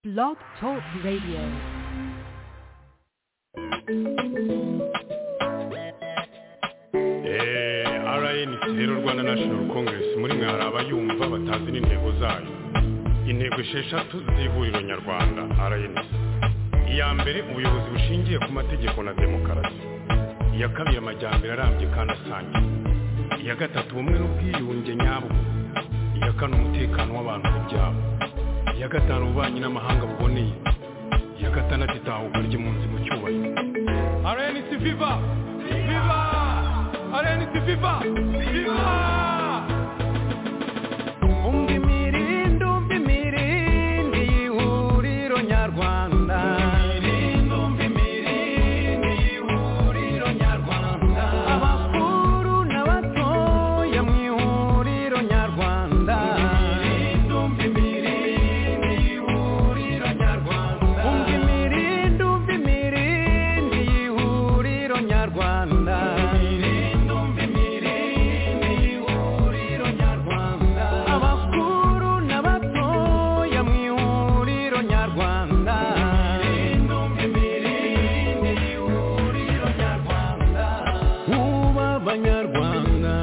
Blog Talk Radio. rn rero rwanda national congress muri mwe hari abayumva batazi n'intego zayo intego esheshatu z'ihuriro nyarwanda rn iya mbere ubuyobozi bushingiye ku mategeko na demokarasi iya kabiri amajyambere arambye kandi asangiye iya gatatu ubumwe n'ubwiyunge nyabwo iya kane umutekano w'abantu ku byabo iya gatanu ububanyi n'amahanga buboneye iya gatandatu itahuka ry'impunzi mu cyubahiro rnc viva viva rnc viva viva umva imirindi umva imirindi y'ihuriro nyarwanda imirindi umva imirindi y'ihuriro nyarwanda abakuru n'abatoya mu ihuriro nyarwanda imirindi umva imirindi y'ihuriro nyarwanda umva imirindi umva imirindi y'ihuriro nyarwanda imirindi umva imirindi y'ihuriro nyarwanda abakuru n'abatoya mu ihuriro nyarwanda imirindi umva imirindi y'ihuriro nyarwanda ubu abanyarwanda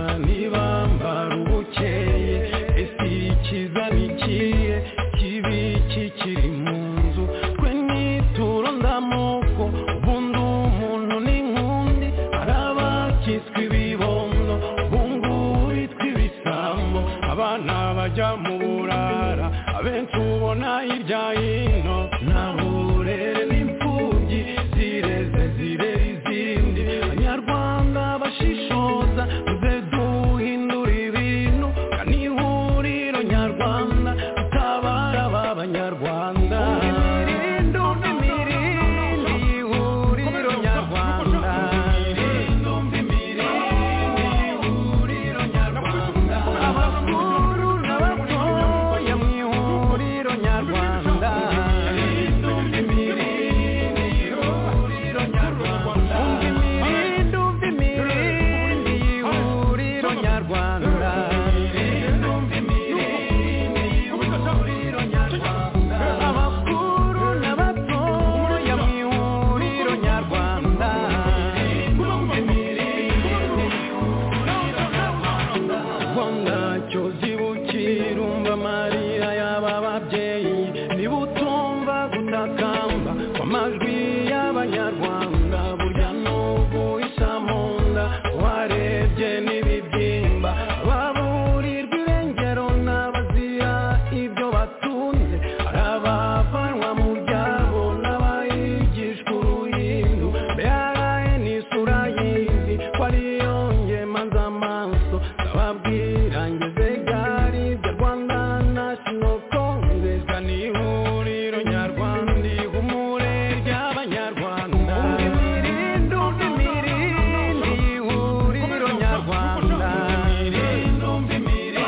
ntibambara ubukeye ese ikiza ni ikihe kibi kikiri mu nzu twe nituro ndamuko ubundi umuntu ni nkundi hari abakitswe ibibondo bungu bitwa ibisambo abana bajya mu burara abenshi ubona hirya hino nta burere n'imfubyi zireze zirera izindi abanyarwanda bashishoza muze duhindura ibintu ni ihuriro nyarwanda tutabara aba banyarwanda imirindi umva imirindi y'ihuriro nyarwanda imirindi umva imirindi y'ihuriro nyarwanda abakuru n'abatoya mu ihuriro nyarwanda imirindi umva imirindi y'ihuriro nyarwanda umva imirindi umva imirindi y'ihuriro nyarwanda imirindi umva imirindi y'ihuriro nyarwanda abakuru n'abatoya mu ihuriro nyarwanda ubwo ntacyo zibukira umva amarira y'aba babyeyi niba utumva gutakamba kw'amajwi y'abanyarwanda burya n'ubu isa mu nda warebye n'ibibyimba baburirwa irengero n'abazira ibyo batunze hari abavanwa mu byabo n'abayigishwa uruhindu mbere ni isura y'indi ko ariyo ngemaza amaso ndababwira ngeze gari ibyo rwanda national congress ni ihuriro nyarwanda ihumure ry'abanyarwanda umva imirindi umva imirindi ihuriro nyarwanda imirindi umva imirindi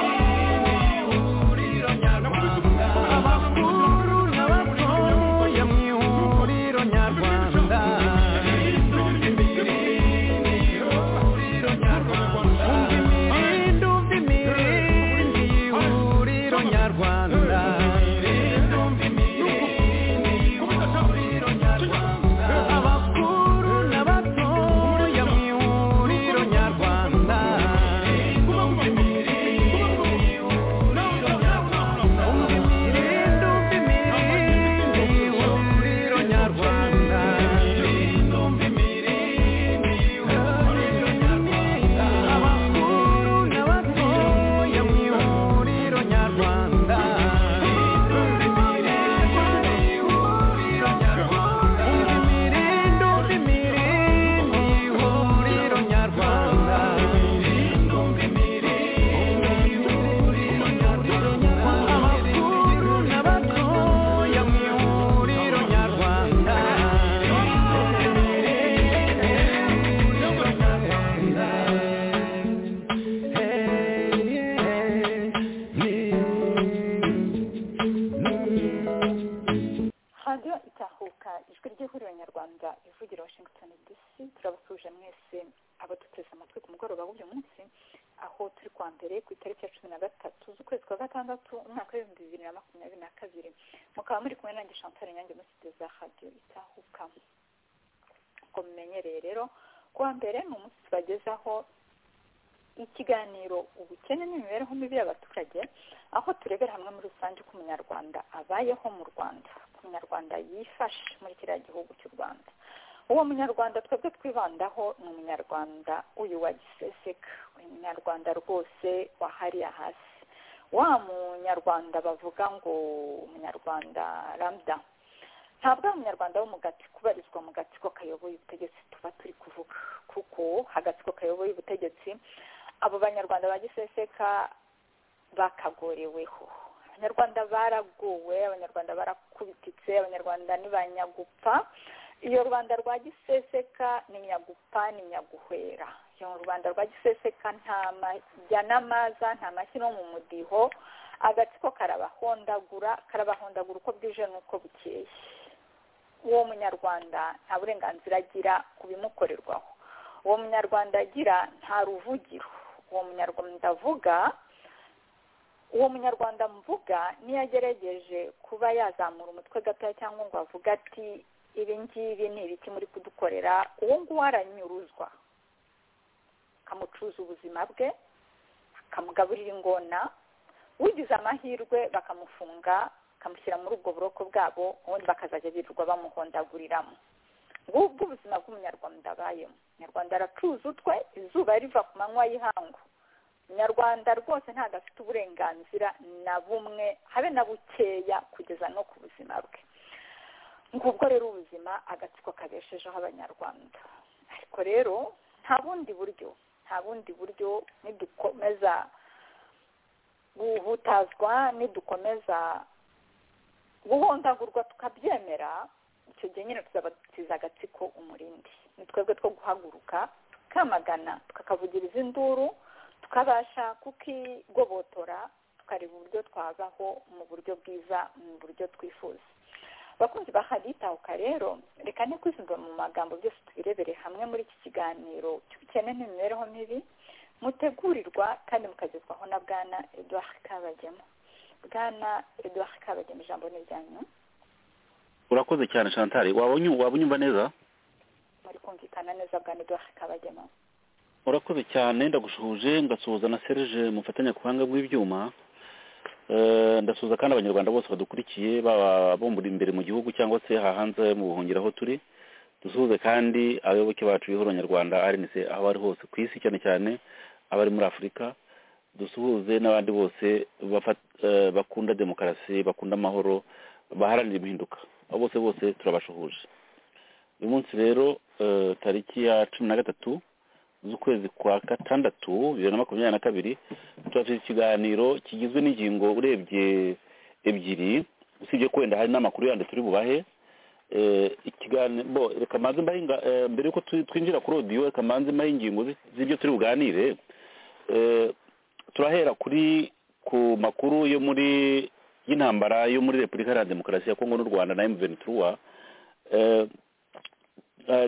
ihuriro nyarwanda abakuru n'abatoya mu ihuriro nyarwanda radiyo itahuka ijwi ry'ihuriro nyarwanda ivugira washington dc turabasuje mwese abaduteze amatwi ku mugoroba w'uyu munsi aho turi kwa mbere ku itariki ya cumi na gatatu z'ukwezi kwa gatandatu umwaka w'ibihumbi bibiri na makumyabiri na kabiri mukaba muri kumwe na nanjye chantal nyange umusitiri za radiyo itahuka ngo mumenyereye rero kuwa mbere ni umunsi tubagezaho ikiganiro ubukene n'imibereho mibi y'abaturage aho turebera hamwe muri rusange uko umunyarwanda abayeho mu rwanda uko umunyarwanda yifashe muri kiriya gihugu cy'u rwanda uwo munyarwanda twebwe twibandaho ni umunyarwanda uyu wa giseseka uyu munyarwanda rwose wahariye hasi wa munyarwanda bavuga ngo umunyarwanda ramda ntabwo ari umunyarwanda wo mu gatsiko ubarizwa mu gatsiko kayoboye ubutegetsi tuba turi kuvuga kuko agatsiko kayoboye ubutegetsi abo banyarwanda ba giseseka bakagoreweho abanyarwanda baragowe abanyarwanda barakubititse abanyarwanda ntibanyagupfa iyo rubanda rwa giseseka ni nyagupa ni nyaguhwera iyo rubanda rwa giseseka nta majya n'amaza nta mashyi no mu mudiho agatsiko karabahondagura karabahondagura uko bwije n'uko bukeye uwo munyarwanda nta burenganzira agira ku bimukorerwaho uwo munyarwanda agira nta ruvugiro uwo munyarwanda avuga uwo munyarwanda mvuga niyo agerageje kuba yazamura umutwe gatoya cyangwa ngo avuge ati ibi ngibi ni ibiki muri kudukorera uwo nguwo aranyuruzwa akamucuza ubuzima bwe akamugaburira ingona ugize amahirwe bakamufunga bakamushyira muri ubwo buroko bwabo ubundi bakazajya birirwa bamuhondaguriramo ngubwo ubuzima bw'umunyarwanda abayemo umunyarwanda aracuza utwe izuba riva ku manywa y'ihangu umunyarwanda rwose ntabwo afite uburenganzira na bumwe habe na bukeya kugeza no ku buzima bwe ngubwo rero ubuzima agatsiko kabeshejeho abanyarwanda ariko rero nta bundi buryo nta bundi buryo nidukomeza guhutazwa nidukomeza guhondagurwa tukabyemera icyo gihe nyine tuzabatiza agatsiko umurindi ni twebwe two guhaguruka tukamagana tukakavugiriza induru tukabasha kukigobotora tukareba uburyo twabaho mu buryo bwiza mu buryo twifuza abakunzi ba haditahuka rero reka ne kwisunga mu magambo byose tubirebere hamwe muri iki kiganiro cy'ubukene n'imibereho mibi mutegurirwa kandi mukagezwaho na bwana eduard kabagema bwana eduard kabagema ijambo ni iryanyu urakoze cyane chantal waba unyumva neza muri kumvikana neza bwana eduard kabagema urakoze cyane ndagusuhuje ngasuhuza na serge mufatanyabuhanga bw'ibyuma ndasuhuza kandi abanyarwanda bose badukurikiye baba bumbura imbere mu gihugu cyangwa se hahanze mu buhungiro aho turi dusuhuze kandi abayoboke bacu bihora abanyarwanda arinise aho bari hose ku isi cyane cyane abari muri afurika dusuhuze n'abandi bose bakunda demokarasi bakunda amahoro baharanira impinduka abo bose bose turabashuhuje uyu munsi rero tariki ya cumi na gatatu z'ukwezi kwa gatandatu bibiri na makumyabiri na kabiri turafite ikiganiro kigizwe n'ingingo urebye ebyiri usibye wenda hari n'amakuru yandi turi bubahe reka mbanze mbahe mbere y'uko twinjira kuri odiyo reka mbanze mbahe ingingo z'ibyo turi buganire turahera kuri ku makuru yo muri y'intambara yo muri repubulika iharanira demokarasi ya kongo n'u rwanda na emuveni turuwa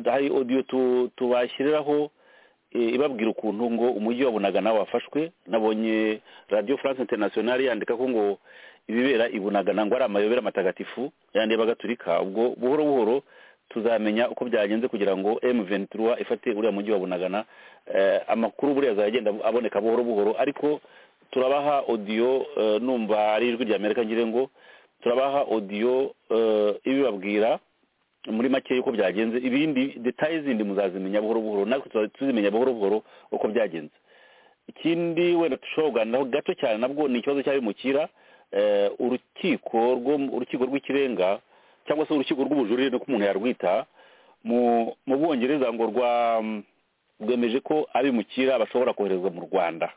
hari odiyo tubashyiriraho ibabwira ukuntu ngo umujyi wa bunagana wafashwe nabonye radiyo france internationale yandika ko ngo ibibera i bunagana ngo ari amayobera matagatifu yandi y'abagatulika ubwo buhoro buhoro tuzamenya uko byagenze kugira ngo M23 ifate uriya mujyi wa bunagana amakuru buriya azagenda aboneka buhoro buhoro ariko turabaha odiyo numva ari ijwi rya amerika ngire ngo turabaha odiyo ibibabwira muri make y'uko byagenze ibindi detaye zindi muzazimenya buhoro buhoro natwe tuzimenya buhoro buhoro uko byagenze ikindi wenda dushobora kuganiraho gato cyane nabwo ni ikibazo cy'abimukira urukiko urukiko rw'ikirenga cyangwa se urukiko rw'ubujurire nuko umuntu yarwita mu bwongereza ngo rwemeje ko abimukira bashobora koherezwa mu rwanda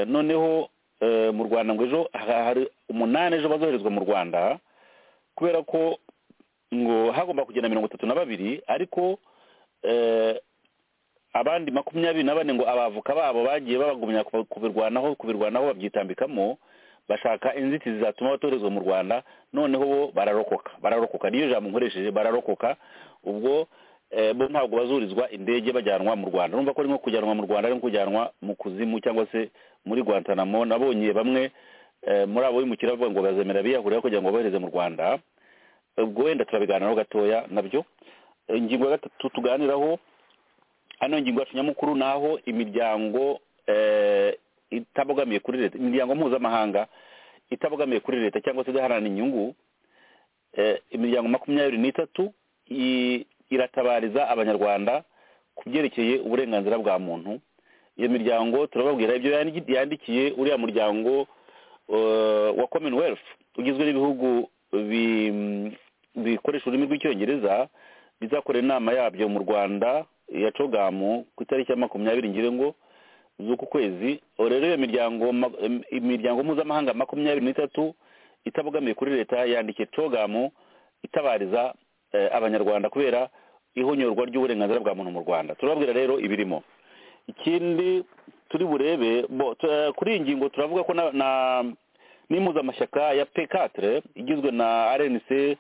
noneho mu rwanda ngo ejo hari umunani ejo bazoherezwa mu rwanda kubera ko ngo hagomba kugenda mirongo itatu na babiri ariko abandi makumyabiri na bane ngo abavoka babo bagiye babagumya kubirwanaho kubirwanaho babyitambikamo bashaka inzitizi zatuma batoherezwa mu rwanda noneho bo bararokoka bararokoka niyo jambo nkoresheje bararokoka ubwo bo ntabwo bazurizwa indege bajyanwa mu rwanda urumva ko ari nko kujyanwa mu rwanda ari nko kujyanwa mu kuzimu cyangwa se muri guantanamo nabonye bamwe muri abo bimukira bavuga ngo bazemera biyahurira kugira ngo bohereze mu rwanda ubwo wenda turabiganiraho gatoya nabyo ingingo ya gatatu tuganiraho hano ingingo yacu nyamukuru ni aho imiryango itabogamiye kuri leta imiryango mpuzamahanga itabogamiye kuri leta cyangwa se idaharanira inyungu imiryango makumyabiri n'itatu iratabariza abanyarwanda ku byerekeye uburenganzira bwa muntu iyo miryango turababwira ibyo yandikiye uriya muryango wa commonwealth ugizwe n'ibihugu bikoresha ururimi rw'icyongereza bizakorera inama yabyo mu rwanda ya cogamu ku itariki ya makumyabiri ngira ngo z'uku kwezi rero iyo miryango imiryango mpuzamahanga makumyabiri n'itatu itabogamiye kuri leta yandikiye cogamu itabariza abanyarwanda kubera ihonyorwa ry'uburenganzira bwa muntu mu rwanda turababwira rero ibirimo ikindi turi burebe kuri iyi ngingo turavuga ko na n'impuzamashyaka ya pekatire igizwe na rnc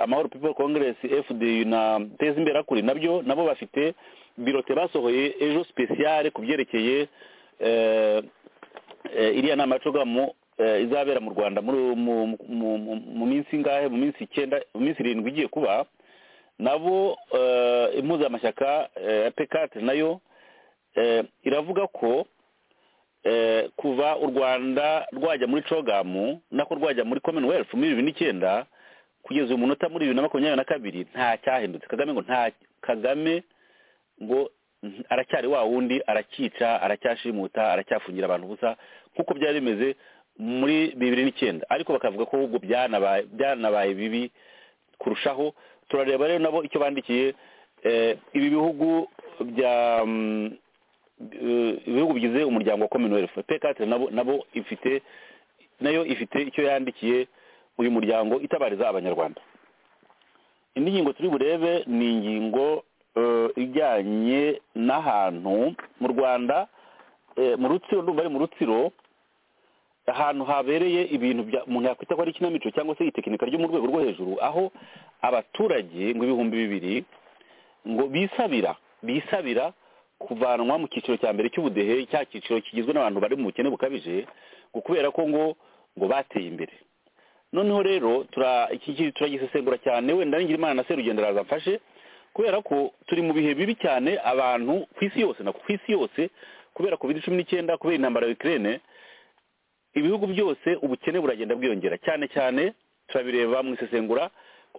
amahoro people congress fdu na teza imbere kuri nabyo nabo bafite birote basohoye ejo sipesiyare ku byerekeye iriya nama yacogamu izabera mu rwanda mu minsi ingahe mu minsi icyenda mu minsi irindwi igiye kuba nabo impuzamashyaka ya pekatire nayo iravuga ko kuva u rwanda rwajya muri cogamu nako rwajya muri commonwealth muri bibiri n'icyenda kugeza uyu munota muri bibiri na makumyabiri na kabiri nta cyahindutse kagame ngo nta kagame ngo aracyari wa wundi aracyica aracyashimuta aracyafungira abantu ubusa nk'uko byari bimeze muri bibiri n'icyenda ariko bakavuga ko ahubwo byanabaye bibi kurushaho turareba rero nabo icyo bandikiye ibi bihugu bya ibihugu bigize umuryango wa commonwealth pekatire nabo ifite nayo ifite icyo yandikiye uyu muryango itabariza abanyarwanda indi ngingo turi burebe ni ingingo ijyanye n'ahantu mu rwanda mu rutsiro ndumva ari mu rutsiro ahantu habereye ibintu umuntu yakwita ko ari ikinamico cyangwa se itekinika ryo mu rwego rwo hejuru aho abaturage ngo ibihumbi bibiri ngo bisabira bisabira kuvanwa mu cyiciro cya mbere cy'ubudehe cya cyiciro kigizwe n'abantu bari mu bukene bukabije ngo kubera ko ngo ngo bateye imbere noneho rero turagisesengura cyane wenda n'ingira imana na serugendo araza amfashe kubera ko turi mu bihe bibi cyane abantu ku isi yose na ku isi yose kubera covid cumi n'icyenda kubera intambara ya ikirere ibihugu byose ubukene buragenda bwiyongera cyane cyane turabireba mu isesengura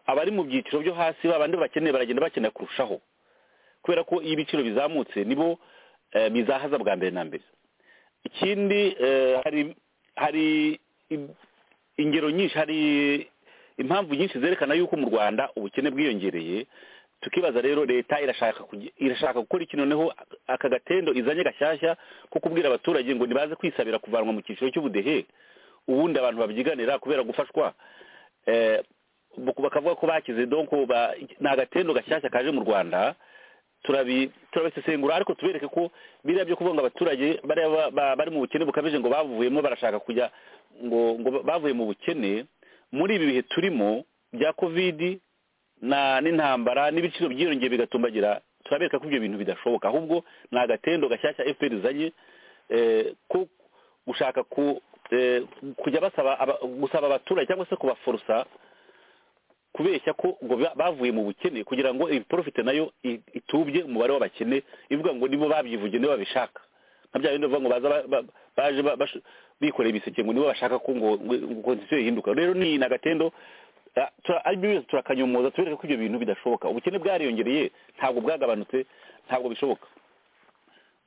abari mu byiciro byo hasi babandi bakeneye baragenda bakeneye kurushaho kubera ko iyo ibiciro bizamutse nibo bizahaza bwa mbere na mbere ikindi hari ingero nyinshi hari impamvu nyinshi zerekana yuko mu rwanda ubukene bwiyongereye tukibaza rero leta irashaka gukora iki noneho aka gatendo izanye gashyashya ko kubwira abaturage ngo ntibaze kwisabira kuvanwa mu cyiciro cy'ubudehe ubundi abantu babyiganira kubera gufashwa bakavuga ko bakize donko ni agatendo gashyashya kaje mu rwanda turabisesengura ariko tubereke ko biriya byo kuvuga ngo abaturage bari mu bukene bukabije ngo bavuyemo barashaka kujya ngo ngo bavuye mu bukene muri ibi bihe turimo bya kovidi n'intambara n'ibiciro byiyongeye bigatumbagira turabereka ko ibyo bintu bidashoboka ahubwo ni agatendo gashyashya efuperi izanye ko gushaka kujya basaba gusaba abaturage cyangwa se kubaforosa kubeshya ko ngo bavuye mu bukene kugira ngo ibiporofite nayo itubye umubare w'abakene ivuga ngo nibo babyivuge nibo babishaka nka bya bindi bavuga ngo baza baje bikoreye ibiseke ngo nibo bashaka ko ngo konstitusiyo ihinduka rero ni agatendo turakayomoza tubereke ko ibyo bintu bidashoboka ubukene bwariyongereye ntabwo bwagabanutse ntabwo bishoboka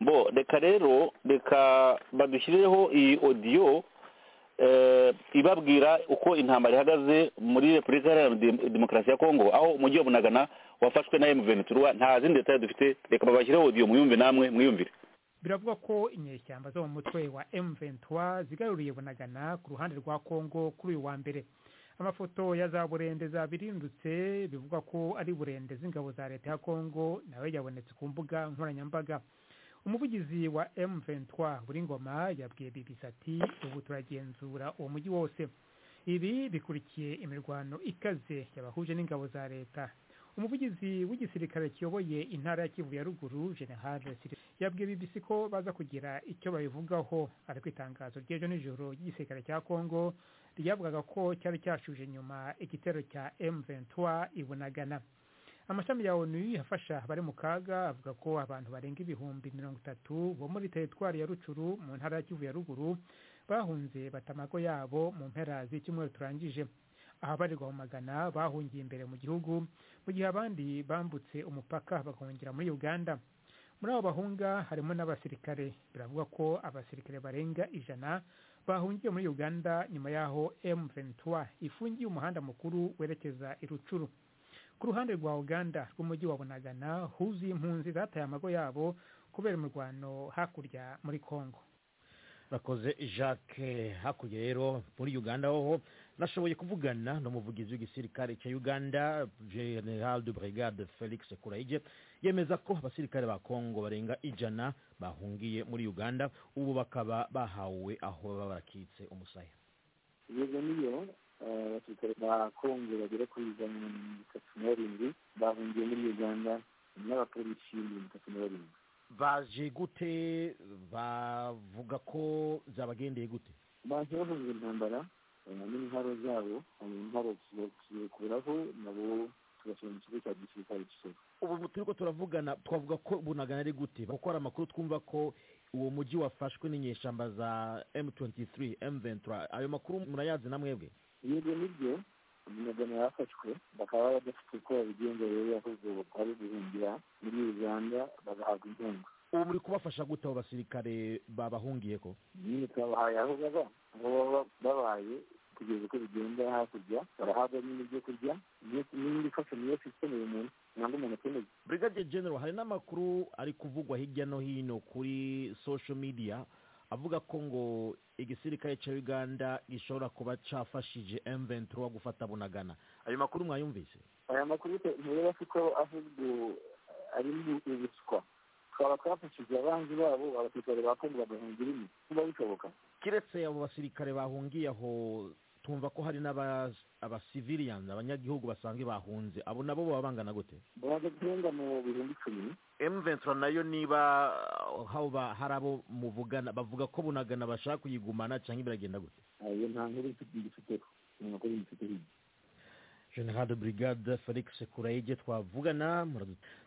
bo reka rero reka badushyirireho iyi odiyo ibabwira uko intambara ihagaze muri repubulika iharanira demokarasi ya kongo aho umujyi wa bunagana wafashwe na emuveni turuwa nta zindi leta dufite reka babashyireho odiyo mwiyumve namwe mwiyumvire biravuga ko inyeshyamba zo mu mutwe wa M23 zigaruriye bunagana ku ruhande rwa Kongo kuri uyu wa mbere amafoto ya za burende zabirindutse bivuga ko ari burende z'ingabo za leta ya Kongo nawe yabonetse ku mbuga nkoranyambaga umuvugizi wa M23 buri ngoma yabwiye BBC ati ubu turagenzura uwo mujyi wose ibi bikurikiye imirwano ikaze yabahuje n'ingabo za leta umuvugizi w'igisirikare kiyoboye intara ya kivu ya ruguru general yabwiye bbc ko baza kugira icyo babivugaho ariko itangazo ry'ejo nijoro ry'igisirikare cya kongo ryavugaga ko cyari cyashuje nyuma igitero cya m23 ibunagana amashami ya onu afasha abari mu kaga avuga ko abantu barenga ibihumbi mirongo itatu bo muri teritwari ya rucuru mu ntara ya kivu ya ruguru bahunze batamago yabo mu mpera z'icyumweru turangije ahabarirwa mu magana bahungiye imbere mu gihugu mu gihe abandi bambutse umupaka bagahungira muri uganda muri abo bahunga harimo n'abasirikare biravugwa ko abasirikare barenga ijana bahungiye muri uganda nyuma y'aho m23 ifungiye umuhanda mukuru werekeza i rucuru ku ruhande rwa uganda rw'umujyi wa bunagana huzuye impunzi zataye amago yabo kubera imirwano hakurya muri congo bakoze jacques hakurya rero muri uganda hoho nashoboye kuvugana n'umuvugizi w'igisirikare cya uganda general de brigade felix kurayige yemeza ko abasirikare ba kongo barenga ijana bahungiye muri uganda ubu bakaba bahawe aho baba barakitse umusaya yego niyo abasirikare ba kongo bagera kuri ijana na mirongo itatu na barindwi bahungiye muri uganda n'abapolisi mirongo itatu na barindwi baje gute bavuga ko zabagendeye gute baje bahunze intambara n'intwaro zabo intwaro tuzikuraho nabo tugashyira mu kigo cya gisirikare kisoro ubu turi ko turavugana twavuga ko bunagana ari gute kuko hari amakuru twumva ko uwo mujyi wafashwe n'inyeshyamba za m23 m23 ayo makuru murayazi na mwebwe yego nibyo umugana yafashwe bakaba badafite uko babigenza rero yakoze bakaba guhungira muri uganda bagahabwa inkunga ubu muri kubafasha gute abo basirikare babahungiye ko nyine twabahaye aho baba aho baba babaye kugeza uko bigenda hakurya barahabwa nyine ibyo kurya n'indi fashanyo yose ikeneye umuntu ntabwo umuntu akeneye brigadier general hari n'amakuru ari kuvugwa hirya no hino kuri social media avuga ko ngo igisirikare cya uganda gishobora kuba cyafashije m23 gufata bunagana ayo makuru mwayumvise aya makuru ntureba ko ahubwo ari ubuswa twaba twafashije abanzi babo abasirikare ba kongo bagahungira imwe kuba bishoboka kiretse abo basirikare bahungiye aho tumva ko hari n'abasiviliyanzi abanyagihugu basanzwe bahunze abo nabo baba bangana gute baza guhunga mu bihumbi icumi emventura nayo niba haba hari abo muvugana bavuga ko bunagana bashaka kuyigumana cyangwa biragenda gute ayo nta nkuru mfiteho ni amakuru mfiteho general de brigade felix kurayige twavugana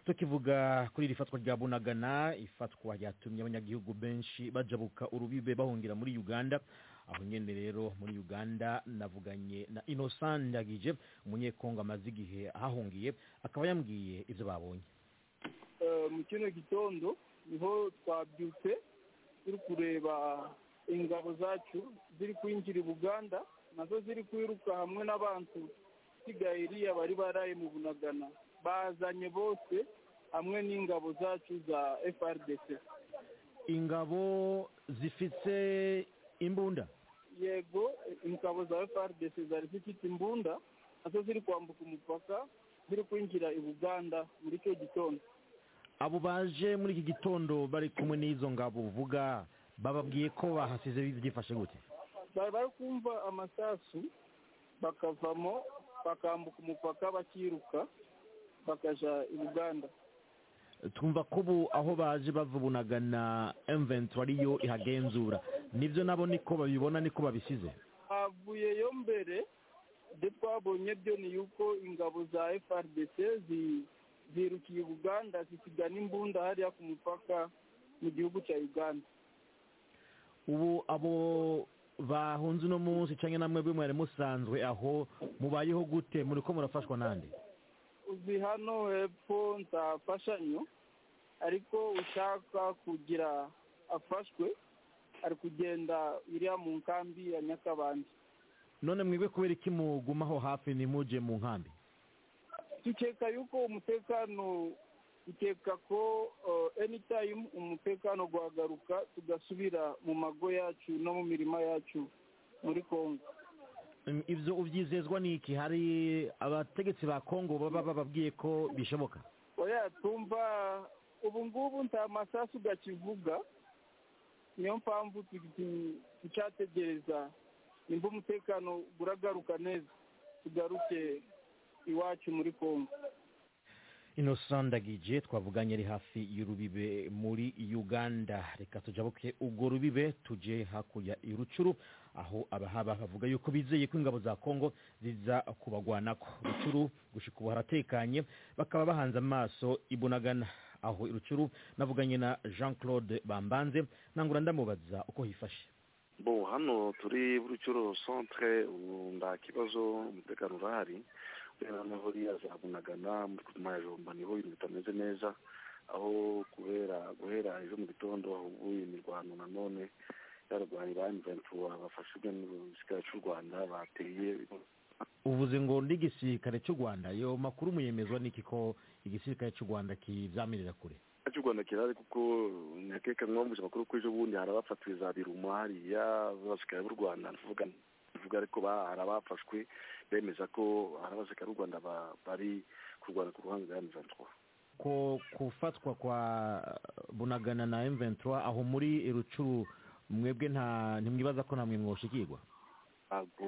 tukivuga kuri iri fatwa rya bunagana ifatwa ryatumye abanyagihugu benshi bajabuka urubibe bahungira muri uganda aho nyine rero muri uganda navuganye na innocent ndagije umunyekongo amaze igihe ahahungiye akaba yambwiye ibyo babonye mu kino gitondo niho twabyutse turi kureba ingabo zacu ziri kwinjira i buganda nazo ziri kwiruka hamwe n'abantu basigaye iriya bari baraye mu bunagana bazanye bose hamwe n'ingabo zacu za frdc ingabo zifite imbunda yego ingabo za frdc zari zifite imbunda nazo ziri kwambuka umupaka ziri kwinjira i buganda muri icyo gitondo abo baje muri iki gitondo bari kumwe n'izo ngabo uvuga bababwiye ko bahasize byifashe gute bari kumva amasasu bakavamo bakambuka umupaka bakiruka bakajya i buganda twumva ko ubu aho baje bavubunaga na emventura ariyo ihagenzura nibyo nabo niko babibona niko babisize havuyeyo mbere ibyo twabonye byo ni yuko ingabo za frdc zirukiye uganda zisigana imbunda hariya ku mupaka mu gihugu cya uganda ubu abo bahunze uno munsi cyangwa namwe bimwe mwari musanzwe aho mubayeho gute muri ko murafashwa n'andi uzi hano hepfo nzafashanyo ariko ushaka kugira afashwe ari kugenda iriya mu nkambi ya nyakabandi none mwebwe kubera iki mugumaho hafi ntimujye mu nkambi dukeka yuko umutekano dukeka ko enitayimu umutekano guhagaruka tugasubira mu mago yacu no mu mirima yacu muri congo ibyo ubyizezwa ni iki hari abategetsi ba congo baba bababwiye ko bishoboka oya tumva ubu ngubu nta masasu ugakivuga niyo mpamvu tucyategereza nimba umutekano uragaruka neza tugaruke iwacu muri congo innocent ndagije twavuganye ari hafi y'urubibe muri uganda reka tujabuke ubwo rubibe tujye hakurya irucuru aho abahaba bavuga yuko bizeye ko ingabo za kongo ziza kubagwanako rucuru gushika ubu haratekanye bakaba bahanze amaso ibunagana aho irucuru navuganye na jean claude bambanze nangura ndamubaza uko hifashe bo hano turi burucuro centre ubu nta kibazo umutekano urahari kubera naho ririya za bunagana muri majomba niho ibintu bitameze neza aho kubera guhera ejo mu gitondo hahuguye imirwano nanone yarwanira imventura bafashijwe n'igisirikare cy'u rwanda bateye uvuze ngo n'igisirikare cy'u rwanda ayo makuru muyemezwa n'iki ko igisirikare cy'u rwanda kizamirira kure cy'u rwanda kirahari kuko nyakeka mwambuje amakuru kuri ejo bundi hari abafatiriza biruma hariya b'abasirikare b'u rwanda ndavuga bivuga ariko hari abafashwe bemeza ko hari abasirikare b'u rwanda bari kurwana ku ruhande rwa M23 ko gufatwa kwa bunagana na M23 aho muri rucuru mwebwe nta ntimwibaza ko namwe mwoshikirwa ntabwo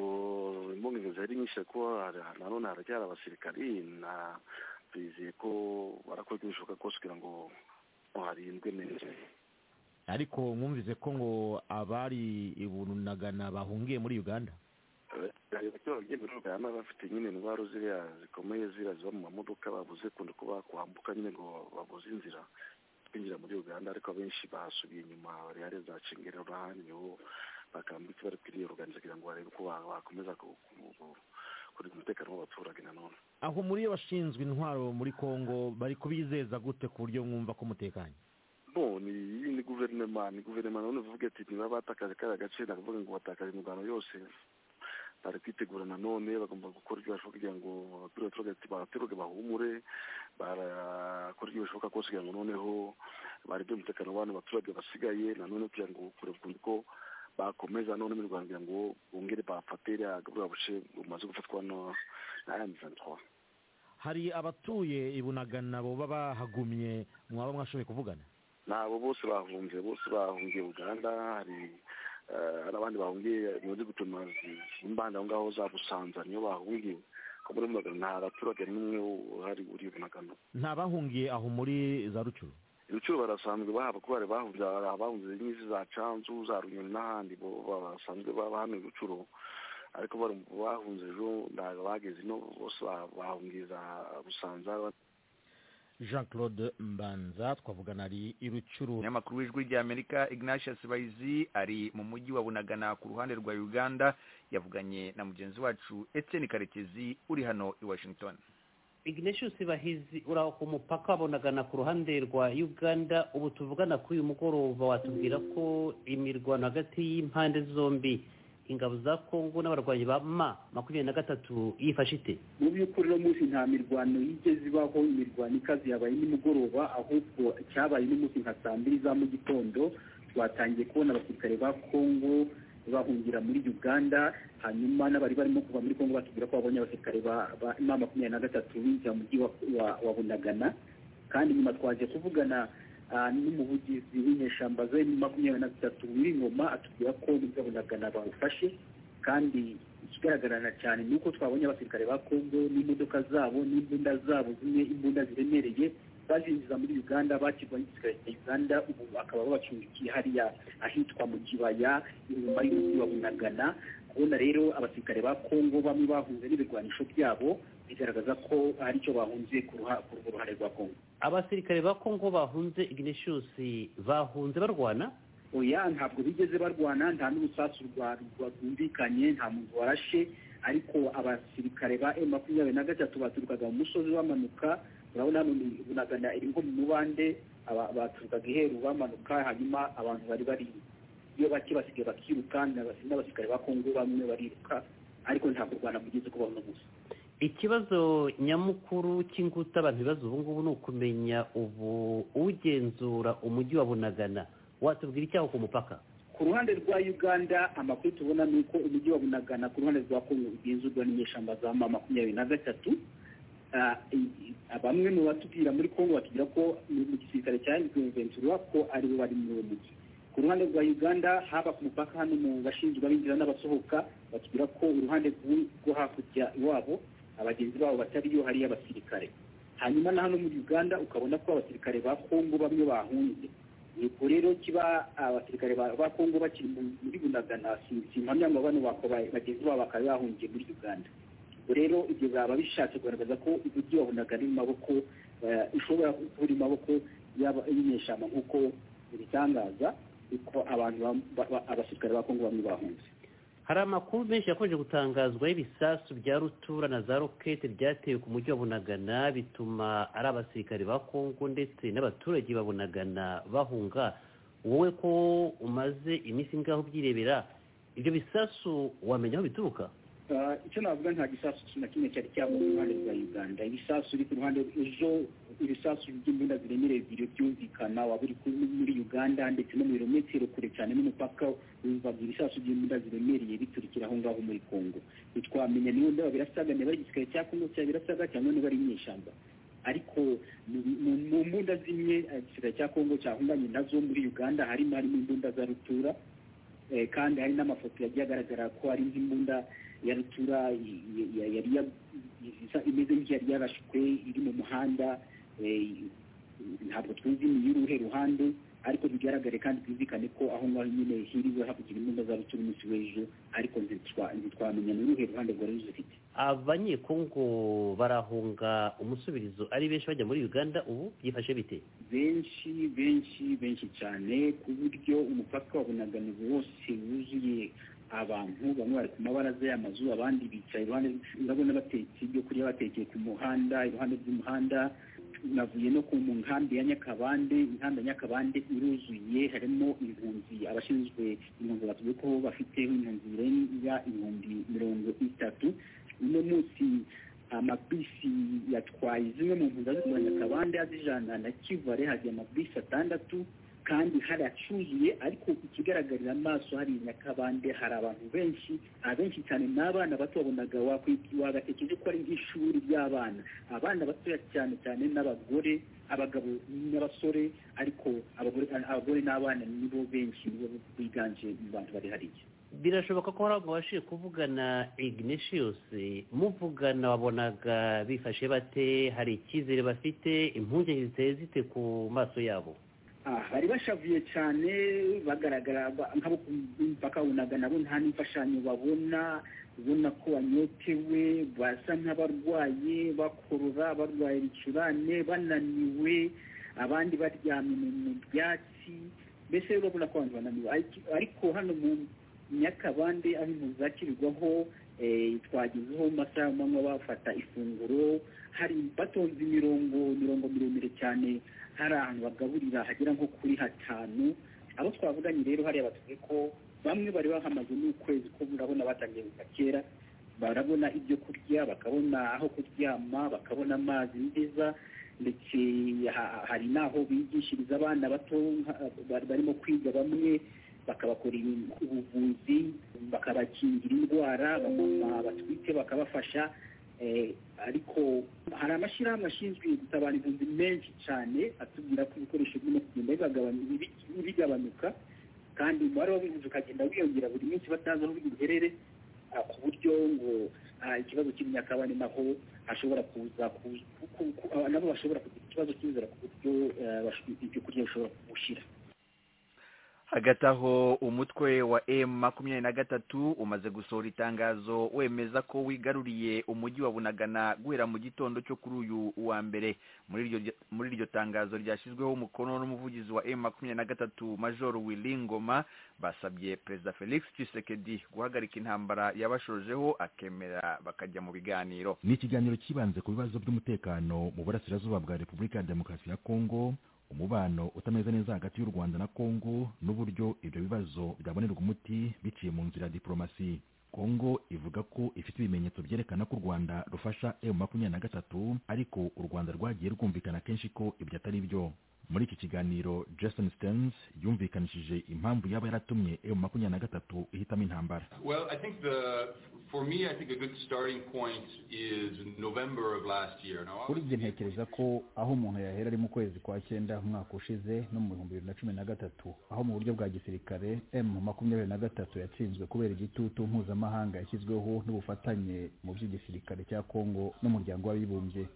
impungenge zari nyinshi kuko nanone haracyari abasirikari na twizeye ko barakora ibishoboka kose kugira ngo harindwe neza ariko mwumvise ko ngo abari ibunagana bahungiye muri uganda bagenda bafite nyine indwara ziriya zikomeye ziriya ziba mu mamodoka babuze kunda kuba kwambuka nyine ngo babuze inzira twinjira muri uganda ariko abenshi basubiye inyuma bariya za cingerero n'ahandi niho bakambitse bari kwiriyoruganiza kugira ngo barebe ko bakomeza kurinda umutekano w'abaturage nanone aho muri yo bashinzwe intwaro muri congo bari kubizeza gute ku buryo mwumva ko mutekanye ni iyi ni guverinoma ni guverinoma nanone uvuga ati niba batakaje kariya gace ndakuvuga ngo batakaje imirwano yose bari kwitegura nanone bagomba gukora ibyo bashoboka kugira ngo abaturage bahumure barakora ibyo bishoboka kose kugira ngo noneho barebe umutekano w'abantu abaturage basigaye nanone kugira ngo kureba ukuntu ko bakomeza none mu rwanda kugira ngo bongere bafate buriya buce bumaze gufatwa na M23 hari abatuye ibunagana bo bahagumye mwaba mwashoboye kuvugana nabo bose bahungiye bose bahungiye uganda hari n'abandi bahungiye muri gutuma imbanda aho ngaho za busanza niyo bahungiye ko muri bunagana nta baturage n'umwe uhari uri bunagana nta bahungiye aho muri za rucuru ibiciro barasanzwe bahaba kuko bari bahunze abahunze nyinshi za canzu za runyoni n'ahandi basanzwe baba hano ibiciro ariko bahunze ejo ntabwo bageze ino bose bahungiye za busanza jean claude mbanza twavugana ari irucuru nyamakuru w'ijwi ry'amerika ignatius bayizi ari mu mujyi wa bunagana ku ruhande rwa uganda yavuganye na mugenzi wacu etienne karekezi uri hano i washington ignatius bahizi uraho ku mupaka wabonagana ku ruhande rwa uganda ubu tuvugana kuri uyu mugoroba watubwira ko imirwano hagati y'impande zombi ingabo za kongo n'abarwanyi ba ma makumyabiri na gatatu yifashe ite mu by'ukuri uno munsi nta mirwano yigeze ibaho imirwano ikaze yabaye nimugoroba ahubwo cyabaye uno munsi nka saa mbiri za mu gitondo twatangiye kubona abasirikare ba kongo bahungira muri uganda hanyuma n'abari barimo kuva muri kongo batubwira ko babonye abasirikare ba ma makumyabiri na gatatu binjira mu mujyi wa bunagana kandi nyuma twaje kuvugana n'umuvugizi w'inyeshyamba za emu makumyabiri na gatatu wiri ngoma atubwira ko n'ubwo bunagana bawufashe kandi ikigaragarana cyane ni uko twabonye abasirikare ba kongo n'imodoka zabo n'imbunda zabo zimwe imbunda ziremereye bazinjiza muri uganda bakirwanya igisirikare cya uganda ubu bakaba babacumbikiye hariya ahitwa mu kibaya inyuma y'umujyi wa bunagana kubona rero abasirikare ba kongo bamwe bahunze n'ibirwanisho byabo bigaragaza ko hari icyo bahunze ku ruhare rwa kongo abasirikare ba kongo bahunze ignatius bahunze barwana oya ntabwo bigeze barwana nta n'urusasu rwumvikanye nta muntu warashe ariko abasirikare ba emu makumyabiri na gatatu baturukaga mu musozi bamanuka urabona hano bunagana iri nko mu mubande baturukaga iheru bamanuka hanyuma abantu bari bari iyo bake basigaye bakiruka n'abasirikare ba kongo bamwe bariruka ariko ntabwo u rwanda kugeza kuba uno gusa ikibazo nyamukuru cy'inguta abantu bibaza ubu ngubu ni ukumenya ubu ugenzura umujyi wa bunagana watubwira icyaho ku mupaka ku ruhande rwa uganda amakuru tubona ni uko umujyi wa bunagana ku ruhande rwa kongo ugenzurwa n'inyeshyamba za ma makumyabiri na gatatu bamwe mu batubwira muri kongo batubwira ko mu gisirikare cya ventura ko aribo bari muri uwo mujyi ku ruhande rwa uganda haba ku mupaka hano mu bashinzwe abinjira n'abasohoka batubwira ko uruhande rwo hakurya iwabo abagenzi babo batariyo hariyo abasirikare hanyuma na hano muri uganda ukabona ko abasirikare ba kongo bamwe bahunze yego rero kiba abasirikare ba kongo bakiri muri bunagana simpamya ngo bano bagenzi babo bakaba bahungiye muri uganda ubwo rero ibyo baba bishatse kugaragaza ko umujyi wa bunagana uri mu maboko ishobora kuba uri mu maboko y'inyeshyamba nk'uko bitangaza kuko abantu abasirikare ba kongo bamwe bahunze hari amakuru menshi yakomeje gutangazwaho ibisasu bya rutura na za rokete byatewe ku mujyi wa bunagana bituma ari abasirikare ba kongo ndetse n'abaturage ba bunagana bahunga wowe ko umaze iminsi ngaho ubyirebera ibyo bisasu wamenya aho bituruka icyo navuga nta gisasu na kimwe cyari cyabuze iruhande rwa uganda ibisasu biri ku ruhande ejo ibisasu by'imbunda ziremereye bibiri byumvikana waba uri muri uganda ndetse no mu birometero kure cyane n'umupaka wumvaga ibisasu by'imbunda ziremereye biturikira aho ngaho muri congo ntitwamenya niba ndaba birasaga niba ari igisirikare cya kongo cya birasaga cyangwa niba ari inyeshyamba ariko mu mbunda zimwe igisirikare cya kongo cyahunganye nazo muri uganda harimo harimo imbunda za rutura kandi hari n'amafoto yagiye agaragara ko hari nk'imbunda ya rutura yari imeze nk'iyari yarashwe iri mu muhanda ntabwo twumva y'uruhe ruhande ariko bigaragare kandi twizikane ko aho ngaho nyine hiriwe hakurikira imbunda za rutura umunsi w'ejo ariko ntitwamenya n'uruhe ruhande rwari ruzifite abanyekongo barahunga umusubirizo ari benshi bajya muri uganda ubu byifashe bite benshi benshi benshi cyane ku buryo umupaka wa bunaganizi wose wuzuye abantu bamwe bari ku mabaraza y'amazu abandi bicaye iruhande ndabona batetse ibyo kurya batekeye ku muhanda iruhande rw'umuhanda navuye no ku nkambi ya nyakabande inkambi ya nyakabande iruzuye harimo impunzi abashinzwe impunzi bavuze ko bafite impunzi zirenga ibihumbi mirongo itatu uno munsi amabisi yatwaye zimwe mu mpunzi azitwara nyakabande azijana na kivare hajya amabisi atandatu kandi haracyuzuye ariko ikigaragarira amaso hari nyakabande hari abantu benshi abenshi cyane ni abana bato babonaga wagatekereje ko ari nk'ishuri ry'abana abana batoya cyane cyane n'abagore abagabo n'abasore ariko abagore n'abana nibo benshi nibo biganje mu bantu bari hariya birashoboka ko hari ababashije kuvugana ignatius muvugana wabonaga bifashe bate hari icyizere bafite impungenge ziteye zite ku maso yabo bari bashavuye cyane bagaragara nk'abo ku mupaka wunaga nabo nta n'imfashanyo babona ubona ko banyotewe basa nk'abarwaye bakurura barwaye ibicurane bananiwe abandi baryamye mu byatsi mbese urabona ko abantu bananiwe ariko hano mu nyakabande aho impunzi zakirirwaho twagezeho mu masaha y'amanywa bafata ifunguro hari batonze imirongo imirongo miremire cyane hari ahantu bagaburira hagera nko kuri hatanu abo twavuganye rero hariya batubwiye ko bamwe bari bahamaze n'ukwezi ko murabona batangiye kuva kera barabona ibyo kurya bakabona aho kuryama bakabona amazi meza ndetse hari n'aho bigishiriza abana bato barimo kwiga bamwe bakabakorera ubuvuzi bakabakingira indwara abamama batwite bakabafasha ariko hari amashyirahamwe ashinzwe gutabara impunzi menshi cyane atubwira ko ibikoresho birimo kugenda bigabanuka kandi umubare w'abahinzi ukagenda wiyongera buri munsi batazi aho biherere ku buryo ngo ikibazo cy'imyakabane naho hashobora kuza nabo bashobora kugira ikibazo cy'inzara ku buryo ibyo kurya bishobora kuwushyira hagati aho umutwe wa m makumyabiri na gatatu umaze gusohora itangazo wemeza ko wigaruriye umujyi wa bunagana guhera mu gitondo cyo kuri uyu wa mbere muri iryo tangazo ryashyizweho umukono n'umuvugizi wa m makumyabiri na gatatu major willy ngoma basabye perezida felix tshisekedi guhagarika intambara yabashojeho akemera bakajya mu biganiro ni ikiganiro cyibanze ku bibazo by'umutekano mu burasirazuba bwa repubulika ya demokarasi ya kongo umubano utameze neza hagati y'u rwanda na kongo n'uburyo ibyo bibazo byabonerwa umuti biciye mu nzira ya diporomasi kongo ivuga ko ifite ibimenyetso byerekana ko u rwanda rufasha emu makumyabiri na gatatu ariko u rwanda rwagiye rwumvikana kenshi ko ibyo atari byo muri iki kiganiro jason stearns yumvikanishije impamvu yaba yaratumye emu makumyabiri na gatatu ihitamo intambara well i think the for me i think a good starting point is november of last year kuri ibyo ntekereza ko aho umuntu yahera ari mu kwezi kwa cyenda umwaka ushize no mu bihumbi bibiri na cumi na gatatu aho mu buryo bwa gisirikare emu makumyabiri na gatatu yatsinzwe kubera igitutu mpuzamahanga yashyizweho n'ubufatanye mu by'igisirikare cya kongo n'umuryango w'abibumbye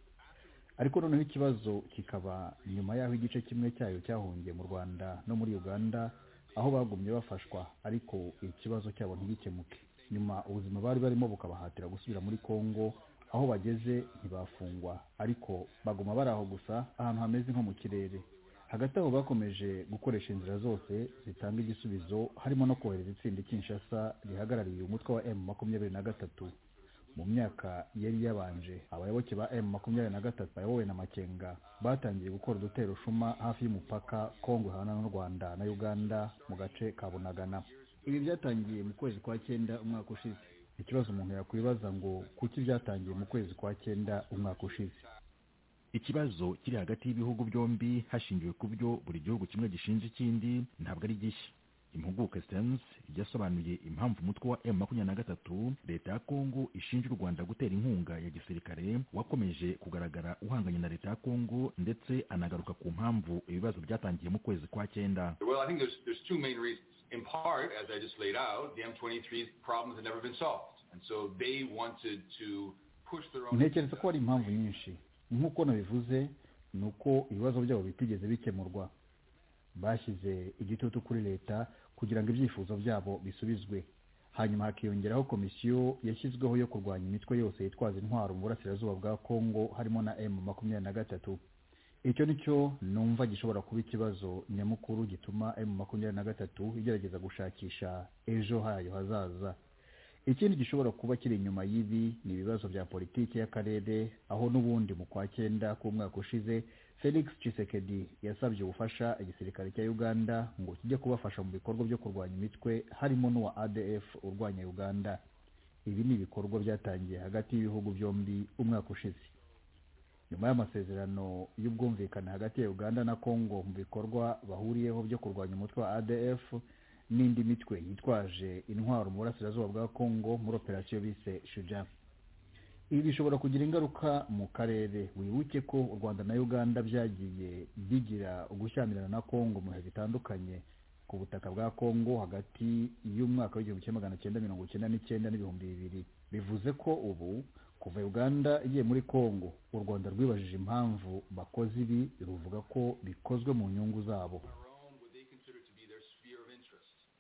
ariko noneho ikibazo kikaba nyuma y'aho igice kimwe cyayo cyahungiye mu rwanda no muri uganda aho bagumye bafashwa ariko ikibazo cyabo ntigikemuke nyuma ubuzima bari barimo bukabahatira gusubira muri congo aho bageze ntibafungwa ariko baguma bari aho gusa ahantu hameze nko mu kirere hagati aho bakomeje gukoresha inzira zose zitanga igisubizo harimo no kohereza itsinda kinshasa rihagarariye umutwe wa emu makumyabiri na gatatu mu myaka yari yabanje abayoboke ba emu makumyabiri na gatatu bayobowe na makenga batangiye gukora udutero shuma hafi y'umupaka kongo ihana n'u rwanda na uganda mu gace ka bunagana ibi byatangiye mu kwezi kwa cyenda umwaka ushize ikibazo umuntu yakwibaza ngo kuki byatangiye mu kwezi kwa cyenda umwaka ushize ikibazo kiri hagati y'ibihugu byombi hashingiwe ku byo buri gihugu kimwe gishinja ikindi ntabwo ari gishya impuguke sitensi ryasobanuye impamvu umutwe wa emu makumyabiri na gatatu leta ya kongo ishinja u rwanda gutera inkunga ya gisirikare wakomeje kugaragara uhanganye na leta ya kongo ndetse anagaruka ku mpamvu ibibazo byatangiye mu kwezi kwa cyenda well, I think there's, there's two main reasons. In part, as I just laid out, the M23's problems have never been solved. And so they wanted to push their own... Ntekereza ko hari impamvu nyinshi. Nk'uko nabivuze, ni uko ibibazo byabo bitigeze bikemurwa. bashyize igitutu kuri leta kugira ngo ibyifuzo byabo bisubizwe hanyuma hakiyongeraho komisiyo yashyizweho yo kurwanya imitwe yose yitwaza intwaro mu burasirazuba bwa kongo harimo na emu makumyabiri na gatatu icyo ni cyo numva gishobora kuba ikibazo nyamukuru gituma emu makumyabiri na gatatu igerageza gushakisha ejo hayo hazaza ikindi gishobora kuba kiri inyuma y'ibi ni ibibazo bya politiki y'akarere aho n'ubundi mu kwa cyenda k'umwaka ushize felix cisekedi yasabye ubufasha igisirikare cya uganda ngo kijye kubafasha mu bikorwa byo kurwanya imitwe harimo n'uwa adf urwanya uganda ibi ni ibikorwa byatangiye hagati y'ibihugu byombi umwaka ushize nyuma y'amasezerano y'ubwumvikane hagati ya uganda na congo mu bikorwa bahuriyeho byo kurwanya umutwe wa adf n'indi mitwe yitwaje intwaro mu burasirazuba bwa congo muri operasiyo bise shuja ibi bishobora kugira ingaruka mu karere wibuke ko u rwanda na uganda byagiye bigira gushyamirana na congo mu bihe bitandukanye ku butaka bwa congo hagati y'umwaka w'igihumbi kimwe magana cyenda mirongo icyenda n'icyenda n'ibihumbi bibiri bivuze ko ubu kuva uganda igiye muri congo u rwanda rwibajije impamvu bakoze ibi ruvuga ko bikozwe mu nyungu zabo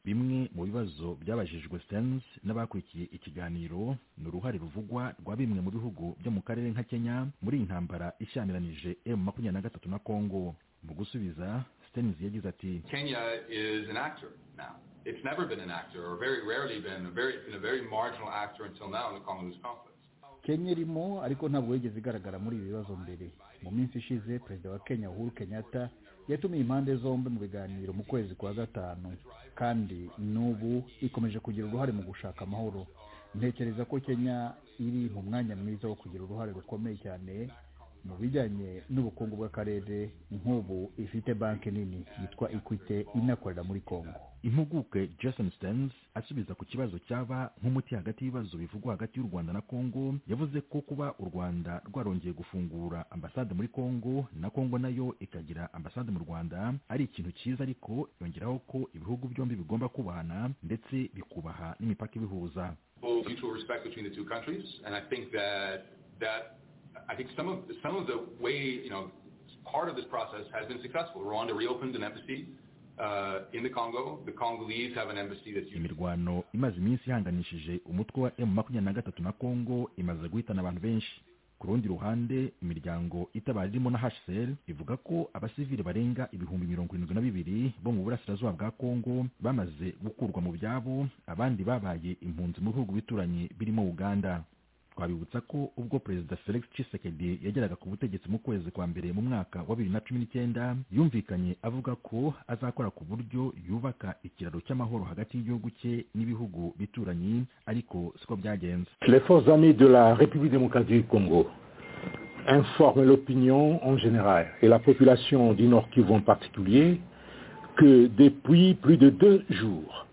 bimwe mu bibazo byabajijwe sens n'abakurikiye ikiganiro ni uruhare ruvugwa rwa bimwe mu bihugu byo mu karere nka kenya muri iyi ntambara ishyamiranyije emu makumyabiri na gatatu na kongo mu gusubiza sens yagize ati kenya is an actor now it's never been an actor or very rarely been a very, been a very marginal actor until now in the congolese conflict kenya irimo ariko ntabwo yigeze igaragara muri ibi bibazo mbere mu minsi ishize perezida wa kenya uhuru kenyatta yatumiye impande zombi mu biganiro mu kwezi kwa gatanu kandi n'ubu ikomeje kugira uruhare mu gushaka amahoro ntekereza ko kenya iri mu mwanya mwiza wo kugira uruhare rukomeye cyane mu bijyanye n'ubukungu bw'akarere nk'ubu ifite banki nini yitwa equite inakorera muri congo impuguke jason stens asubiza ku kibazo cyaba nk'umuti hagati y'ibibazo bivugwa hagati y'u rwanda na congo yavuze ko kuba u rwanda rwarongeye gufungura ambasade muri congo na congo nayo ikagira ambasade mu rwanda ari ikintu cyiza ariko yongeraho ko ibihugu byombi bigomba kubahana ndetse bikubaha n'imipaka ibihuza I think some of some of the way you know part of this process has been successful. Rwanda reopened an embassy. Uh, in the Congo, the Congolese have an embassy that's imirwano imaze iminsi ihanganishije umutwe wa emu makumyabiri na gatatu na kongo imaze guhitana abantu benshi ku rundi ruhande imiryango itabara irimo na hcr ivuga ko abasivili barenga ibihumbi mirongo irindwi na bibiri bo mu burasirazuba bwa kongo bamaze gukurwa mu byabo abandi babaye impunzi mu bihugu bituranye birimo uganda twabibutsa ko ubwo perezida felix cisekedi yageraga ku butegetsi mu kwezi kwa mbere mu mwaka wa bibiri na cumi n'icyenda yumvikanye avuga ko azakora ku buryo yubaka ikiraro cy'amahoro hagati y'igihugu cye n'ibihugu bituranyi ariko siko byagenze les forces armées de la république démocratique du congo informent l'opinion en général et la population du nord kivu en particulier que depuis plus de deux jours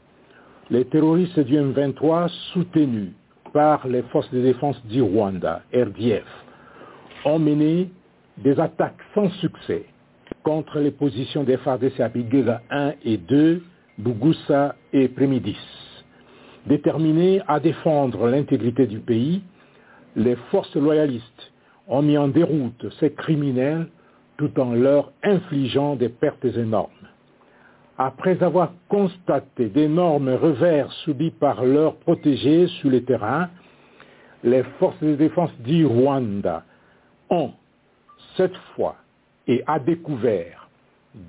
les terroristes du M23 soutenus par les forces de défense du Rwanda, RDF, ont mené des attaques sans succès contre les positions des FARDC à Bigeza 1 et 2, Bougussa et Prémidis. Déterminés à défendre l'intégrité du pays, les forces loyalistes ont mis en déroute ces criminels tout en leur infligeant des pertes énormes. Après avoir constaté d'énormes revers subis par leurs protégés sur le terrain, les forces de défense du Rwanda ont, cette fois et à découvert,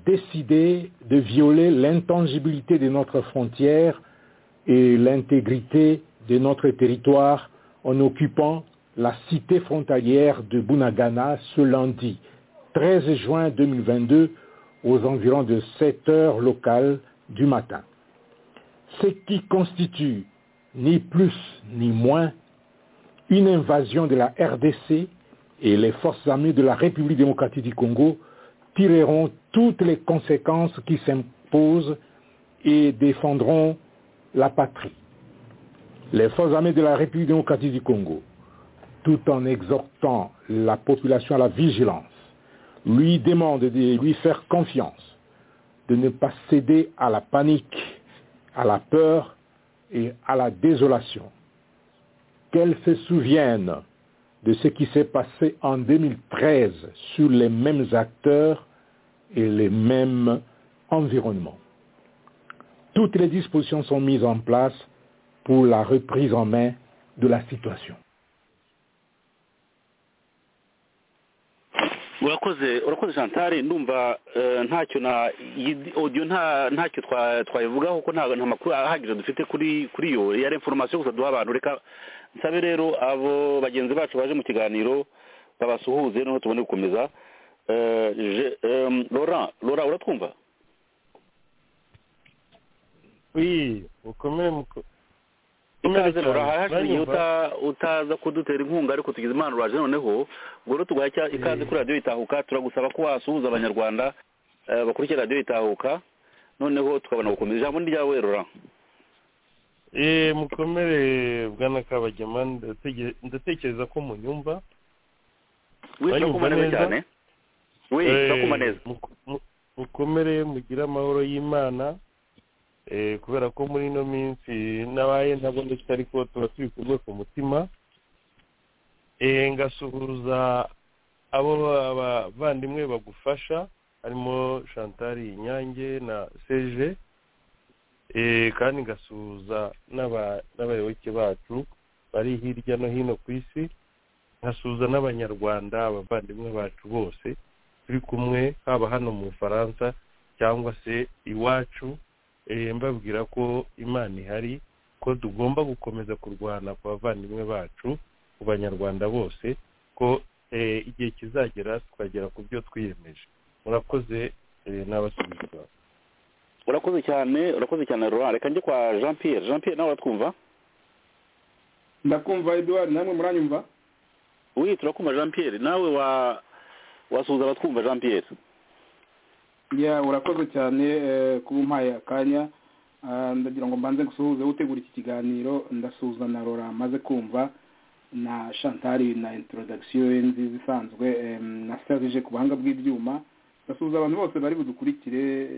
décidé de violer l'intangibilité de notre frontière et l'intégrité de notre territoire en occupant la cité frontalière de Bunagana ce lundi 13 juin 2022 aux environs de 7 heures locales du matin. Ce qui constitue ni plus ni moins une invasion de la RDC et les forces armées de la République démocratique du Congo tireront toutes les conséquences qui s'imposent et défendront la patrie. Les forces armées de la République démocratique du Congo, tout en exhortant la population à la vigilance, lui demande de lui faire confiance, de ne pas céder à la panique, à la peur et à la désolation. Qu'elle se souvienne de ce qui s'est passé en 2013 sur les mêmes acteurs et les mêmes environnements. Toutes les dispositions sont mises en place pour la reprise en main de la situation. urakoze urakoze shantari ndumva ntacyo na odiyo ntacyo twayivugaho kuko nta makuru ahagije dufite kuri kuri iyo yari inforomasiyo gusa duha abantu reka nsabe rero abo bagenzi bacu baje mu kiganiro babasuhuze noneho tubone gukomeza Laurent Laurent uratwumva ukomere ikaze urahashimiye utaza kudutera inkunga ariko tugize imana uraje noneho ngoro tugahita ikaze kuri radiyo itahuka turagusaba ko wasuhuza abanyarwanda bakurikira radiyo itahuka noneho tukabona gukomeza ijambo ryawe rura eee mukomere bwana kabagema ndatekereza ko munyumva wiyumva neza cyane wiyumva neza mukomere mugire amahoro y'imana kubera ko muri ino minsi n'abaye ntabwo ndetse ariko tuba turi kumwe ku mutima ngasuhuza abo bavandimwe bagufasha harimo shantari inyange na seje kandi ngasuhuza n'abayoboke bacu bari hirya no hino ku isi nkasuhuza n'abanyarwanda abavandimwe bacu bose turi kumwe haba hano mu bufaransa cyangwa se iwacu mbabwira ko imana ihari ko tugomba gukomeza kurwana ku bavandimwe bacu ku banyarwanda bose ko igihe kizagera tukagera ku byo twiyemeje murakoze n'abasubiza urakoze cyane urakoze cyane rura reka njye kwa jean pierre jean pierre nawe uratwumva ndakumva eduard namwe muranyumva we turakumva jean pierre nawe wasuhuza abatwumva jean pierre ya urakoze cyane kuba umpaye akanya ndagira ngo mbanze gusuhuze utegura iki kiganiro ndasuhuza na rora maze kumva na shantari na introduction ye nziza isanzwe na serivije ku buhanga bw'ibyuma ndasuhuza abantu bose bari budukurikire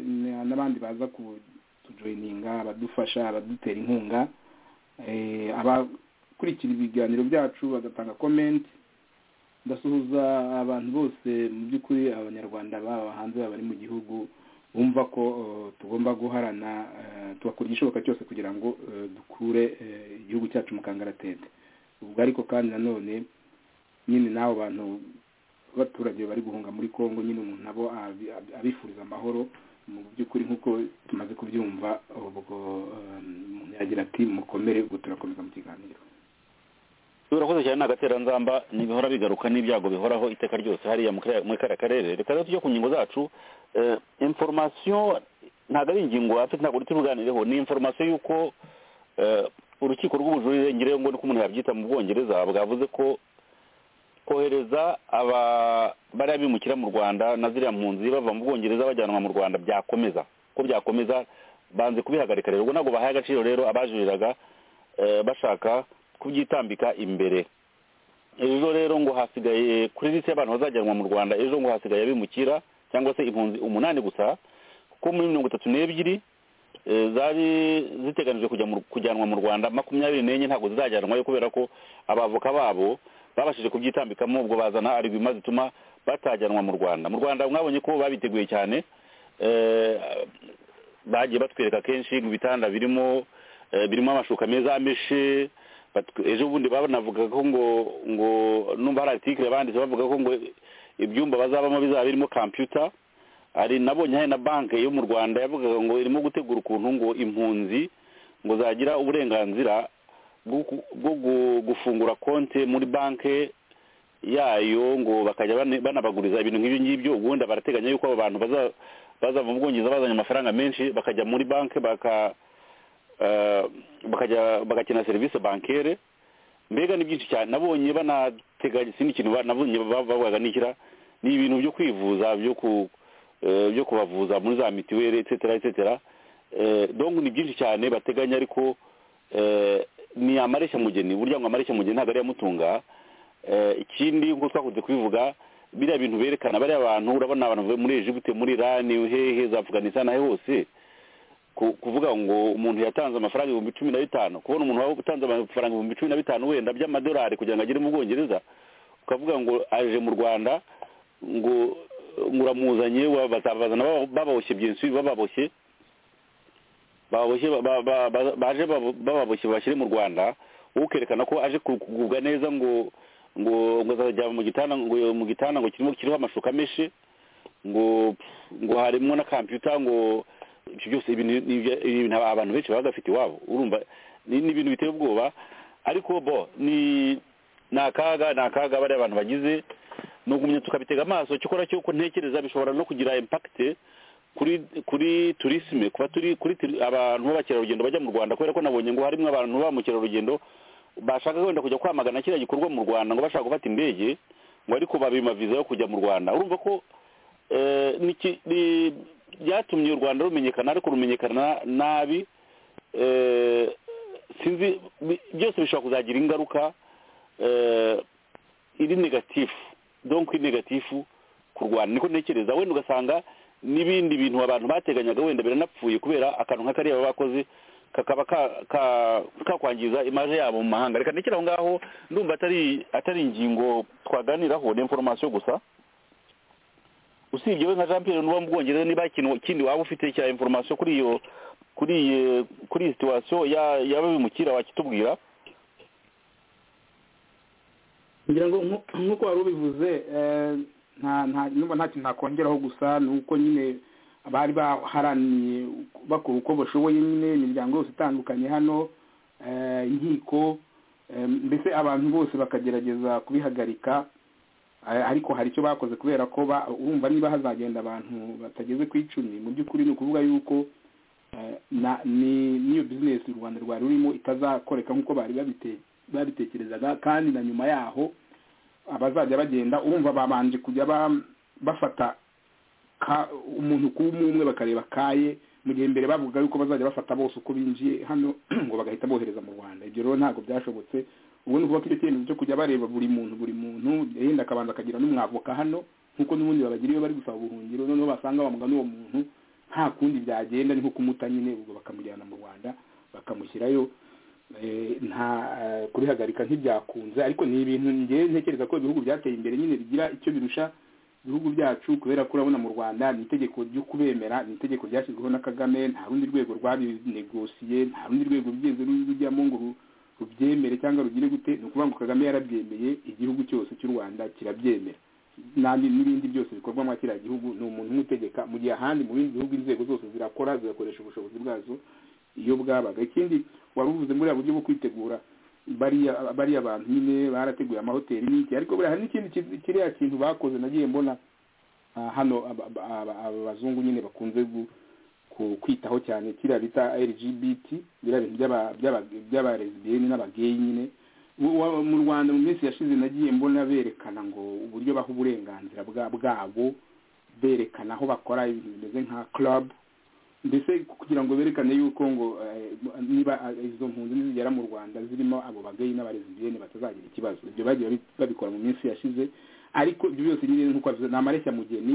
n'abandi baza kutujoyininga abadufasha abadutera inkunga abakurikira ibiganiro byacu bagatanga komenti ndasuhuza abantu bose mu by'ukuri abanyarwanda baba hanze bari mu gihugu bumva ko tugomba guharana tugakora igishoboka cyose kugira ngo dukure igihugu cyacu mu kangaratete ubwo ariko kandi nanone nyine n'abo bantu b'abaturage bari guhunga muri congo nyine umuntu nabo abifuriza amahoro mu by'ukuri nk'uko tumaze kubyumva ubwo umuntu yagira ati mukomere ubwo turakomeza mu kiganiro urakoze cyane ni agateranzamba ntibihora bigaruka n'ibyago bihoraho iteka ryose hariya muri kariya karere reka rero tujye ku ngingo zacu inforomasiyo ntabwo ari ingingo afite ntabwo uri tubuganireho ni inforomasiyo y'uko urukiko rw'ubujurire ngereyo ngo uko umuntu yabyita mu bwongereza bwavuze ko kohereza bariya bimukira mu rwanda na ziriya mpunzi bava mu bwongereza bajyanwa mu rwanda byakomeza ko byakomeza banze kubihagarika rero ubwo ntabwo bahaye agaciro rero abajuriraga bashaka kubyitambika imbere ejo rero ngo hasigaye kuri lisi y'abantu bazajyanwa mu rwanda ejo ngo hasigaye abimukira cyangwa se impunzi umunani gusa kuko muri mirongo itatu n'ebyiri zari ziteganijwe kujyanwa mu rwanda makumyabiri n'enye ntabwo zizajyanwayo kubera ko abavoka babo babashije kubyitambikamo ubwo bazana arigwima zituma batajyanwa mu rwanda mu rwanda mwabonye ko babiteguye cyane bagiye batwereka kenshi mu bitanda birimo birimo amashuka meza ameshe ejo bundi banavuga ko ngo ngo numva hari aritikire banditse bavuga ko ngo ibyumba bazabamo bizaba birimo kampiyuta hari nabonye hari na banki yo mu rwanda yavugaga ngo irimo gutegura ukuntu ngo impunzi ngo zagira uburenganzira bwo gufungura konti muri banki yayo ngo bakajya banabaguriza ibintu nk'ibyo ngibyo ubundi barateganya yuko abo bantu bazava mu bwongereza bazanye amafaranga menshi bakajya muri banki bagakina serivisi bankere mbega ni byinshi cyane nabonye banateganya ikindi kintu nabonye bavugaga n'ikira ni ibintu byo kwivuza byo ku byo kubavuza muri za mituweli etsetera etsetera dongo ni byinshi cyane bateganya ariko ni amareshya burya ngo amareshya mugeni ntabwo ari iyamutunga ikindi nk'uko twakunze kubivuga biriya bintu berekana bariya bantu urabona abantu bavuye muri egiputi muri irani hehe za afganistan aho hose kuvuga ngo umuntu yatanze amafaranga ibihumbi cumi na bitanu kubona umuntu waba utanze amafaranga ibihumbi cumi na bitanu wenda by'amadolari kugira ngo agere mu bwongereza ukavuga ngo aje mu rwanda ngo uramuzanye bazabazana bababoshye byinshi bababoshye baboshye baje bababoshye bashyire mu rwanda wowe ukerekana ko aje kugubwa neza ngo ngo ngo azajya mu gitanda ngo mu gitanda ngo kirimo kiriho amashuka menshi ngo ngo harimo na kampiyuta ngo ibyo byose ibintu abantu benshi baba bafite iwabo urumva ni ibintu biteye ubwoba ariko bo ni ni akaga ni akaga bariya abantu bagize ni ugumya tukabitega amaso cyo ukora cy'uko ntekereza bishobora no kugira impakite kuri kuri turisime kuba turi kuri abantu b'abakerarugendo bajya mu rwanda kubera ko nabonye ngo harimo abantu ba mukerarugendo bashaka wenda kujya kwamagana kiriya gikorwa mu rwanda ngo bashaka gufata indege ngo ariko babima viza yo kujya mu rwanda urumva ko byatumye u rwanda rumenyekana ariko rumenyekana nabi sinzi byose bishobora kuzagira ingaruka iri negatifu donko negatifu ku rwanda niko ntekereza wenda ugasanga n'ibindi bintu abantu bateganyaga wenda biranapfuye kubera akantu nk'akariya bakoze kakaba kakwangiza imaje yabo mu mahanga reka ndekera aho ngaho ndumva atari atari ingingo twaganiraho ni inforomasiyo gusa usibye we nka jean pierre n'uwo mu bwongereza niba ikintu kindi waba ufite cya inforomasiyo kuri iyo kuri kuri iyi situwasiyo y'ababimukira wakitubwira ngira ngo nk'uko wari ubivuze nta kintu nakongeraho gusa ni uko nyine bari baharaniye bakora uko bashoboye nyine imiryango yose itandukanye hano inkiko mbese abantu bose bakagerageza kubihagarika ariko hari icyo bakoze kubera ko urumva niba hazagenda abantu batageze ku icumi mu by'ukuri ni ukuvuga yuko n'iyo bizinesi u rwanda rwari rurimo itazakoreka nk'uko bari babiteye babitekerezaga kandi na nyuma yaho abazajya bagenda urumva babanje kujya bafata umuntu ku umwe bakareba kaye mu gihe mbere bavuga yuko bazajya bafata bose uko binjiye hano ngo bagahita bohereza mu rwanda ibyo rero ntabwo byashobotse ubu ni ukuvuga ko icyo cyemezo cyo kujya bareba buri muntu buri muntu yenda akabanza akagira n'umwavoka hano nk'uko n'ubundi babagira iyo bari gusaba ubuhungiro noneho basanga bamuga n'uwo muntu nta kundi byagenda ni nko kumuta nyine ubwo bakamujyana mu rwanda bakamushyirayo nta kurihagarika ntibyakunze ariko ni ibintu ngewe ntekereza ko ibihugu byateye imbere nyine bigira icyo birusha ibihugu byacu kubera ko urabona mu rwanda ni itegeko ryo kubemera ni itegeko ryashyizweho na kagame nta rundi rwego rwabinegosiye nta rundi rwego rugeze rujyamo ngo rubyemere cyangwa rugire gute ni ukuvuga ngo kagame yarabyemeye igihugu cyose cy'u rwanda kirabyemera n'andi n'ibindi byose bikorwa muri kiriya gihugu ni umuntu umwe utegeka mu gihe ahandi mu bindi bihugu inzego zose zirakora zigakoresha ubushobozi bwazo iyo bwabaga ikindi wari uvuze muri buryo bwo kwitegura bariya abantu nyine barateguye amahoteli n'iki ariko buriya hari n'ikindi kiriya kintu bakoze nagiye mbona hano abazungu nyine bakunze kwitaho cyane kiriya bita lgbt biriya bintu by'abarezibiyeni n'abageyi nyine mu rwanda mu minsi yashize nagiye mbona berekana ngo uburyo baha uburenganzira bwabo berekana aho bakora ibintu bimeze nka club mbese kugira ngo berekane yuko ngo niba izo mpunzi nizigera mu rwanda zirimo abo bageyi n'abarezibiyeni batazagira ikibazo ibyo bagiye babikora mu minsi yashize ariko ibyo byose nyine nk'uko ni amareshya mugeni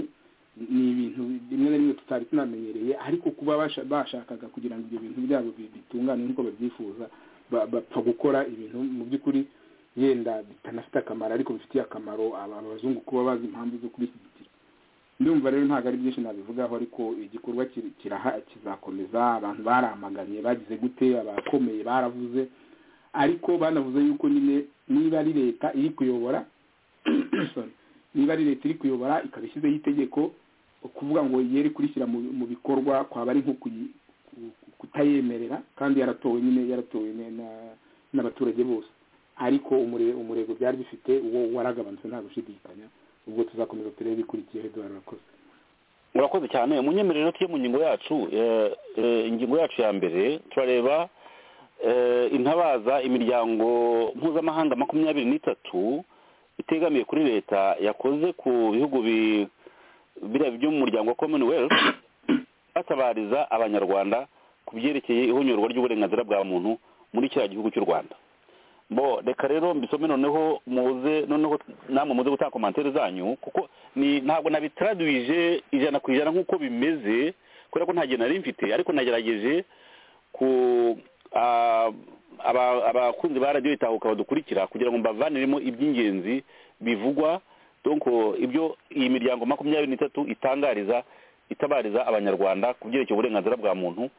ni ibintu rimwe na rimwe tutari tunamenyereye ariko kuba bashakaga kugira ngo ibyo bintu byabo bitungane nk'uko babyifuza bapfa gukora ibintu mu by'ukuri yenda bitanafite akamaro ariko bifitiye akamaro abazungu kuba bazi impamvu zo kubishyigikira ndumva rero ntabwo ari byinshi nabivugaho ariko igikorwa kizakomeza abantu baramaganye bagize gute abakomeye baravuze ariko banavuze yuko nyine niba ari leta iri kuyobora niba ari leta iri kuyobora ikaba ishyizeho itegeko kuvuga ngo yere kurishyira mu bikorwa kwaba ari nko kutayemerera kandi yaratowe nyine yaratowe n'abaturage bose ariko umurego byari bifite uwo waragabanutse nta gushidikanya ubwo tuzakomeza turebe ikurikiye eduwari urakoze murakoze cyane munyemerero tuye mu ngingo yacu ingingo yacu ya mbere turareba intabaza imiryango mpuzamahanga makumyabiri n'itatu itegamiye kuri leta yakoze ku bihugu biriya by'umuryango wa commonwealth batabariza abanyarwanda ku byerekeye ihonyorwa ry'uburenganzira bwa muntu muri kiriya gihugu cy'u rwanda bo reka rero mbisome noneho muze noneho namwe muze gutanga komantere zanyu kuko ni ntabwo nabitaraduwije ijana ku ijana nk'uko bimeze kubera ko nta gihe nari mfite ariko nagerageje ku abakunzi ba radiyo itahuka badukurikira kugira ngo mbavaniremo iby'ingenzi bivugwa donko ibyo iyi miryango makumyabiri n'itatu itangariza itabariza abanyarwanda ku byerekeye uburenganzira bwa muntu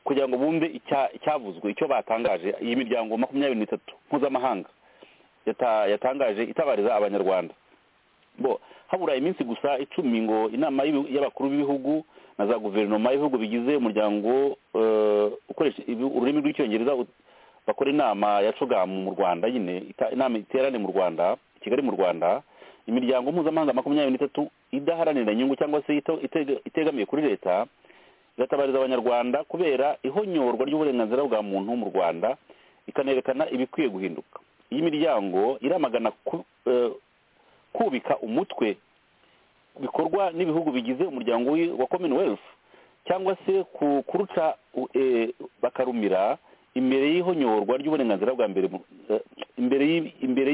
kugira ngo bumve icyavuzwe icyo batangaje iyi miryango makumyabiri n'itatu mpuzamahanga yatangaje itabariza abanyarwanda bo habura iminsi gusa icumi ngo inama y'abakuru b'ibihugu na za guverinoma y'ibihugu bigize umuryango ukoresha ururimi rw'icyongereza bakora inama ya cogamu mu rwanda nyine inama iterane mu rwanda kigali mu rwanda imiryango mpuzamahanga makumyabiri n'itatu idaharanira inyungu cyangwa se itegamiye kuri leta igatabariza abanyarwanda kubera ihonyorwa ry'uburenganzira bwa muntu mu rwanda ikanerekana ibikwiye guhinduka iyi miryango iramagana kubika umutwe bikorwa n'ibihugu bigize umuryango wa commonwealth cyangwa se kuruca bakarumira imbere y'ihonyorwa ry'uburenganzira bwa mbere imbere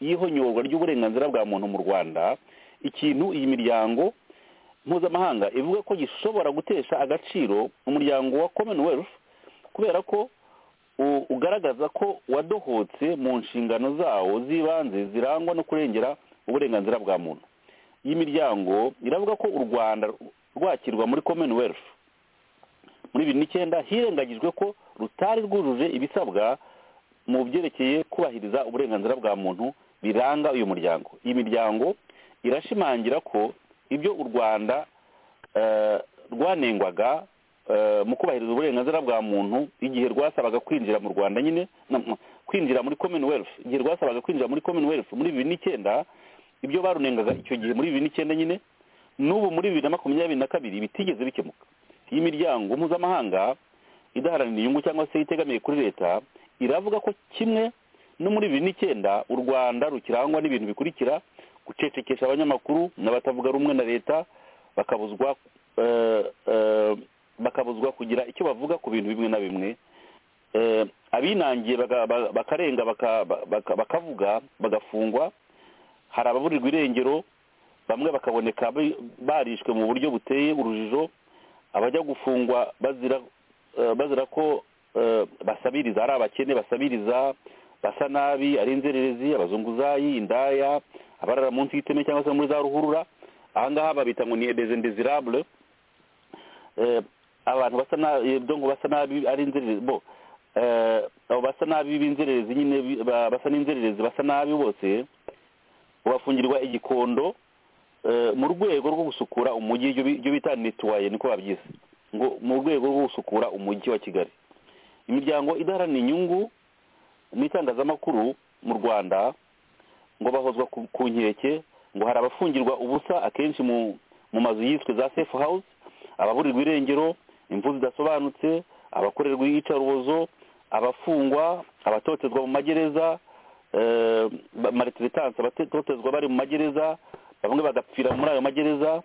y'ihonyorwa ry'uburenganzira bwa muntu mu rwanda ikintu iyi miryango mpuzamahanga ivuga ko gishobora gutesha agaciro umuryango wa commonwealth kubera ko ugaragaza ko wadohotse mu nshingano zawo z'ibanze zirangwa no kurengera uburenganzira bwa muntu iyi miryango iravuga ko u rwanda rwakirwa muri commonwealth muri bibiri n'icyenda hirengagijwe ko rutari rwujuje ibisabwa mu byerekeye kubahiriza uburenganzira bwa muntu biranga uyu muryango iyi miryango irashimangira ko ibyo u rwanda rwanengwaga mu kubahiriza uburenganzira bwa muntu igihe rwasabaga kwinjira mu rwanda nyine kwinjira muri commonwealth igihe rwasabaga kwinjira muri commonwealth muri bibiri n'icyenda ibyo barunengaga icyo gihe muri bibiri n'icyenda nyine n'ubu muri bibiri na makumyabiri na kabiri bitigeze bikemuka iyi miryango mpuzamahanga idaharanira inyungu cyangwa se itegamiye kuri leta iravuga ko kimwe no muri bibiri n'icyenda u rwanda rukirangwa n'ibintu bikurikira gucecekesha abanyamakuru n'abatavuga rumwe na leta bakabuzwa bakabuzwa kugira icyo bavuga ku bintu bimwe na bimwe abinangiye bakarenga bakavuga bagafungwa hari ababurirwa irengero bamwe bakaboneka barishwe mu buryo buteye urujijo abajya gufungwa bazira ko basabiriza ari abakene basabiriza basa nabi ari inzererezi abazunguzayi indaya abarara munsi y'iteme cyangwa se muri za ruhurura ahangaha babita ngo ni edezendezirabure abantu basa nabi basa nabi ari inzererezi bo abo basa nabi b'inzererezi nyine basa n'inzererezi basa nabi bose babafungirwa igikondo mu rwego rwo gusukura umujyi ibyo bita netuwaye niko babyise ngo mu rwego rwo gusukura umujyi wa kigali imiryango idaharanira inyungu n'itangazamakuru mu rwanda ngo bahozwa ku nkeke ngo hari abafungirwa ubusa akenshi mu mazu yiswe za sefu hawuze ababurirwa irengero imvu zidasobanutse abakorerwa iyicarubozo abafungwa abatotezwa mu magereza maritiretanse abatotezwa bari mu magereza bamwe bagapfira muri ayo magereza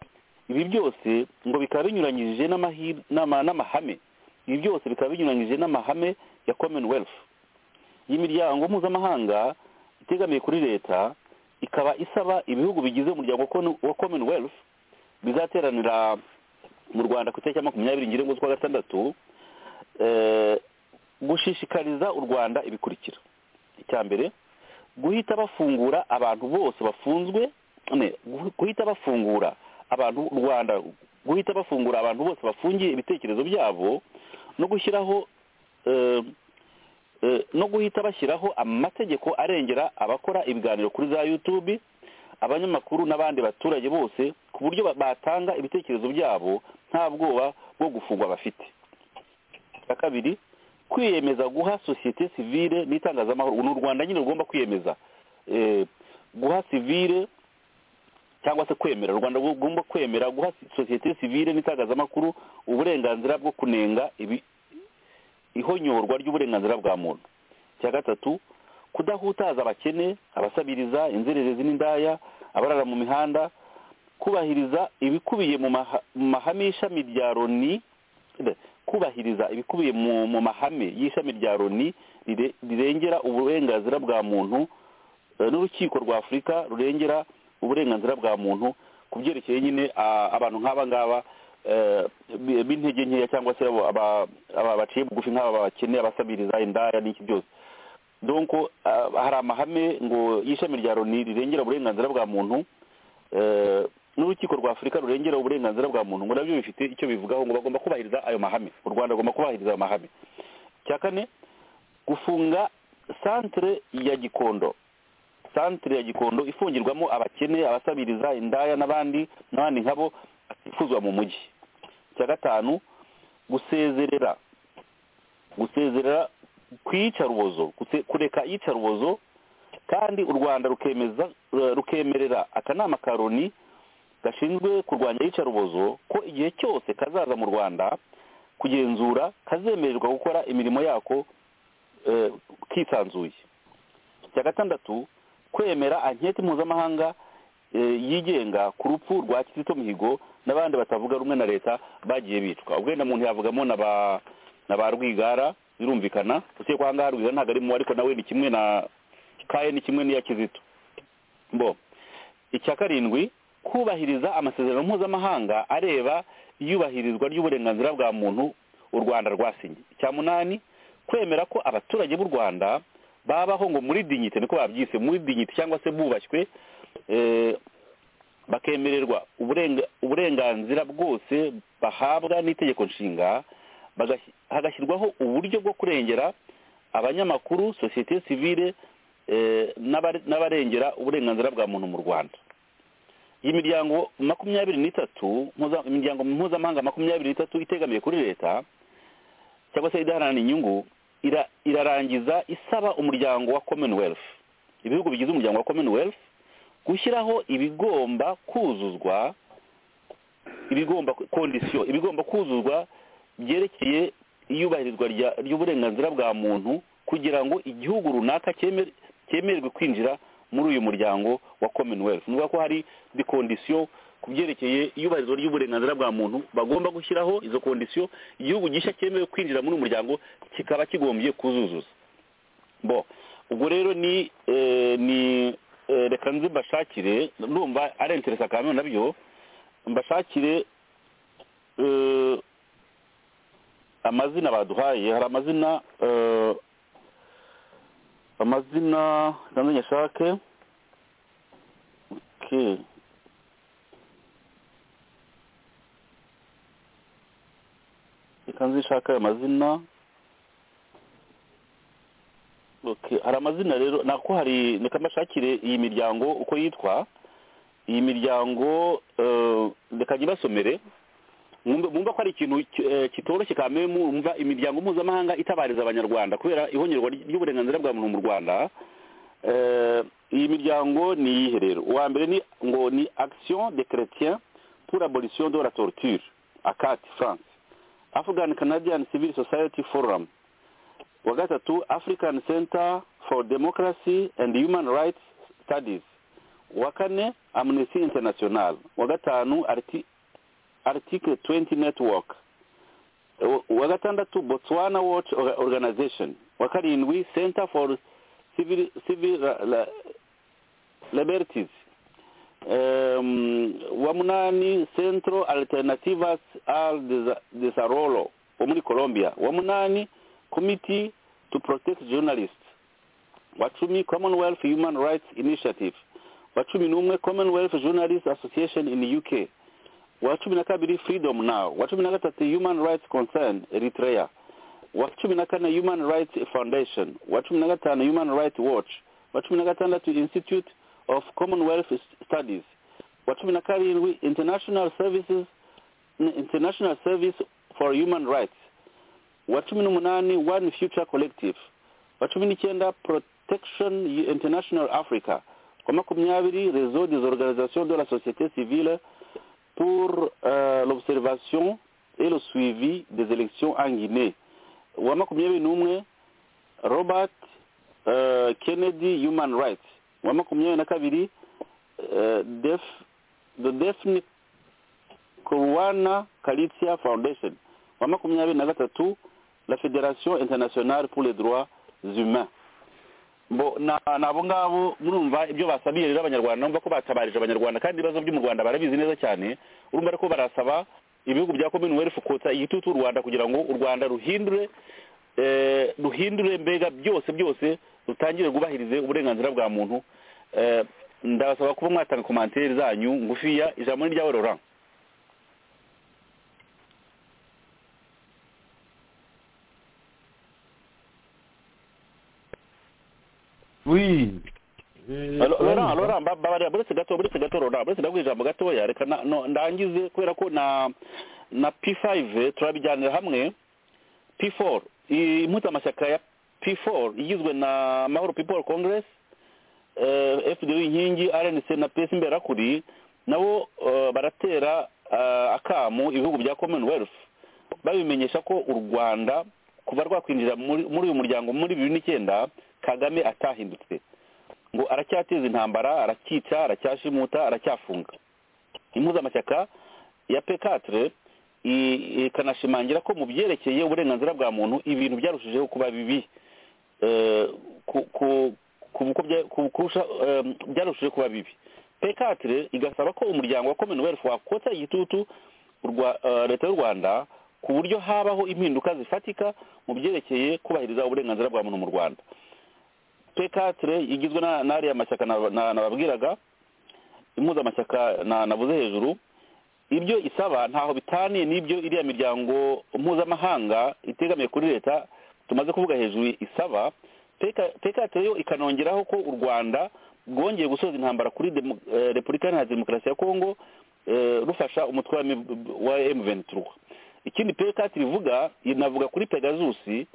ibi byose ngo bikaba binyuranyije n'amahame ibi byose bikaba binyuranyije n'amahame ya commonwealth iyi miryango mpuzamahanga itegamiye kuri leta ikaba isaba ibihugu bigize umuryango wa commonwealth bizateranira mu rwanda ku itariki ya makumyabiri ngirengo z'ukwa gatandatu gushishikariza u rwanda ibikurikira icya mbere guhita bafungura abantu bose bafunzwe guhita bafungura abantu rwanda guhita bafungura abantu bose bafungiye ibitekerezo byabo no gushyiraho no guhita bashyiraho amategeko arengera abakora ibiganiro kuri za yutube abanyamakuru n'abandi baturage bose ku buryo batanga ibitekerezo byabo nta bwoba bwo gufungwa bafite icya kabiri kwiyemeza guha sosiyete sivire n'itangazamakuru ni u rwanda nyine rugomba kwiyemeza guha sivire cyangwa se kwemera u rwanda rugomba kwemera guha sosiyete sivire n'itangazamakuru uburenganzira bwo kunenga ihonyorwa ry'uburenganzira bwa muntu icya gatatu kudahutaza abakene abasabiriza inzererezi n'indaya abarara mu mihanda kubahiriza ibikubiye mu mahame y'ishami rya loni kubahiriza ibikubiye mu mahame y'ishami rya loni rirengera uburenganzira bwa muntu n'urukiko rwa afurika rurengera uburenganzira bwa muntu ku byerekeye nyine abantu nk'aba ngaba b'intege nkeya cyangwa se baciye bugufi nk'aba bakeneye abasabiriza indaya n'iki byose donko hari amahame ngo y'ishami rya loni rirengera uburenganzira bwa muntu n'urukiko rwa afurika rurengera uburenganzira bwa muntu ngo nabyo bifite icyo bivugaho ngo bagomba kubahiriza ayo mahame u rwanda rugomba kubahiriza ayo mahame cya kane gufunga santire ya gikondo santire ya gikondo ifungirwamo abakene abasabiriza indaya n'abandi n'abandi nkabo batifuzwa mu mujyi cya gatanu gusezerera gusezerera ku iyicarubozo kureka iyicarubozo kandi u rwanda rukemerera akanama ka loni gashinzwe kurwanya iyicarubozo ko igihe cyose kazaza mu rwanda kugenzura kazemererwa gukora imirimo yako kisanzuye cya gatandatu kwemera anketi mpuzamahanga yigenga ku rupfu rwa kizito mihigo n'abandi batavuga rumwe na leta bagiye bicwa ubwenda muntu yavugamo na ba rwigara birumvikana usibye ko aha ngaha rwigara ntabwo ari mu ariko nawe ni kimwe na kaye ni kimwe n'iya kizito bo icya karindwi kubahiriza amasezerano mpuzamahanga areba iyubahirizwa ry'uburenganzira bwa muntu u rwanda rwasinye icya munani kwemera ko abaturage b'u rwanda babaho ngo muri dinyite niko babyise muri dinyite cyangwa se bubashywe bakemererwa uburenganzira bwose bahabwa n'itegeko nshinga hagashyirwaho uburyo bwo kurengera abanyamakuru sosiyete sivire n'abarengera uburenganzira bwa muntu mu rwanda iyi miryango makumyabiri n'itatu imiryango mpuzamahanga makumyabiri n'itatu itegamiye kuri leta cyangwa se idaharanira inyungu irarangiza isaba umuryango wa commonwealth ibihugu bigize umuryango wa commonwealth gushyiraho ibigomba kuzuzwa ibigomba kondisiyo ibigomba kuzuzwa byerekeye iyubahirizwa ry'uburenganzira bwa muntu kugira ngo igihugu runaka cyemererwe kwinjira muri uyu muryango wa commonwealth ni ko hari dikondisiyo ku byerekeye iyubahirizwa ry'uburenganzira bwa muntu bagomba gushyiraho izo kondisiyo igihugu gishya cyemewe kwinjira muri uyu muryango kikaba kigombye kuzuzuza bo ubwo rero ni ni reka nzi mbashakire ndumva ari interesa kamwe nabyo mbashakire amazina baduhaye hari amazina amazina kandi nyashake reka nzishaka ayo mazina hari amazina rero nako hari reka mbashakire iyi miryango uko yitwa iyi miryango reka ntibasomere mwumva ko ari ikintu kitoroshye kamere mwumva imiryango mpuzamahanga itabariza abanyarwanda kubera ihongerwa ry'uburenganzira bwa muntu mu rwanda iyi miryango ni iyihe rero uwa mbere ni ngo ni action de chrétien pour abolition de la torture akati france Afghan Canadian Civil Society Forum wa gatatu African Center for Democracy and Human Rights Studies wa kane Amnesty International wa gatanu Article 20 Network wa gatandatu Botswana Watch Organization wa karindwi Center for Civil, Civil la, Liberties um, wa munani centro alternativas al desarrollo wo muri colombia wa munani committee to protect journalists wa cumi commonwealth human rights initiative wa cumi n'umwe commonwealth journalist association in uk wa cumi na kabiri freedom now wa cumi na gatatu human rights concern eritrea wa cumi na kane human rights foundation wa cumi na gatanu human rights watch wa cumi na gatandatu institute of commonwealth studies wa cumi na karindwi international services international service for human rights wa cumi n'umunani one future collective wa cumi n'icyenda protection international africa wa makumyabiri réseau des organisations de la société civile pour euh, l'observation et le suivi des élections en guinée wa makumyabiri n'umwe robert uh, kennedy human rights wa makumyabiri na kabiri uh, def, the defni kurwana kalitia foundation wa makumyabiri na gatatu la federation internationale pour les droits humains bo ni abo ngabo murumva ibyo basabiye rero abanyarwanda numva ko batabarije abanyarwanda kandi ibibazo byo mu rwanda barabizi neza cyane urumva ariko barasaba ibihugu bya commonwealth kotsa igitutu u rwanda kugira ngo u rwanda ruhindure ruhindure mbega byose byose rutangire rwubahirize uburenganzira bwa muntu ndabasaba kuba mwatanga komantere zanyu ngufiya ijambo ni ryawe Laurent wi Laurent Laurent babarira buretse gato buretse gato Laurent buretse ndaguha ijambo gatoya reka ndangize kubera ko na na P5 turabijyanira hamwe P4 impuzamashyaka ya P4 igizwe na Mahoro People Congress FDU inkingi RNC na PS imberakuri nabo baratera akamu ibihugu bya Commonwealth babimenyesha ko u Rwanda kuva rwakwinjira muri uyu muryango muri bibiri n'icyenda kagame atahindutse ngo aracyateza intambara aracyica aracyashimuta aracyafunga impuzamashyaka ya pekatire ikanashimangira ko mu byerekeye uburenganzira bwa muntu ibintu byarushijeho kuba bibi byarushijeho kuba bibi pekatire igasaba ko umuryango wa commonwealth wakotsa igitutu leta y'u rwanda ku buryo habaho impinduka zifatika mu byerekeye kubahiriza uburenganzira bwa muntu mu rwanda pekatire igizwe n'ariya mashyaka nababwiraga impuzamashyaka nabuze hejuru ibyo isaba ntaho bitaniye n'ibyo iriya miryango mpuzamahanga itegamiye kuri leta tumaze kuvuga hejuru isaba pekatire yo ikanongeraho ko u rwanda rwongeye gusoza intambara kuri repubulika iharanira demokarasi ya kongo rufasha umutwe wa emuventura ikindi pekatire ivuga inavuga kuri pegazusi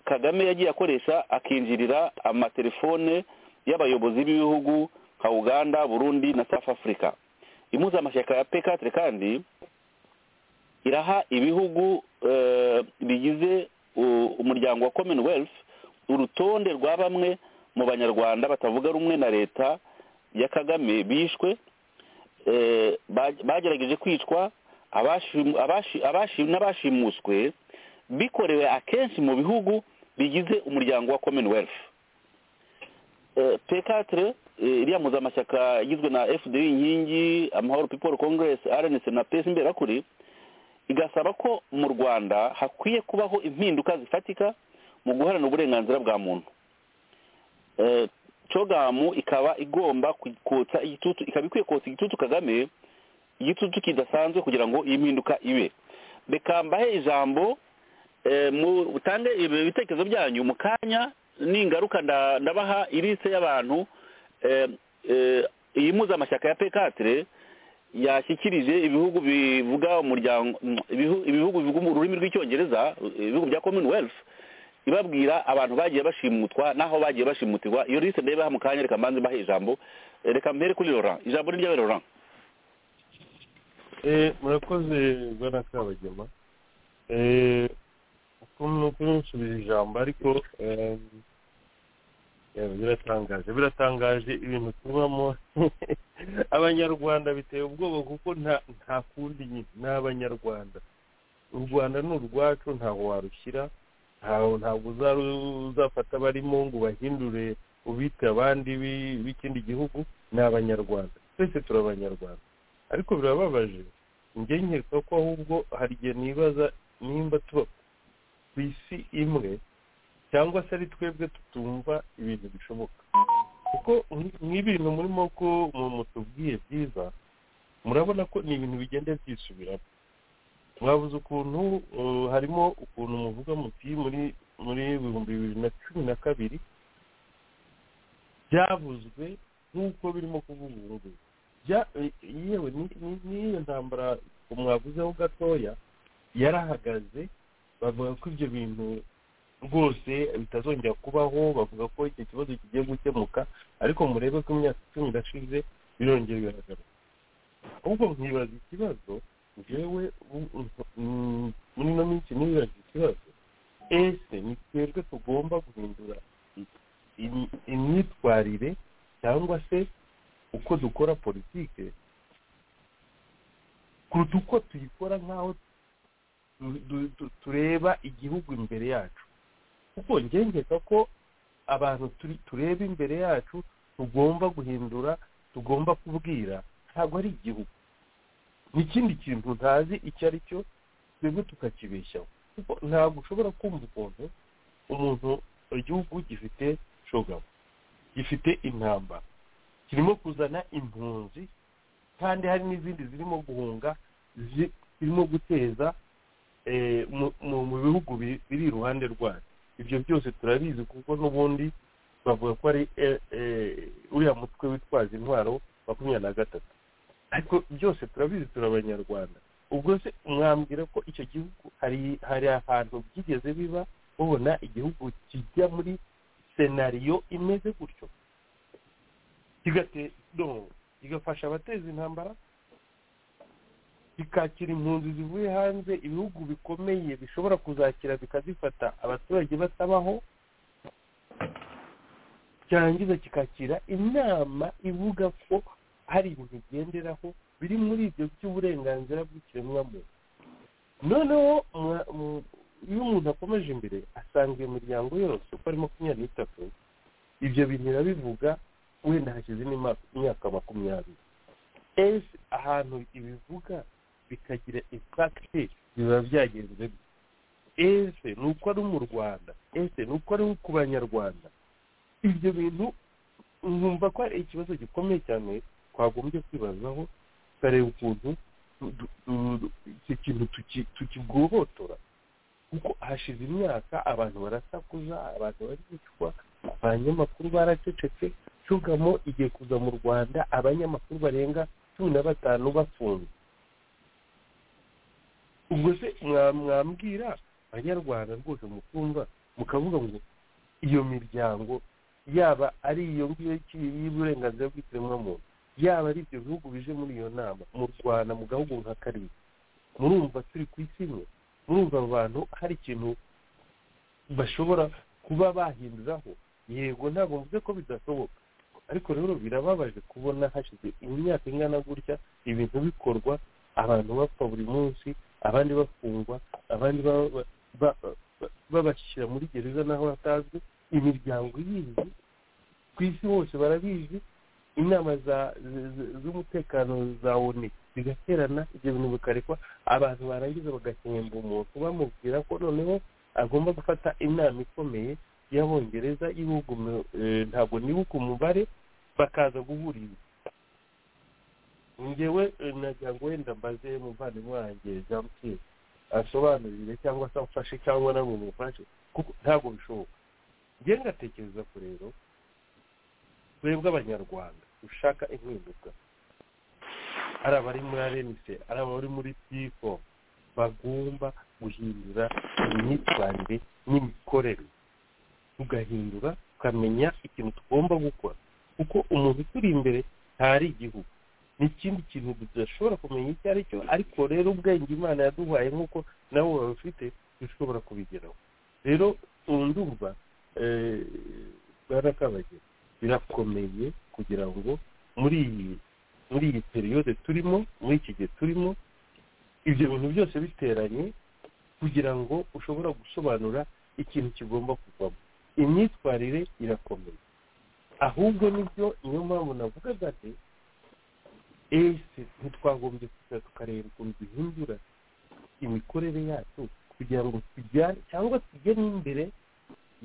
kagame yagiye akoresha akinjirira amatelefone y'abayobozi b'ibihugu nka uganda burundi na south africa impuzamashyaka ya pekatire kandi iraha ibihugu bigize umuryango wa commonwealth urutonde rwa bamwe mu banyarwanda batavuga rumwe na leta ya kagame bishwe bagerageje kwicwa n'abashimuswe bikorewe akenshi mu bihugu bigize umuryango wa commonwealth pekatire iriya muzamashyaka igizwe na fda inkingi amahoro people congress rnc na pes imberakuri igasaba ko mu rwanda hakwiye kubaho impinduka zifatika mu guharana uburenganzira bwa muntu cogamu ikaba igomba kotsa igitutu ikaba ikwiye kotsa igitutu kagame igitutu kidasanzwe kugira ngo iyi mpinduka ibe reka mbahe ijambo mutange ibitekerezo byanyu mu kanya n'ingaruka ndabaha irise y'abantu iyi muzamashyaka ya pekatire yashyikirije ibihugu bivuga umuryango ibihugu bivuga ururimi rw'icyongereza ibihugu bya commonwealth ibabwira abantu bagiye bashimutwa n'aho bagiye bashimutirwa iyo rise ndayibaha mu kanya reka mbanze mbahe ijambo reka mbere kuri laurent ijambo ni ryawe laurent murakoze rwanda kabagema kumusubiza ijambo ariko biratangaje biratangaje ibintu tubamo abanyarwanda biteye ubwoba kuko nta kundi ni abanyarwanda u rwanda ni urwacu ntaho warushyira ntabwo uzafata barimo ngo ubahindure ubite abandi b'ikindi gihugu ni abanyarwanda twese turi abanyarwanda ariko birababaje njye nkeka ko ahubwo hari igihe nibaza nimba tuba ku isi imwe cyangwa se ari twebwe tutumva ibintu bishoboka kuko nk'ibintu murimo ko mutubwiye byiza murabona ko ni ibintu bigenda byisubiramo mwabuze ukuntu harimo ukuntu muvuga muti muri muri ibihumbi bibiri na cumi na kabiri byavuzwe nk'uko birimo kuvuga ubu ngubu yewe n'iyo ntambara mwavuzeho gatoya yarahagaze bavuga ko ibyo bintu rwose bitazongera kubaho bavuga ko icyo kibazo kigiye gukemuka ariko murebe ko imyaka icumi irashize birongera biragaruka ahubwo mwibaza ikibazo ngewe muri ino minsi ntibibaze ikibazo ese ni twebwe tugomba guhindura imyitwarire cyangwa se uko dukora politike kuruta uko tuyikora nk'aho tureba igihugu imbere yacu kuko ngengeka ko abantu tureba imbere yacu tugomba guhindura tugomba kubwira ntabwo ari igihugu ni ikindi kintu ntazi icyo ari cyo twebwe tukakibeshyaho kuko ntabwo ushobora kumva ukuntu umuntu igihugu gifite shogabo gifite intambara kirimo kuzana impunzi kandi hari n'izindi zirimo guhunga zirimo guteza mu bihugu biri iruhande rwayo ibyo byose turabizi kuko n'ubundi bavuga ko ari uriya mutwe witwaza intwaro makumyabiri na gatatu ariko byose turabizi turi abanyarwanda ubwo se mwambwira ko icyo gihugu hari ahantu byigeze biba babona igihugu kijya muri senariyo imeze gutyo kigafasha abateza intambara kikakira impunzi zivuye hanze ibihugu bikomeye bishobora kuzakira bikazifata abaturage batabaho cyarangiza kikakira inama ivuga ko hari ibintu bigenderaho biri muri ibyo by'uburenganzira bw'ikiremwamuntu noneho iyo umuntu akomeje imbere asanga iyo miryango yose uko ari makumyabiri n'itatu ibyo bintu irabivuga wenda hashize imyaka makumyabiri ese ahantu ibivuga bikagira impakiti biba byagenze ese ni uko ari mu rwanda ese ni uko ari ku banyarwanda ibyo bintu nkumva ko ari ikibazo gikomeye cyane twagombye kwibazaho tukareba ukuntu icyo kintu tukigobotora kuko hashize imyaka abantu barasakuza abantu bari bicwa abanyamakuru baracecetse cyugamo igiye kuza mu rwanda abanyamakuru barenga cumi na batanu bafunze ubwo se mwambwira abanyarwanda rwose mukumva mukavuga ngo iyo miryango yaba ari iyo ngiyo y'uburenganzira bw'ikiremwamuntu yaba ari ibyo bihugu bije muri iyo nama mu rwanda mu gahugu nka karindwi murumva turi ku isi imwe murumva abantu hari ikintu bashobora kuba bahinduraho yego ntabwo mvuze ko bidashoboka ariko rero birababaje kubona hashize imyaka ingana gutya ibintu bikorwa abantu bapfa buri munsi abandi bafungwa abandi babashyira muri gereza n'aho hatazwi imiryango yindi ku isi hose barabizi inama z'umutekano za oni zigaterana ibyo bintu bikarekwa abantu barangiza bagahemba umuntu bamubwira ko noneho agomba gufata inama ikomeye y'abongereza y'ibihugu ntabwo nibuka umubare bakaza guhuriza ngewe nagira ngo wenda mbaze umuvandimwe wanjye jean pierre asobanurire cyangwa se amfashe cyangwa nawe mufashe kuko ntabwo bishoboka ngewe ngatekereza ko rero twebwe abanyarwanda dushaka impinduka ari abari muri arenise ari abari muri tifo bagomba guhindura imyitwarire n'imikorere tugahindura tukamenya ikintu tugomba gukora kuko umuntu uturi imbere ntari igihugu n'ikindi kintu tudashobora kumenya icyo ari cyo ariko rero ubwenge imana yaduhaye nk'uko nabo babufite dushobora kubigeraho rero ndumva barakabagira birakomeye kugira ngo muri iyi muri iyi periyode turimo muri iki gihe turimo ibyo bintu byose biteranye kugira ngo ushobora gusobanura ikintu kigomba kuvamo imyitwarire irakomeye ahubwo nibyo niyo mpamvu navugaga ati ese ntitwagombye kwicara tukareba ukuntu duhindura imikorere yacu kugira ngo tujyane cyangwa tujye n'imbere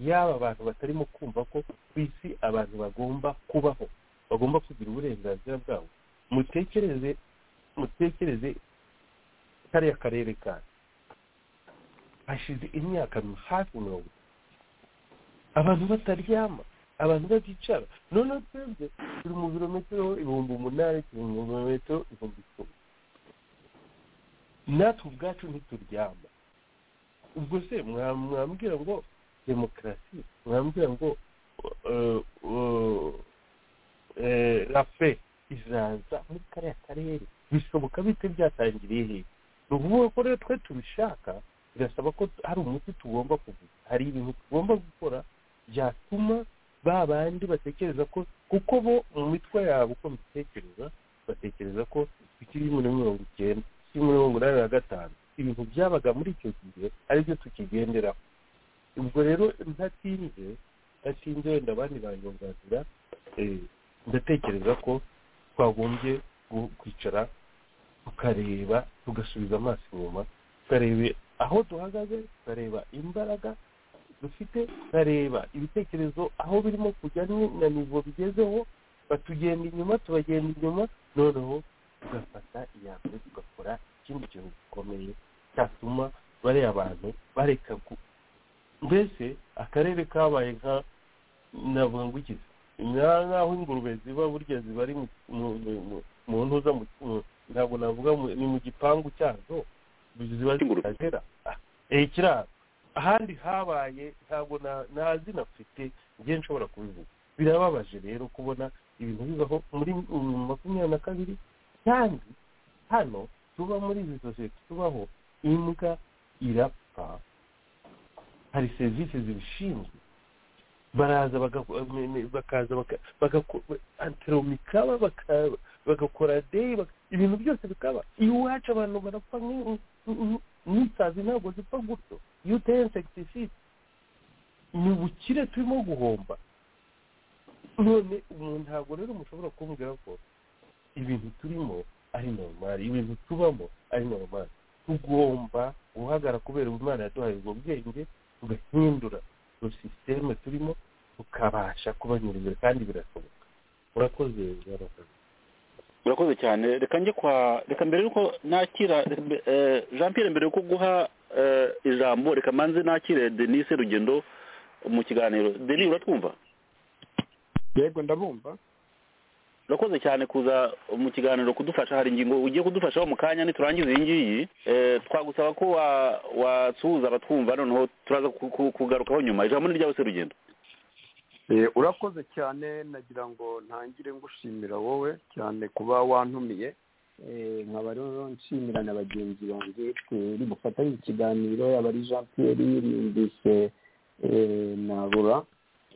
y'aba bantu batarimo kumva ko ku isi abantu bagomba kubaho bagomba kugira uburenganzira bwabo mutekereze mutekereze kariya karere kanyu hashize imyaka hafi mirongo abantu bataryama abantu baticara noneho twebwe turi mu birometero ibihumbi umunani turi mu birometero ibihumbi icumi natwe ubwacu ntituryama ubwo se mwambwira ngo demokarasi mwambwira ngo rafe izaza muri kariya karere bishoboka bite byatangiriye hehe ni ukuvuga ko rero twe tubishaka birasaba ko hari umuti tugomba kuvuga hari ibintu tugomba gukora byatuma ba bandi batekereza ko kuko bo mu mitwe yabo uko mbitekereza batekereza ko bikiri muri mirongo icyenda kiri muri mirongo inani na gatanu ibintu byabaga muri icyo gihe aribyo tukigenderaho ubwo rero ntatinze ntatinze wenda abandi banyunganira ndatekereza ko twagombye kwicara tukareba tugasubiza amaso inyuma tukareba aho duhagaze tukareba imbaraga dufite tukareba ibitekerezo aho birimo kujya na nivo bigezeho batugenda inyuma tubagenda inyuma noneho tugafata iya mbere tugakora ikindi kintu gikomeye cyatuma bariya abantu bareka mbese akarere kabaye nka navuga ngo iki nk'aho ingurube ziba burya ziba ari mu ntuza ntabwo navuga ni mu gipangu cyazo ziba zitagera ikiraro ahandi habaye ntabwo nta zina mfite ngiye nshobora kubivuga birababaje rero kubona ibintu bibaho muri makumyabiri na kabiri kandi hano tuba muri izi sosiyete tubaho imbwa irapfa hari serivisi zibishinzwe baraza bakaza anteromikaba bagakora deyi ibintu byose bikaba iwacu abantu barapfa n'isazi ntabwo zipfa gutyo iyo uteye insekitiside ni ubukire turimo guhomba none umuntu ntabwo rero mushobora kumbwira ko ibintu turimo ari normali ibintu tubamo ari normali tugomba guhagara kubera umwana yaduhaye ubwo bwenge tugahindura iyo sisiteme turimo tukabasha kubanyuriza kandi birasohoka urakoze urakoze cyane reka njye kwa reka mbere yuko nakira jean Pierre mbere yuko guha ijambo reka manze nakire denise rugendo mu kiganiro denise uratwumva yego ndabumva urakoze cyane kuza mu kiganiro kudufasha hari ingingo ugiye kudufashaho mu kanya ntiturangize iyi ngiyi twagusaba ko wasuhuza abatwumva noneho turaza kugarukaho nyuma ijambo ni ryose rugendo urakoze cyane nagira ngo ntangire ngushimira wowe cyane kuba wantumiye nkaba rero nshimira na bagenzi banjye twari bufatanye ikiganiro yaba ari jean pierre yumvise na rura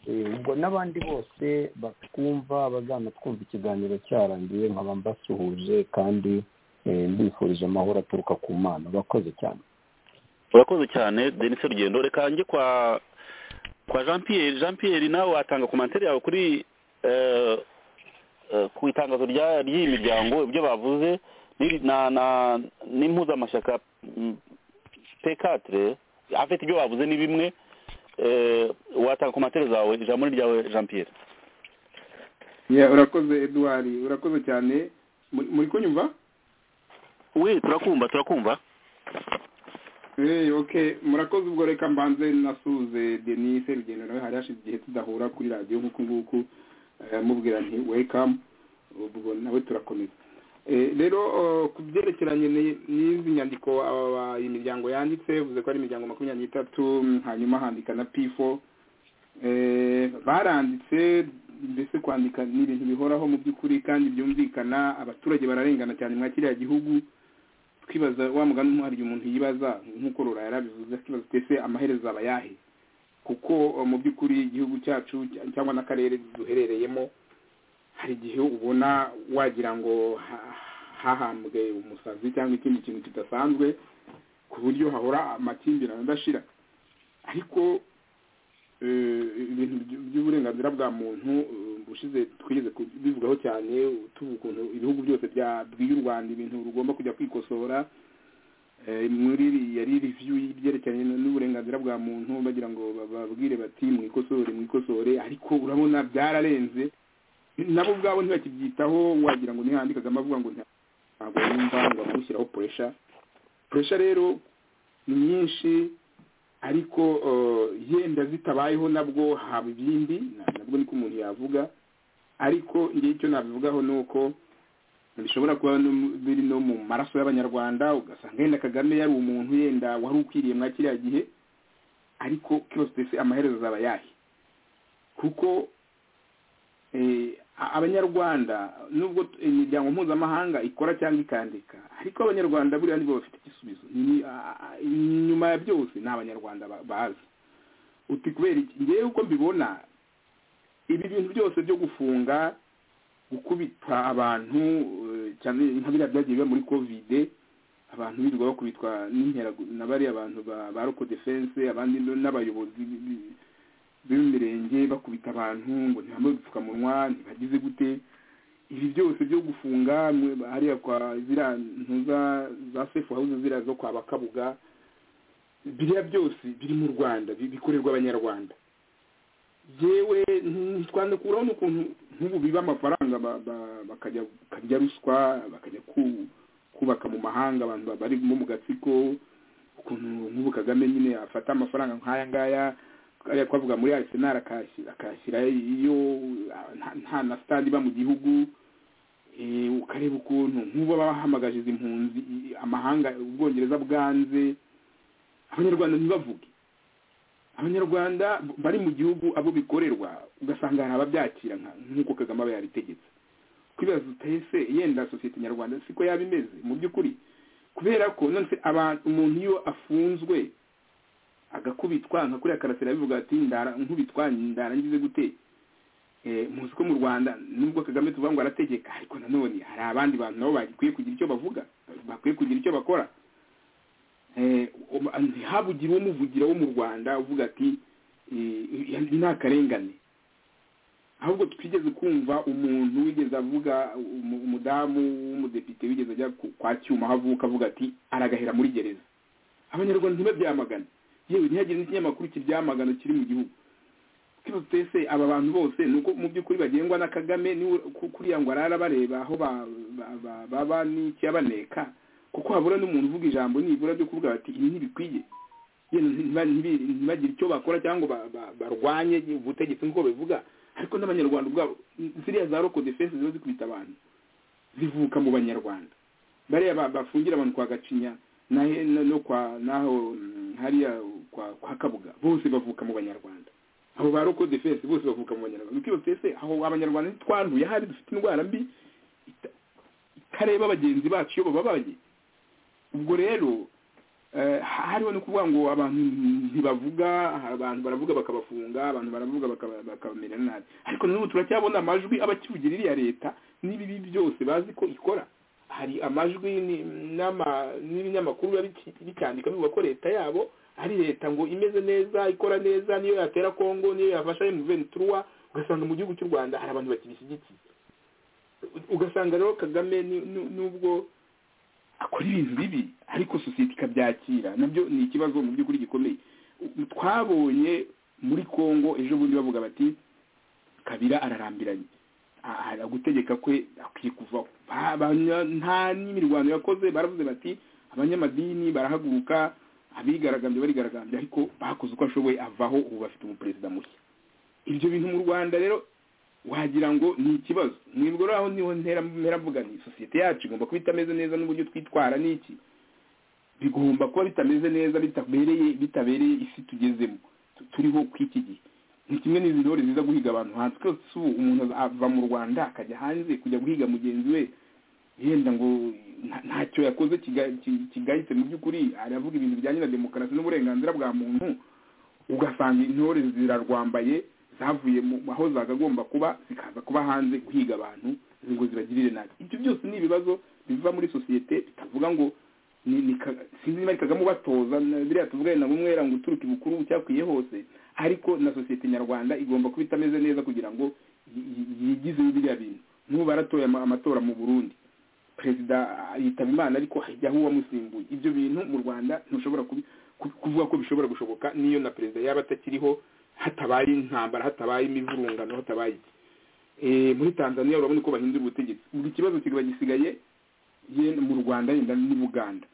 ubwo n'abandi bose batwumva bazanatwumva ikiganiro cyarangiye nkaba mbasuhuje kandi mbifurije amahoro aturuka ku mana urakoze cyane urakoze cyane denise rugendo reka njye kwa kwa jean pierre jean pierre nawe watanga komantere yawe kuri ku itangazo ry'iyi miryango ibyo bavuze n'impuzamashyaka pekatire afite ibyo bavuze ni bimwe watanga komantere zawe ijambo ni ryawe jean pierre urakoze eduard urakoze cyane muri kunyumva we turakumva turakumva murakoze ubwo reka mbanze nasuze denise rugendo nawe hari hashize igihe tudahura kuri radiyo nk'uku nguku mubwira nti wekamu ubwo nawe turakomeza rero ku byerekeranye n'izi nyandiko imiryango yanditse bivuze ko ari imiryango makumyabiri n'itatu hanyuma handika na pifo baranditse mbese kwandika ni ibintu bihoraho mu by'ukuri kandi byumvikana abaturage bararengana cyane mwa kiriya gihugu twibaza wa mugani umuhariye umuntu yibaza nk'uko rura yarabivuze akibaza twese amaherezo aba yahe kuko mu by'ukuri igihugu cyacu cyangwa n'akarere duherereyemo hari igihe ubona wagira ngo hahambwe umusazi cyangwa ikindi kintu kidasanzwe ku buryo hahora amakimbirane adashira ariko ibintu by'uburenganzira bwa muntu bushize twigeze kubivugaho cyane tuba ukuntu ibihugu byose bwiye u rwanda ibintu rugomba kujya kwikosora muri yari review y'ibyerekeranye n'uburenganzira bwa muntu bagira ngo babwire bati mwikosore mwikosore ariko urabona byararenze nabo ubwabo ntibakibyitaho wagira ngo ntihandikaga amavuga ngo nta- ntabwo yumva ngo amushyiraho puresha puresha rero ni nyinshi ariko eh, yenda zitabayeho nabwo haba ibindi na- nabwo niko umuntu yavuga ariko ngewe icyo nabivugaho ni uko bishobora kuba no- biri no mu maraso y'abanyarwanda ugasanga yenda kagame yari umuntu yenda wari ukwiriye mwa kiriya gihe ariko cyose se amaherezo azaba yahe kuko eh, a- abanyarwanda nubwo t- imiryango mpuzamahanga ikora cyangwa ikandika ariko abanyarwanda buriya nibo bafite igisubizo Ni- a- a- inyuma ya byose ni abanyarwanda ba- bazi uti kubera iki ngewe uko mbibona ibi bintu byose byo gufunga gukubita abantu eh, cyane nka biriya byagiye biba muri kovide abantu birirwa bakubitwa n'inkera na bariya abantu ba ba roko defense abandi n- n'abayobozi bi- bi- b'imirenge bakubita abantu ngo ntibambaye udupfukamunwa ntibagize gute ibi byose byo gufunga mwe- hariya kwa ziriya ntuza za safe house ziriya zo kwa bakabuga biriya byose biri mu rwanda bi- bikorerwa abanyarwanda yewe ntitwanakuraho n'ukuntu nk'ubu biba amafaranga ba- ba- bakajya bakarya ruswa bakajya ku- kubaka mu mahanga abantu ba- barimo mu gatsiko ukuntu nk'ubu kagame nyine afata amafaranga nk'aya ngaya kariya twavuga muri arisenal akayashyira iyo nta- nta na sitade iba mu gihugu Eh, ukareba ukuntu nk'ubu baba bahamagaje izi mpunzi i- amahanga ubwongereza bwanze abanyarwanda ntibavuge abanyarwanda b- bari mu gihugu abo bikorerwa ugasanga hari ababyakira nka- nk'uko kagame aba yaritegetse kwibaza utahe se yenda sosiyete nyarwanda siko yaba imeze mu by'ukuri kubera ko none se abantu umuntu iyo afunzwe agakubitwa nka kuriya karasira bivuga ati ndara nkubitwa ndarangize gute Eh, muzi ko mu rwanda nubwo kagame tuvuga ngo arategeka ariko nanone hari abandi bantu nabo bakwiye kugira icyo bavuga bakwiye kugira icyo bakora Eh, um- ntihabugire umuvugira wo mu rwanda uvuga ati eh, "Ibi ni akarengane ahubwo twigeze kumva umuntu wigeze avuga umu- umudamu w'umudepite wigeze ajya ku- kwa cyuma aho avuka avuga ati aragahera muri gereza abanyarwanda ntibabyamagane yewe ntihagire n'ikinyamakuru kibyamagana kiri mu gihugu kibazo twese aba bantu bose ni uko mu by'ukuri bagengwa na kagame niwe ku- kuriya ngo arara bareba aho ba- ba- ba- baba n'ikiyabaneka kuko habura n'umuntu uvuga ijambo nibura ryo kuvuga bati ibi ntibikwiye yenda ntiba- ntibi- ntibagire icyo bakora cyangwa ngo ba- ba- barwanye ubutegetsi nk'uko babivuga ariko n'abanyarwanda ubwabo ziriya za roko defense ziba zikubita abantu zivuka mu banyarwanda bariya ba- bafungira abantu kwa gacinya na na- no kwa naho mm, hariya kwa kwa kabuga bose bavuka mu banyarwanda abo ba roko defense bose bavuka mu banyarwanda ukibaza uti ese aho abanyarwanda ntitwanduye ahari dufite indwara mbi ita- itareba bagenzi bacu iyo bababaye ubwo rero eh, ha- hariho no kuvuga ngo abantu ntibavuga abantu baravuga bakabafunga abantu baravuga bakaba- bakabamera nabi ariko n'ubu turacyabona amajwi abakivugira iriya leta n'ibibi byose bazi ko ikora hari amajwi ni- n'ama- n'ibinyamakuru biba biki- bicyandika bivuga ko leta yabo ari leta ngo imeze neza ikora neza niyo yatera kongo niyo yafasha emuventuruwa ugasanga mu gihugu cy'u rwanda hari abantu bakibishyigikiye U- ugasanga rero kagame ni- nu- nubwo akora ibintu bibi ariko sosiyete ikabyakira nabyo ni ikibazo mu by'ukuri gikomeye U- twabonye muri kongo ejo bundi bavuga bati kabira ararambiranye A- a- gutegeka kwe akwiye kuvaho Ba- abanya- nta n'imirwano yakoze baravuze bati abanyamadini barahaguruka abigaragambye barigaragambye ariko bakoze uko ashoboye avaho ubu bafite umuperezida mushya ibyo bintu mu rwanda rero wagira ngo ni ikibazo mwibwo rero aho niho ntera mperavuga ni sosiyete yacu igomba kuba itameze neza n'uburyo twitwara n'iki bigomba kuba bitameze neza bitabereye bitabereye isi tugezemo tu- turiho kw'iki gihe ni kimwe n'izi ntore ziza guhiga abantu hanze twese ubu umuntu ava mu rwanda akajya hanze kujya guhiga mugenzi we yenda ngo nta- ntacyo yakoze kiga- ki- kigayitse mu by'ukuri aravuga ibintu bijyanye na demokarasi n'uburenganzira bwa muntu ugasanga intore zirarwambaye zavuye mu aho zagagomba kuba zikaza kuba hanze guhiga abantu ngo zibagirire nabi ibyo byose ni ibibazo biva muri sosiyete bitavuga ngo ni- ni Ka- sinzi niba ari kagame ubatoza na- biriya tuvugane na bumwera ngo uturuka ibukuru cyakwiye hose ariko na sosiyete nyarwanda igomba kuba itameze neza kugira ngo yi- yi- yigizeho biriya bintu n'ubu baratoye ama- amatora mu burundi perezida yitaba imana ariko hajyaho uwamusimbuye ibyo bintu mu rwanda ntushobora kubi- ku- kuvuga ko bishobora gushoboka n'iyo na perezida yaba atakiriho hatabaye intambara hatabaye imivurungano hatabaye iki Eh, muri tanzania urabona uko bahindura ubutegetsi buri kibazo kikaba gisigaye yenda mu rwanda yenda n'ubuganda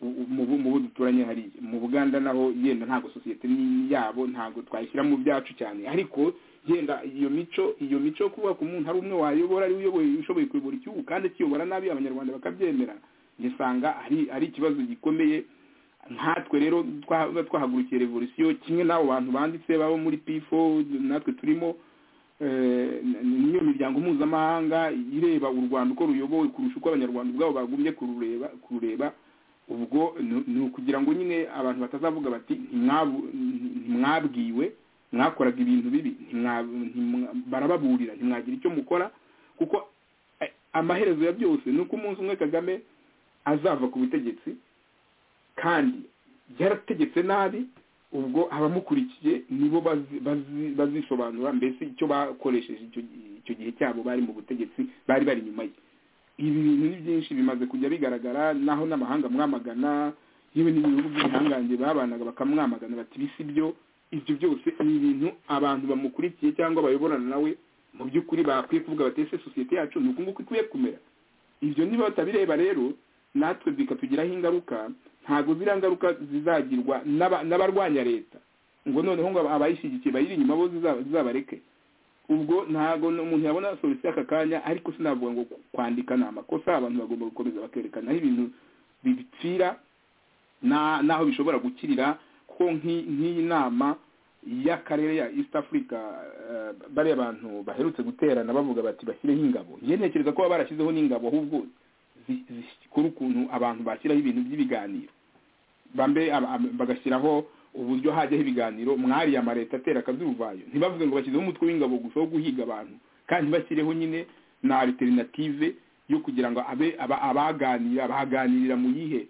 mu bo mu bo duturanye hariya mu buganda naho yenda ntabwo sosiyete ni yabo ntabwo twayishyira mu byacu cyane ariko yenda iyo mico iyo mico yo kubaka umuntu ari umwe wayobora ari we uyoboye ushoboye kuyobora igihugu kandi akiyobora nabi abanyarwanda bakabyemera ngisanga ari ari ikibazo gikomeye nkatwe rero twaba twahagurukiye revolisiyo kimwe n'abo bantu banditse babo muri pifo natwe turimo eh, n- niyo miryango mpuzamahanga ireba u rwanda uko ruyobowe kurusha uko abanyarwanda ubwabo bagumye kurureba kurureba ubwo ni- ni ukugira ngo nyine abantu batazavuga bati "Ntimwabu- ntimwabwiwe mwakoraga ibintu bibi ntimwa- ntimwa- barababurira ntimwagira icyo mukora kuko eh, amaherezo ya byose ni uko umunsi umwe kagame azava ku butegetsi kandi yarategetse nabi ubwo abamukurikiye nibo bazi- bazi- bazisobanura mbese icyo bakoresheje icyo gi- icyo gihe cyabo bari mu butegetsi bari bari inyuma ye ibi bintu ni byinshi bimaze kujya bigaragara naho n'amahanga mwamagana yewe n'ibihugu by'ibihangange babanaga bakamwamagana bati bisi byo ibyo byose ni ibintu abantu bamukurikiye cyangwa bayoborana nawe mu by'ukuri bakwiye kuvuga bati ese sosiyete yacu ni uku nguku ikwiye kumera ibyo niba batabireba rero natwe bikatugiraho ingaruka ntabwo ziriya ngaruka zizagirwa n'aba- n'abarwanya leta ngo noneho ngo abayishyigikiye bayiri inyuma bo zizaba- zizabareke ubwo ntabwo umuntu yabona solusiyo aka kanya ariko sinavuga ngo kwandika ni amakosa abantu bagomba gukomeza bakerekana aho ibintu bipfira na- n'aho bishobora gukirira kuko nk'i- nk'iyi nama y'akarere ya east africa eh, bariya bantu baherutse guterana bavuga bati bashyireho ingabo njye ntekereza ko baba barashyizeho n'ingabo ahubwo zi- zikora ukuntu abantu bashyiraho ibintu by'ibiganiro bambe aba- aba- bagashyiraho uburyo hajyaho ibiganiro mwari ya leta atera akazubayo ntibavuge ngo bashyizeho umutwe w'ingabo gusa wo guhiga abantu kandi bashyireho nyine na alternative yo kugira ngo abe aba- abaganira baganirira mu yihe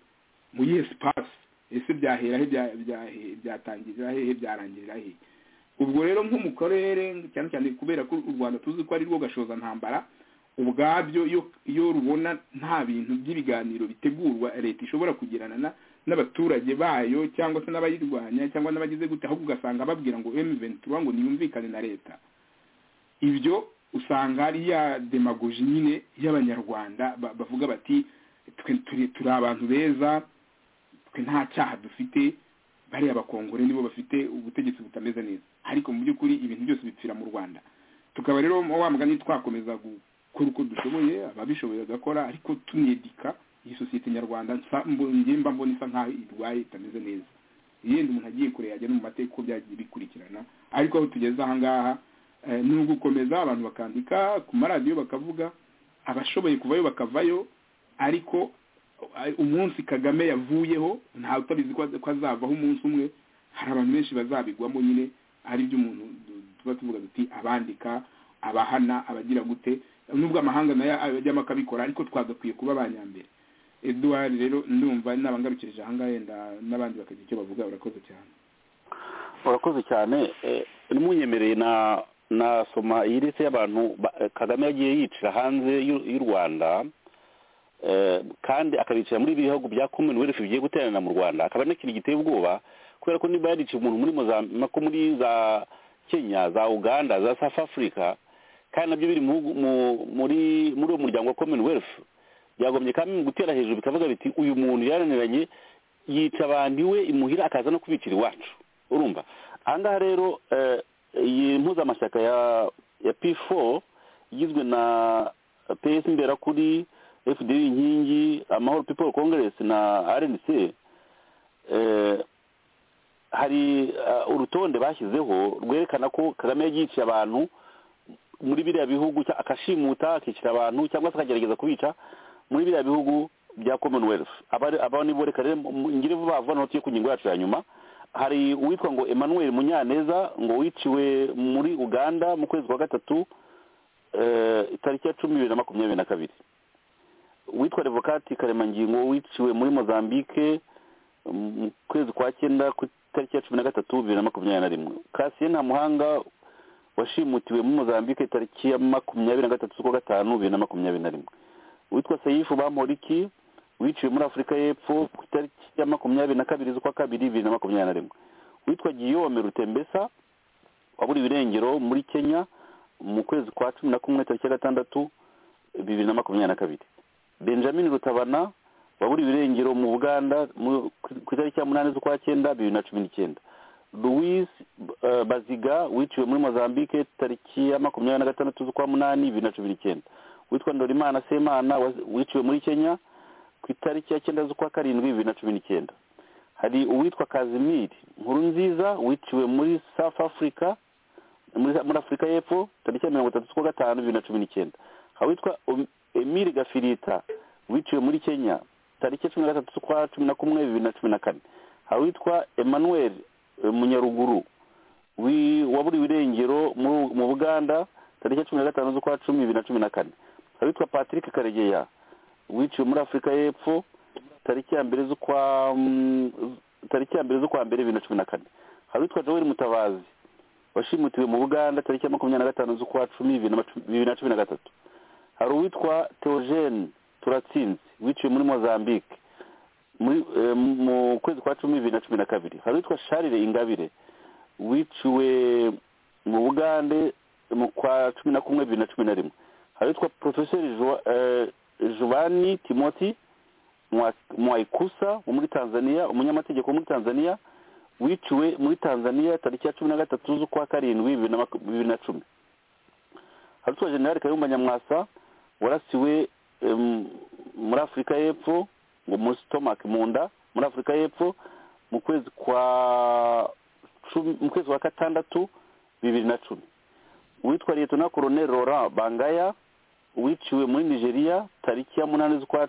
mu yihe space ese byahera he bya- byahe- byatangirira hehe byarangirira hehe ubwo rero nko mu karere cyane cyane kubera ko u rwanda tuzi ko ari rwo gashoza ntambara ubwabyo iyo iyo rubona nta bintu by'ibiganiro bitegurwa leta ishobora kugirana na n'abaturage bayo cyangwa se n'abayirwanya cyangwa n'abagize gute ahubwo ugasanga babwira ngo M23 ngo niyumvikane na leta ibyo usanga ari ya demagogi nyine y'abanyarwanda ba- bavuga bati twe turi- turi abantu beza twe nta cyaha dufite bariya abakongore nibo bafite ubutegetsi butameze neza ariko mu by'ukuri ibintu byose bipfira mu rwanda tukaba rero wa mugani twakomeza gukora uko dushoboye ababishoboye bagakora ariko tunedika iyi sosiyete nyarwanda nsa- mbo- njye mba mbona isa nk'aho irwaye itameze neza yenda umuntu agiye kure yajya no mu mateka uko byagiye bikurikirana ariko aho tugeze aha ngaha eh, ni ugukomeza abantu bakandika ku maradiyo bakavuga abashoboye kuvayo bakavayo ariko eh, umunsi kagame yavuyeho nta utabizi ko ko azavaho umunsi umwe hari abantu benshi bazabigwamo nyine ari byo umuntu du- tuba tuvuga duti abandika abahana abagira gute nubwo amahanga nayo ajyamo akabikora ariko twagakwiye kuba abanyambere eduwari rero ndumva nabangarukirije ahangaha yenda n'abandi bakagira icyo bavuga urakoze cyane urakoze cyane eh, n'umunyemereye na nasoma iyi liste y'abantu ba- eh, kagame yagiye yicira hanze y'u y'u rwanda eh, kandi akabicira muri bihugu bya commonwealth bigiye guteranira mu rwanda akaba ari n'ikintu giteye ubwoba kubera ko niba yariciye umuntu muri mozambiko muri za kenya za uganda za south africa kandi nabyo biri mu, mu, muri muri uwo muryango wa commonwealth byagombye kandi gutera hejuru bikavuga biti uyu muntu yaraniranye yica abantu iwe imuhira akaza no kubicira iwacu urumva ahangaha rero eh, iyi mpuzamashyaka ya ya p4 igizwe na ps imberakuri fdr inkingi amahoro people congress na rnc eh, hari eh, urutonde bashyizeho rwerekana ko kagame yagiciye abantu muri biriya bihugu cya- akashimuta akicira abantu cyangwa se akagerageza kubica muri biriya bihugu bya commonwealth Aba- aba nibo reka rero mu- ngire vuba vuba notiye ku ngingo yacu ya nyuma hari uwitwa ngo emmanuel munyaneza ngo wiciwe muri uganda mu kwezi kwa gatatu eh, itariki ya cumi bibiri na makumyabiri na kabiri uwitwa revokati karemangingo wiciwe muri mozambique mu kwezi kwa cyenda ku itariki ya cumi na gatatu bibiri na makumyabiri na rimwe kasiye nta muhanga washimutiwe muri mozambique tariki ya makumyabiri na gatatu z'ukwa gatanu bibiri na makumyabiri na rimwe uwitwa seyifu bamporiki wiciwe muri afurika y'epfo ku itariki ya makumyabiri na kabiri z'ukwa kabiri bibiri na makumyabiri na rimwe witwa giyome rutembesa waburiwe irengero muri kenya mu kwezi kwa cumi na kumwe tariki ya gatandatu bibiri na makumyabiri na kabiri benjamin rutabana waburiwe irengero mu buganda mu- ku itariki ya munani z'ukwa cyenda bibiri na cumi n'icyenda louis eh, baziga wiciwe muri mozambique tariki ya makumyabiri na gatandatu z'ukwa munani bibiri na cumi n'icyenda witwa ndorimana semana wa- wiciwe muri kenya ku itariki ya cyenda z'ukwa karindwi bibiri na cumi n'icyenda hari uwitwa kazimiri nkuru nziza wiciwe muri south africa muri muri afurika y'epfo tariki ya mirongo itatu z'ukwa gatanu bibiri na cumi n'icyenda hari uwitwa Om- emile gafirita wiciwe muri kenya tariki ya cumi na gatatu z'ukwa cumi na kumwe bibiri na cumi na kane hari uwitwa emmanuel eh, munyaruguru wi- waburiwe irengero mu- mu buganda tariki ya cumi na gatanu z'ukwa cumi bibiri na cumi na kane hari uwitwa patrick karegeya wiciwe muri afurika y'epfo tariki ya mbere z'ukwa mm, tariki ya mbere z'ukwa mbere bibiri na cumi na kane hari uwitwa joel mutabazi washimutiwe mu buganda tariki ya makumyabiri na gatanu z'ukwa cumi bibiri na macu- bibiri na cumi na gatatu hari uwitwa theogene turatsinze wiciwe muri mozambique muri eh, mu kwezi kwa cumi bibiri na cumi na kabiri hari uwitwa charire ingabire wiciwe mu bugande mu kwa cumi na kumwe bibiri na cumi na rimwe hari uwitwa porofeseri Joa- eh, jovani timoti Mwa- mwaikusa wo muri tanzania umunyamategeko wo muri tanzania wiciwe muri tanzania tariki ya cumi na gatatu z'ukwa karindwi bibiri na maku- bibiri na cumi hari uwitwa generali kayumba nyamwasa warasiwe em, muri afurika y'epfo ngo muri stomach mu nda muri afurika y'epfo mu kwezi kwa cumi mu kwezi kwa gatandatu bibiri na cumi uwitwa liyetona koroneri laurent bangaya wiciwe muri nigeria tariki ya munani z'ukwa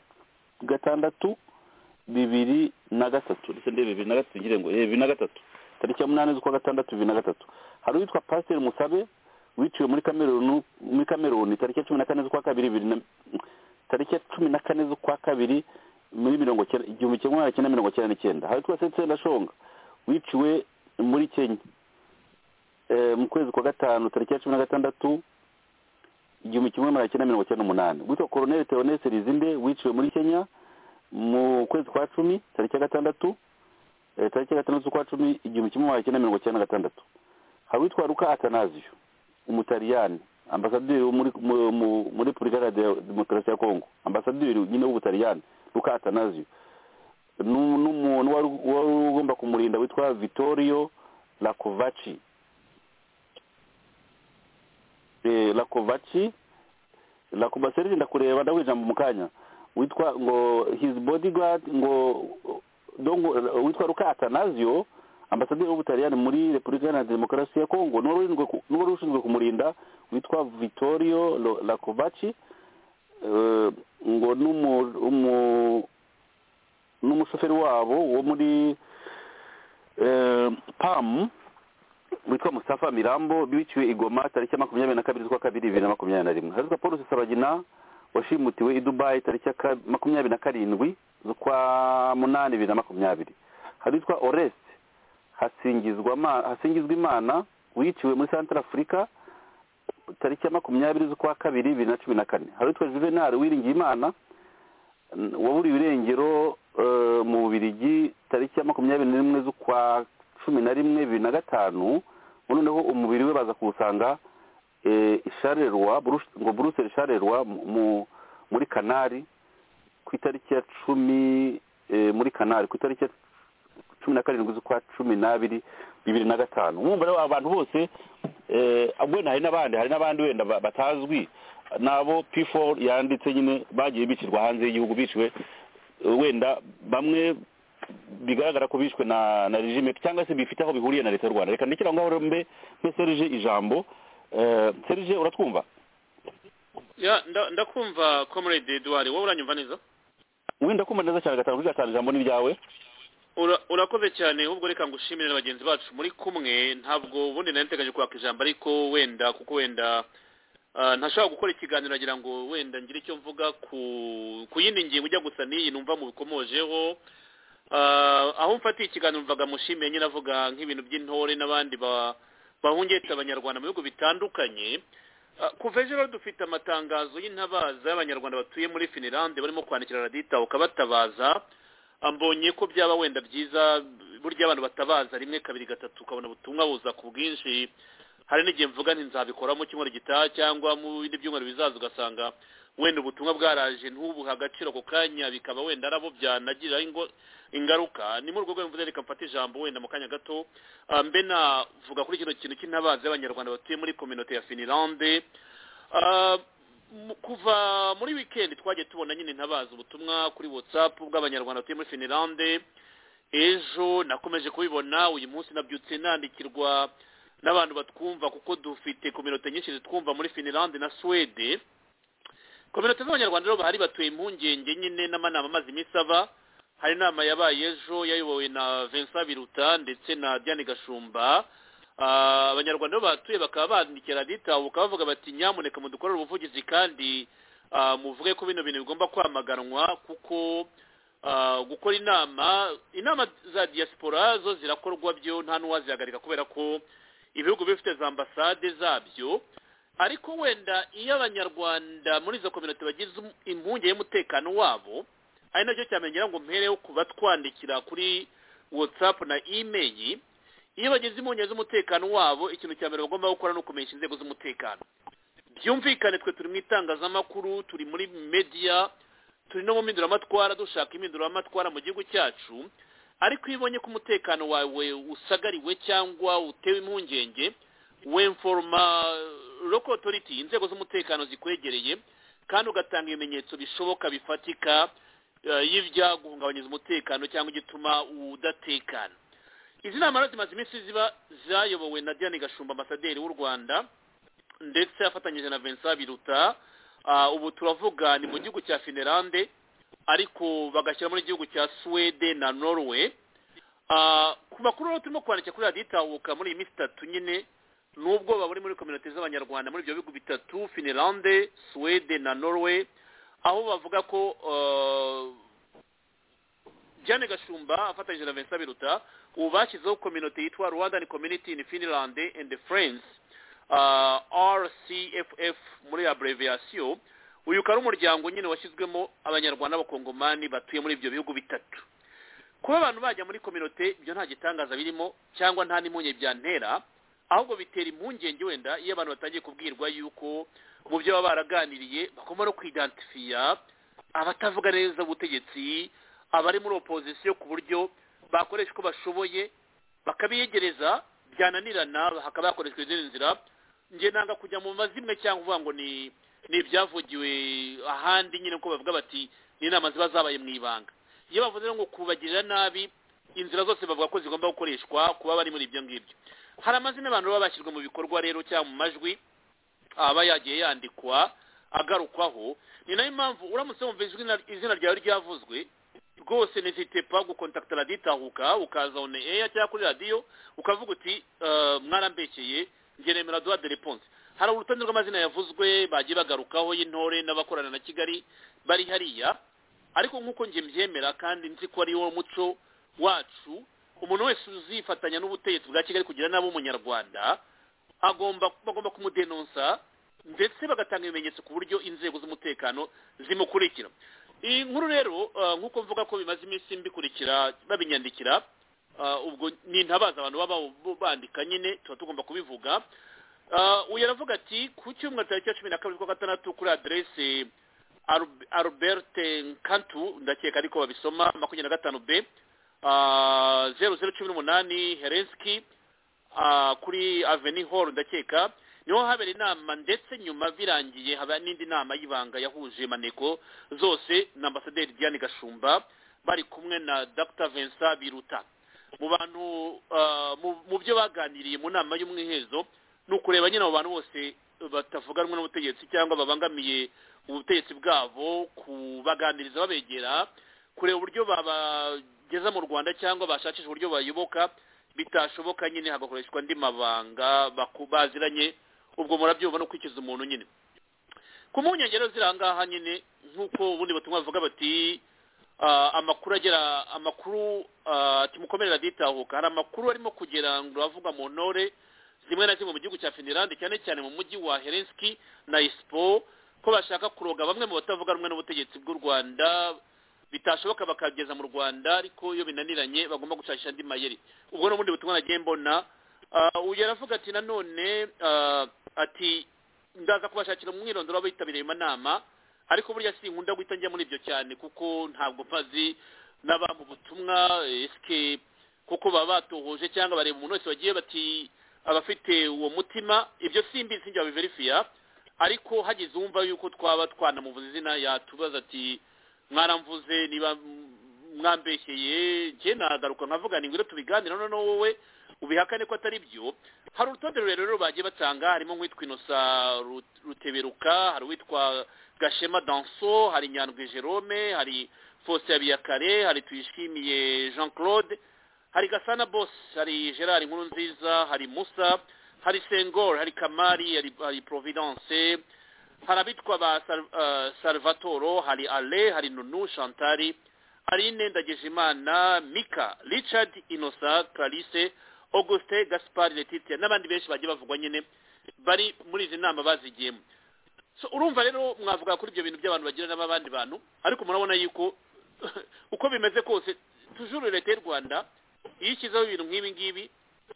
gatandatu bibiri na gatatu ndetse ndebe bibiri na gatatu ngire ngo eh, bibiri na gatatu tariki ya munani z'ukwa gatandatu bibiri na gatatu hari uwitwa pasiteri musabe wiciwe muri kameruni muri kameruni tariki ya cumi na kane z'ukwa kabiri bibiri na tariki ya cumi na kane z'ukwa kabiri muri mirongo cyenda igihumbi kimwe magana cyenda mirongo cyenda n'icyenda hari uwitwa setsenda shonga wiciwe muri kenya eh, mu kwezi kwa gatanu tariki ya cumi na gatandatu igihumbi kimwe magana cyenda mirongo cyenda n'umunani witwa koroneli teonese rizinde wiciwe muri kenya mu kwezi kwa cumi tariki ya gatandatu eh, tariki ya gatandatu z'ukwa cumi igihumbi kimwe magana cyenda mirongo cyenda na gatandatu hari uwitwa ruka atanazio umutaliyani ambasaderi wo muri mu- mu- muri repubulika iharanira demokarasi ya kongo ambasaderi nyine w'ubutaliyani ruka atanazio nu- n'umuntu wari wari ugomba kumurinda witwa vittorio lakovaci eh, lakovaci lakovaci ndakureba ndaguha ijambo mu kanya witwa ngo his bodyguard ngo dongo witwa ruka atanazio ambasaderi w'ubutaliyani muri repubulika iharanira demokarasi ya kongo n'uwari ushinzwe ku- n'uwari ushinzwe kumurinda witwa vittorio Lo- lakovaci eh, ngo n'umu- umu- n'umushoferi wabo wo muri eh, pam witwa musafa mirambo biciwe igoma tariki ya makumyabiri na kabiri z'ukwa kabiri bibiri na makumyabiri na rimwe haritwa paul rusesabagina washimutiwe i dubayi tariki ya ka- makumyabiri na karindwi z'ukwa munani bibiri na makumyabiri haritwa oreste hasingizwa Ma- hasingizwa imana wiciwe muri santara afurika tariki ya makumyabiri z'ukwa kabiri bibiri na cumi na kane haritwa juvenal wiringiye imana waburiwe irengero eh, mu bubirigi tariki ya makumyabiri n'imwe z'ukwa cumi na rimwe bibiri na gatanu noneho umubiri we baza kuwusanga eh, i Charleroi, Brus- ngo buruseli sharerwa muri kanari ku itariki ya cumi eh, muri kanari ku itariki ya cumi na karindwi z'ukwa cumi n'abiri bibiri na gatanu mwumva rero abantu bose eh, wenda hari n'abandi hari n'abandi wenda ba- batazwi nabo p4 yanditse nyine bagiye bicirwa hanze y'igihugu biciwe eh, wenda bamwe bigaragara ko bishwe na na regime cyangwa se bifite aho bihuriye na leta y'u rwanda reka ndekere aho ngaho rero mbe mbe serge ijambo Eh, serge uratwumva ya nda- ndakumva comrade eduard wowe uranyumva neza wenda kumva neza cyane gatanu kuri gatanu ijambo ni ryawe Ura- urakoze cyane ahubwo reka ngushimire na bagenzi bacu muri kumwe ntabwo ubundi nari ntegereje kwaka ijambo ariko wenda kuko wenda ah, ntashobora gukora ikiganiro agira ngo wenda ngire icyo mvuga ku ku yindi ngingo ijya gusa n'iyi numva mubikomojeho Ah, aho mfatiye ikiganiro mvaga mushimiye nyine avuga nk'ibintu by'intore n'abandi ba bahungetse abanyarwanda mu bihugu bitandukanye kuva ejo rero dufite amatangazo y'intabaza y'abanyarwanda batuye muri finilande barimo kwandikira radita ukabatabaza mbonye ko byaba wenda byiza burya abantu batabaza rimwe kabiri gatatu ukabona ubutumwa buza ku bwinshi hari n'igihe mvuga nti nzabikora mu cyumweru gitaha cyangwa mu bindi byumweru bizaza ugasanga wenda ubutumwa bwaraje ntubuhe agaciro ako kanya bikaba wenda arabo byanagiriraho ingo- ingaruka ni muri urwo rwego mvuze reka mfate ijambo wenda mu kanya gato Ah, mbe navuga kuri kino kintu cy'intabazi y'abanyarwanda batuye muri kominote ya finilande Ah, mu- kuva muri wikendi twagiye tubona nyine intabaza ubutumwa kuri whatsapp bw'abanyarwanda batuye muri finilande ejo nakomeje kubibona uyu munsi nabyutse nandikirwa n'abantu batwumva kuko dufite kominote nyinshi zitwumva muri finilande na swede kominote z'abanyarwanda rero bahari batuye impungenge nyine n'amanama amaze iminsi aba hari inama yabaye ejo yayobowe na vincent biruta ndetse na diane gashumba Ah, abanyarwanda rero bahatuye bakaba bandikira ditabu bakaba bavuga bati nyamuneka mudukorere ubuvugizi kandi ah, muvuge ko bino bintu bigomba kwamaganwa kuko ah, gukora inama inama za diaspora zo zirakorwa byo nta n'uwazihagarika kubera ko ibihugu biba bifite za ambasade zabyo ariko wenda iyo abanyarwanda muri izo kominote bagize um- impungenge y'umutekano wabo ari nacyo cyamenyera ngo mpereho kubatwandikira kuri whatsapp na email iyo bagize impungenge z'umutekano wabo ikintu cya mbere bagomba gukora ni ukumenyesha inzego z'umutekano byumvikane twe turi mu itangazamakuru turi muri media turi no mu mpinduramatwara dushaka impinduramatwara mu gihugu cyacu ariko iyo ubonye ko umutekano wawe usagariwe cyangwa utewe impungenge wemforoma local authority inzego z'umutekano zikwegereye kandi ugatanga ibimenyetso bishoboka bifatika eh, y'ibyaguhungabanyiriza umutekano cyangwa igituma udatekana izi nama rero zimaze iminsi ziba zayobowe na diane gashumba ambasaderi w'u rwanda ndetse afatanyije na vincent biruta Ah, ubu turavuga ni mu gihugu cya finlande ariko bagashyira muri gihugu cya swede na norway Ah, ku makuru rero turimo kwandikira kuri radiyo itahuka muri iyi minsi itatu nyine nubwo bari muri kominote z'abanyarwanda muri ibyo bihugu bitatu finlande swede na norway aho bavuga ko ah, Diane Gashumba afatanyije na Vincent Biruta ubu bashyizeho kominote yitwa Rwandan Community in Finland and Friends uh, RCFF muri abbreviation uyu ukaba ari umuryango nyine washyizwemo abanyarwanda b'abakongomani batuye muri ibyo bihugu bitatu kuba abantu bajya muri kominote ibyo nta gitangaza birimo cyangwa nta n'impungenge byantera ahubwo bitera impungenge wenda iyo abantu batangiye kubwirwa yuko mu byo baba baraganiriye bagomba no kwidantifiya abatavuga neza ubutegetsi abari muri opozisiyo ku buryo bakoresha uko bashoboye bakabiyegereza byananirana hakaba hakoreshwa izindi nzira njye nanga kujya mu mazimwe cyangwa uvuga ngo ni ni ibyavugiwe ahandi nyine ko bavuga bati ni inama ziba zabaye mu ibanga iyo bavuze rero ngo kubagirira nabi inzira zose bavuga ko zigomba gukoreshwa kuba bari muri ibyo ngibyo hari amazina abantu baba bashyirwa mu bikorwa rero cyangwa mu majwi aba yagiye yandikwa agarukwaho ni nayo mpamvu uramutse wumva izina- izina ryawe ryavuzwe rwose n'izite pa gukontakita raditahuka ukaza one eya cyangwa kuri radiyo ukavuga uti "Eh, mwarambekeye njye nemera duha de reponse hari urutonde rw'amazina yavuzwe bagiye bagarukaho y'intore n'abakorana na kigali bari hariya ariko nk'uko njye mbyemera kandi nzi ko ari wo muco wacu umuntu wese uzifatanya n'ubutegetsi bwa kigali kugira nabi umunyarwanda agomba bagomba kumudenonsa ndetse bagatanga ibimenyetso ku buryo inzego z'umutekano zimukurikira iyi nkuru rero eh, nk'uko mvuga ko bimaze iminsi mbikurikira babinyandikira eh, ubwo ni intabaza abantu baba bo bandika nyine tuba tugomba kubivuga Eh, uyu aravuga ati ku cyumweru tariki ya cumi na kabiri z'ukwa gatandatu kuri aderese Arub- albert nkantu ndakeka ariko babisoma makumyabiri na gatanu b eh, zeru zeru cumi n'umunani herenski ah, kuri aveni hall ndakeka niho habera inama ndetse nyuma birangiye haba n'indi nama y'ibanga yahuje maneko zose na ambasaderi diane gashumba bari kumwe na dr vincent biruta mu bantu ah, mu- mu byo baganiriye mu nama y'umwihezo ni ukureba nyine abo bantu bose batavuga rumwe n'ubutegetsi cyangwa babangamiye ubutegetsi bwabo kubaganiriza babegera kureba uburyo babageza mu rwanda cyangwa bashakisha uburyo bayoboka bitashoboka nyine hagakoreshwa andi mabanga baku- baziranye ubwo murabyumva no kwikiza umuntu nyine ku mpungenge rero ziri ahangaha nyine nk'uko ubundi butumwa bavuga bati ah, amakuru agera amakuru ah, ati mukomerera ditahuka hari amakuru arimo kugera ngo avuga mu ntore rimwe na rimwe mu gihugu cya finilande cyane cyane mu mujyi wa helenski na isipo ko bashaka kuroga bamwe mu batavuga rumwe n'ubutegetsi bw'u rwanda bitashoboka bakageza mu rwanda ariko iyo binaniranye bagomba gushakisha andi mayeri ubwo ni ubundi butumwa nagiye mbona Ah, uyu aravuga ati nanone ah, ati ndaza kubashakira umwirondoro w'abitabiriye amanama ariko burya sinkunda guhita njya muri ibyo cyane kuko ntabwo mpazi n'abampa ubutumwa esike kuko baba batohoje cyangwa bareba umuntu wese wagiye bati abafite uwo mutima ibyo simbi sinjya babiverifiya ariko hagize uwumva yuko twaba twanamuvuze izina yatubaza ati mwaramvuze niba mwambeshyeye njye nagaruka nkavuga ni ngwino tubiganire none wowe ubihakane ko atari byo hari urutonde rurerure rero bagiye batanga harimo nk'uwitwa inosa Ru- ruteberuka hari uwitwa gashema danso hari nyandwi jerome hari fose habiyakare hari tuyishimiye jean claude hari gasana boss hari gerard nkuru nziza hari musa hari sengor hari kamari hari, hari providence hari abitwa ba Sal- eh, salvatoro hari ale hari nunu chantari aline ndagijimana mika richard inosa clarisse auguste gaspard letitia n'abandi benshi bagiye bavugwa nyine bari muri izi nama bazigiyemo so urumva rero mwavuga kuri ibyo bintu by'abantu bagirana n'abandi bantu ariko murabona yuko uko bimeze kose tujuru leta y'u rwanda iyo ishyizeho ibintu nk'ibi ngibi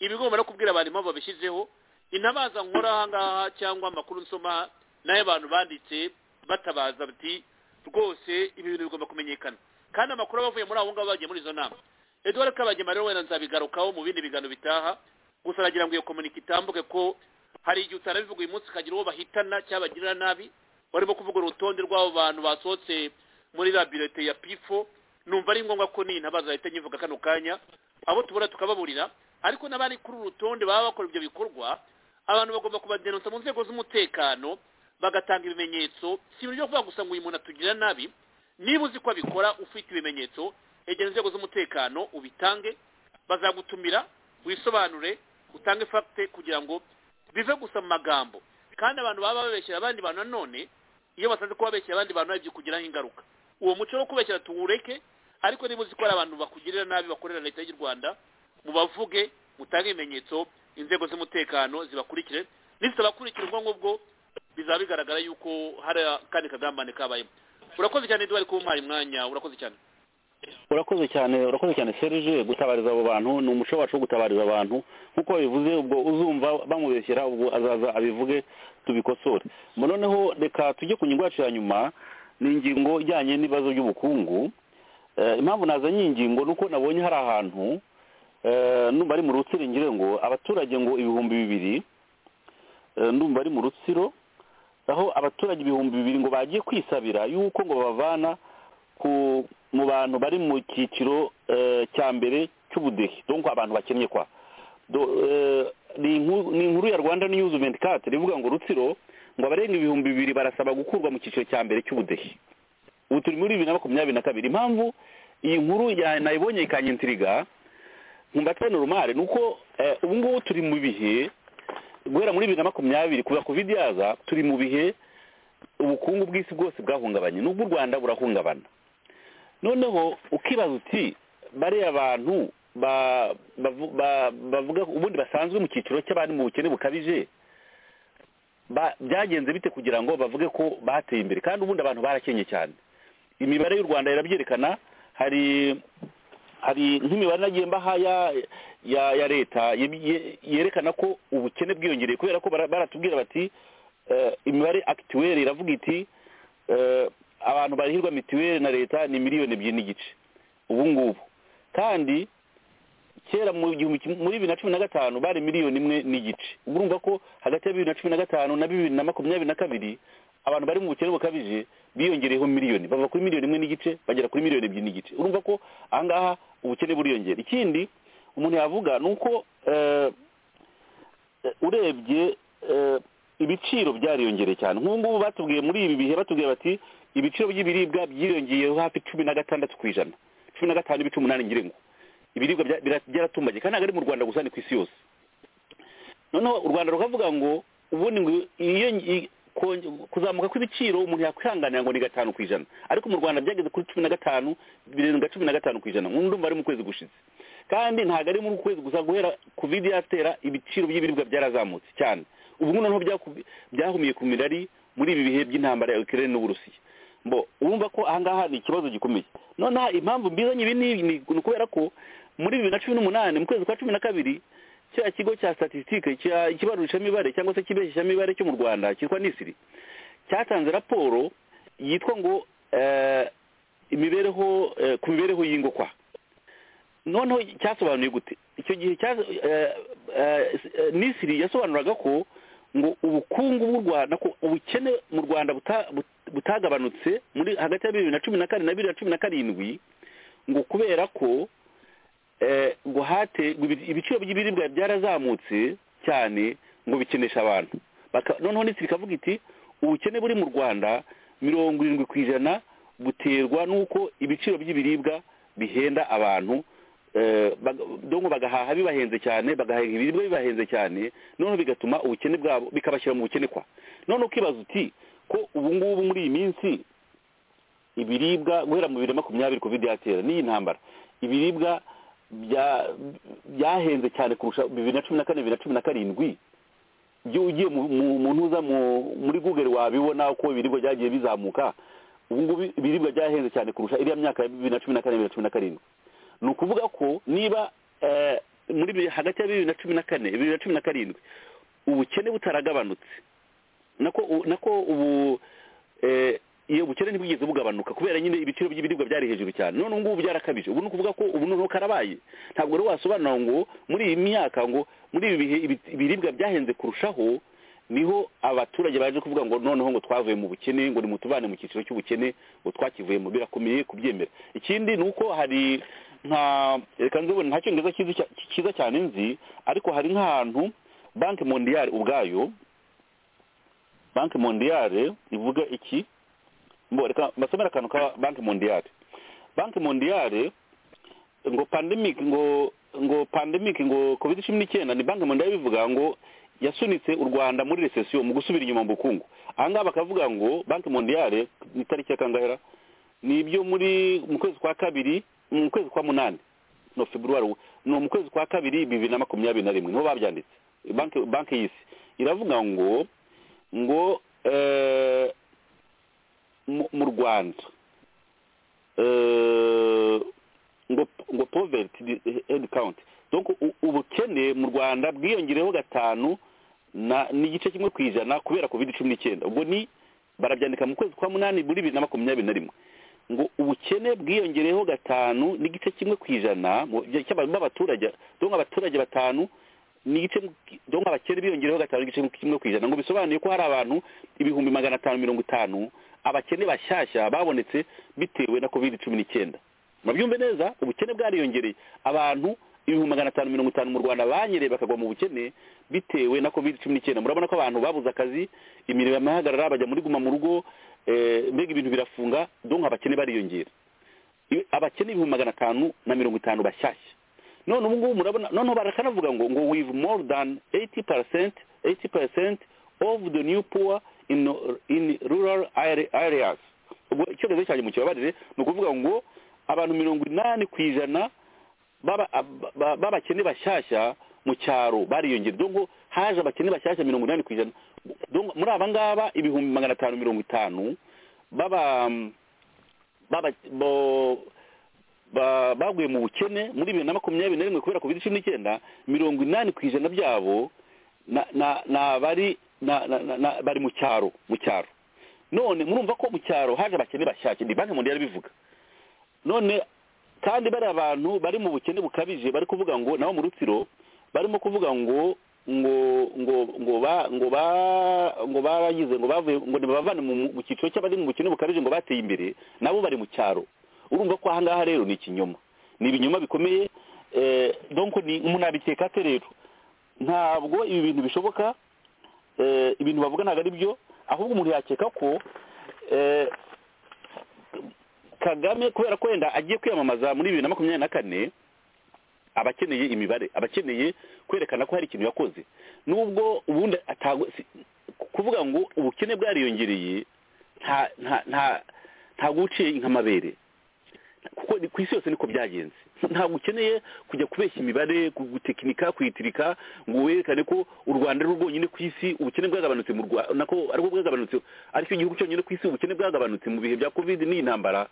iba igomba no kubwira abantu impamvu babishyizeho intabaza nkora aha ngaha cyangwa amakuru nsoma n'ayo abantu banditse batabaza bati rwose ibi bintu bigomba kumenyekana kandi amakuru aba avuye muri abo ngabo bagiye muri izo nama eduwari kabagema rero wenda nzabigarukaho mu bindi bigano bitaha gusa nagira ngo iyo komunika itambuke ko hari igihe utarabivuga uyu munsi ukagira uwo bahitana cyangwa bagirira nabi barimo kuvuga urutonde rw'abo bantu basohotse muri labirete ya pifo numva ari ngombwa ko n'iyi ntabaza bahita nyivuga kano kanya abo tubona tukababurira ariko n'abari kuri uru rutonde baba bakora ibyo bikorwa abantu bagomba kubadenonsa mu nzego z'umutekano bagatanga ibimenyetso si ibintu byo kuvuga gusa ngo uyu muntu atugirira nabi niba uzi ko abikora ufite ibimenyetso egera inzego z'umutekano ubitange bazagutumira wisobanure utange fagite kugira ngo bive gusa mu magambo kandi abantu baba babeshyera abandi bantu nanone iyo basanze ko babeshyera abandi bantu hari ibyo kugiraho ingaruka uwo muco wo kubeshyera tuwureke ariko niba uzi ko hari abantu bakugirira nabi bakorera leta y'u rwanda mubavuge mutange ibimenyetso inzego z'umutekano zibakurikire nizitabakurikira ubwo ngubwo bizaba bigaragara yuko hari akandi kagambane kabayemo urakoze cyane duhari kumpaye umwanya urakoze cyane urakoze cyane urakoze cyane serge gutabariza abo bantu ni umuco wacu wo gutabariza abantu nk'uko babivuze ubwo uzumva bamubeshyera ubwo azaza abivuge tubikosore Mu noneho reka tujye ku ngingo yacu ya nyuma ni ingingo ijyanye n'ibibazo by'ubukungu Eh, impamvu nazanye iyi ngingo ni uko nabonye hari ahantu eh, numva ari mu rutsiringire ngo abaturage ngo ibihumbi bibiri eh, ndumva ari mu rutsiro aho abaturage ibihumbi bibiri ngo bagiye kwisabira yuko ngo babavana ku mu bantu bari mu cyiciro eh, cya mbere cy'ubudehe donc abantu bakennye kwa Do- eh, ni inkuru ni inkuru ya rwanda news 24 rivuga ngo rutsiro ngo abarenga ibihumbi bibiri barasaba gukurwa mu cyiciro cya mbere cy'ubudehe ubu turi muri bibiri na makumyabiri na kabiri impamvu iyi nkuru ya- nayibonye ikanyintiriga nkumva normal ni uko eh, ubu ngubu turi mu bihe guhera muri bibiri na makumyabiri kuva covid yaza turi mu bihe ubukungu bw'isi bwose bwahungabanye n'ubwo u rwanda burahungabana noneho ukibaza uti bariya bantu ba- bavu- ba- bavuga ubundi basanzwe mu cyiciro cy'abari mu bukene bukabije ba- byagenze bite kugira ngo bavuge ko bateye imbere kandi ubundi abantu barakenye cyane imibare y'u rwanda irabyerekana hari hari nk'imibare nagiye mbaha ya ya ya leta ye- ye- yerekana ko ubukene bwiyongereye kubera ko bara- baratubwira bati eh, imibare akituweri iravuga iti eh, abantu barihirwa mituweli na leta ni miliyoni ebyiri n'igice ubu ngubu kandi kera mu gihumbi kimwe- muri bibiri na cumi na gatanu bari miliyoni imwe n'igice ubwo urumva ko hagati ya bibiri na cumi na gatanu na bibiri na makumyabiri na kabiri abantu bari mu bukene bukabije biyongereyeho miliyoni bava kuri miliyoni imwe n'igice bagera kuri miliyoni ebyiri n'igice urumva ko aha ngaha ubukene buriyongera ikindi umuntu yavuga ni uko eh, eh, urebye eh, ibiciro byariyongereye cyane nk'ubu ngubu batubwiye muri ibi bihe batubwiye bati ibiciro by'ibiribwa byiyongeyeho hafi cumi na gatandatu ku ijana cumi na gatanu n'ibice umunani ngira ngo ibiribwa bya- bira- byaratumbagiye kandi ntabwo ari mu rwanda gusa ni ku isi yose noneho u rwanda rukavuga ngo ubundi ngo iyo kuzamuka kw'ibiciro umuntu yakwihanganira ngo ni gatanu ku ijana ariko mu rwanda byageze kuri cumi na gatanu birenga cumi na gatanu ku ijana nk'ubu ndumva ari mu kwezi gushize kandi ntabwo ari muri uku kwezi gusa guhera kovide yatera ibiciro by'ibiribwa byarazamutse cyane ubu ngubu noneho byaku- byahumiye ku mirari muri ibi bihe by'intambara ya ukirere n'uburusiya mbo urumva ko ahangaha hari ikibazo gikomeye noneho impamvu mbizanye ibi ni ni ukubera ko muri bibiri na cumi n'umunani mu kwezi kwa cumi na kabiri cya kigo cya statisitike ikibarurishamibare cyangwa se kibeshyishamibare cyo mu rwanda cyitwa nisiri cyatanze raporo yitwa ngo eh, imibereho eh, ku mibereho y'ingokwa noneho cyasobanuye gute icyo gihe cya nisiri yasobanuraga ko ngo ubukungu bw'u rwanda ko ubukene mu rwanda buta- but- butagabanutse muri hagati ya bibiri na cumi na kane na bibiri na cumi na karindwi ngo kubera ko eh, ngo hate ngo ibi- ibiciro by'ibiribwa byarazamutse cyane ngo bikenesha abantu Baka- noneho nisiri ikavuga iti ubukene buri mu rwanda mirongo irindwi ku ijana buterwa n'uko ibiciro by'ibiribwa bihenda abantu eh, baga- donko bagahaha bibahenze cyane bagahaha ibiribwa bibahenze cyane noneho bigatuma ubukene bwabo bikabashyira mu bukene kwa noneho ukibaza uti ko ubu ngubu muri iyi minsi ibiribwa guhera mu bibiri na makumyabiri kovide yatera n'iyi ntambara ibiribwa bya- byahenze cyane kurusha bibiri na cumi na kane bibiri na cumi na karindwi iyo ugiye mu- mu- mu ntuza mu- muri google wabibona uko ibiribwa byagiye bizamuka ubu ngubu ibiribwa byahenze cyane kurusha iriya myaka ya bibiri na cumi na kane bibiri na cumi na karindwi ni ukuvuga ko niba eh, muri bi- hagati ya bibiri na cumi na kane bibiri na cumi na karindwi ubukene butaragabanutse nako u- nako ubu eh, iyo ubukene ntibwigeze bugabanuka kubera nyine ibiciro by'ibiribwa byari hejuru cyane none ngubu byarakabije ubu ni ukuvuga ko ubu noneho karabaye ntabwo rero wasobanura ngo muri iyi myaka ngo muri ibi bihe ibi- ibiribwa byahenze kurushaho niho abaturage baje kuvuga ngo noneho ngo twavuye mu bukene ngo nimutubane mu cyiciro cy'ubukene ngo twakivuyemo birakomeye kubyemera ikindi ni uko hari nka reka nzibone nta cyongereza cyiza cya- cyiza cyane nzi ariko hari nk'ahantu banki mondiyari ubwayo banki mondiyari ivuga iki mbo reka mbasomere akantu ka banki mondiyari banki mondiyari ngo pandemic ngo ngo pandemic ngo covid cumi n'icyenda ni banki mondiyari bivuga ngo yasunitse u rwanda muri recession mu gusubira inyuma mu bukungu aha ngaha bakavuga ngo banki mondiyari ni tariki ya kangahera ni ibyo muri mu kwezi kwa kabiri mu kwezi kwa munani no februari ni mu kwezi kwa kabiri bibiri na makumyabiri na rimwe niho babyanditse banki banki y'isi iravuga ngo ngo eh, mu mu rwanda Eh, ngo ngo poverty head count donc u- ubukene mu rwanda bwiyongereho gatanu na n'igice kimwe ku ijana kubera covid cumi n'icyenda ubwo ni barabyandika mu kwezi kwa munani muri bibiri na makumyabiri na rimwe ngo ubukene bwiyongereho gatanu n'igice kimwe ku ijana mu- cy'aba- b'abaturage donc abaturage batanu n'igice donc abakene biyongereho gatanu n'igice kimwe ku ijana ngo bisobanuye ko hari abantu ibihumbi magana atanu mirongo itanu abakene bashyashya babonetse bitewe na covid cumi n'icyenda murabyumve neza ubukene bwariyongereye abantu ibihumbi magana atanu mirongo itanu mu rwanda banyereye bakagwa mu bukene bitewe na covid cumi n'icyenda murabona ko abantu babuze akazi imirimo yamahagarara bajya muri guma mu rugo eh, mbega ibintu birafunga donka abakene bariyongera I- abakene ibihumbi magana atanu na mirongo itanu bashyashya none ubu ngubu murabona noneho barakanavuga ngo ngo with more than 80 percent 80 percent of the new poor in in rural are- areas ubwo icyongereza cyanjye mu kibabarire ni ukuvuga ngo abantu mirongo inani ku ijana baba- ba- ba- b'abakene bashyashya mu cyaro bariyongera donko haje abakene bashyashya mirongo inani ku ijana Donko muri aba ngaba ibihumbi magana atanu mirongo itanu baba baba bo- ba- baguye mu bukene muri bibiri na makumyabiri na rimwe kubera covid cumi n'icyenda mirongo inani ku ijana byabo na na na bari na, na, na, na bari mu cyaro mu cyaro none murumva ko mu cyaro haje abakene bashyashya ni banki mondiyari bivuga none kandi bari abantu bari mu bukene bukabije bari kuvuga ngo nabo mu rutsiro barimo kuvuga ngo ngo ngo ngo ba ngo ba ngo baragize ngo bavuye ngo nibabavane mu mu cyiciro cy'abari mu bukene bukabije ngo bateye imbere nabo bari mu cyaro urumva ko ahangaha rero ni ikinyoma ni ibinyoma bikomeye eh, donc ni umuntu abiteka ate rero ntabwo ibi bintu bishoboka eh, ibintu bavuga ntabwo ari byo ahubwo umuntu yakeka ko eh, kagame kubera ko wenda agiye kwiyamamaza muri bibiri na makumyabiri na kane abakeneye imibare abakeneye kwerekana ko hari ikintu yakoze nubwo ubundi atago- si- kuvuga ngo ubukene bwariyongereye nta nta nta ntabwo uciye inkamabere kuko ni- ku isi yose niko byagenze ntabwo ukeneye kujya kubeshya imibare ku- gutekinika kuyitirika ngo werekane ko u rwanda ari rwo rwonyine ku isi ubukene bwagabanutse mu rwa nako ariko bwagabanutse aricyo gihugu cyonyine ku isi ubukene bwagabanutse mu bihe bya covid n'iyi ntambara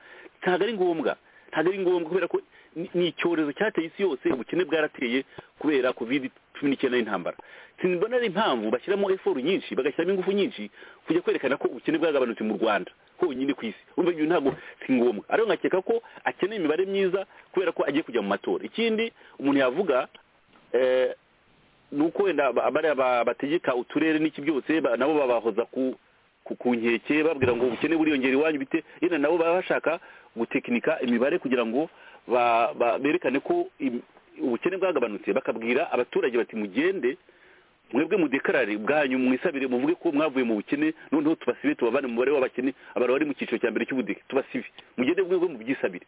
ntabwo ari ngombwa ntabwo ari ngombwa kubera ko ni ni icyorezo cyateye isi yose ubukene bwarateye kubera covid cumi n'icyenda y'intambara simbona ari impamvu bashyiramo eforu nyinshi bagashyiramo ingufu nyinshi kujya kwerekana ko ubukene bwagabanutse mu rwanda honyine ku isi urumva ibyo ntabwo si ngombwa ariyo nkakeka ko akeneye imibare myiza kubera ko agiye kujya mu matora ikindi umuntu yavuga eh, ni uko wenda aba- bariya ba- bategeka uturere n'iki byose ba- nabo babahoza ku ku- ku nkeke babwira ngo ubukene buriyongera iwanyu bite yenda nabo baba bashaka gutekinika imibare kugira ngo ba- ba- berekane ko im- ubukene bwagabanutse bakabwira abaturage bati mugende mwebwe mudekarare ubwanyu mwisabire muvuge ko mwavuye mu bukene noneho tubasibe tubavane mu mubare w'abakene abantu bari mu cyiciro cya mbere cy'ubudeke tubasibe mugende mwebwe mubyisabire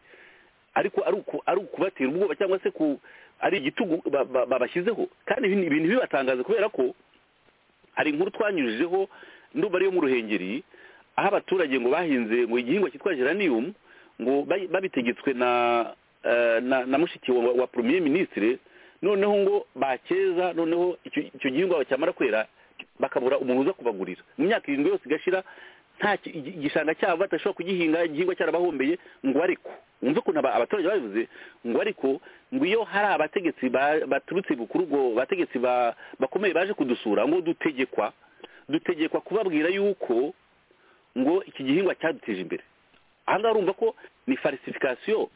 ariko ari uku- ari ukubatera ubwoba cyangwa se ku ari igitugu ba- ba- babashyizeho kandi ibi ni ibintu bibatangaza kubera ko hari inkuru twanyujijeho ndumva ariyo mu ruhengeri aho abaturage ngo bahinze ngo igihingwa cyitwa geranium ngo bayi- babitegetswe na eh, na, na mushiki wa, wa premier ministre noneho ngo bakeza noneho icyo icyo gihingwa cyamara kwera bakabura umuntu uza kubagurira mu myaka irindwi yose igashira nta ki- igi- igishanga cyabo badashobora kugihinga igihingwa cyarabahombeye ngo ariko wumve ukuntu aba- abaturage babivuze ngo ariko ngo iyo hari abategetsi ba- baturutse kuri ubwo bategetsi ba- bakomeye baje kudusura ngo dutegekwa dutegekwa kubabwira yuko ngo iki gihingwa cyaduteje imbere ahangaha urumva ko ni falsification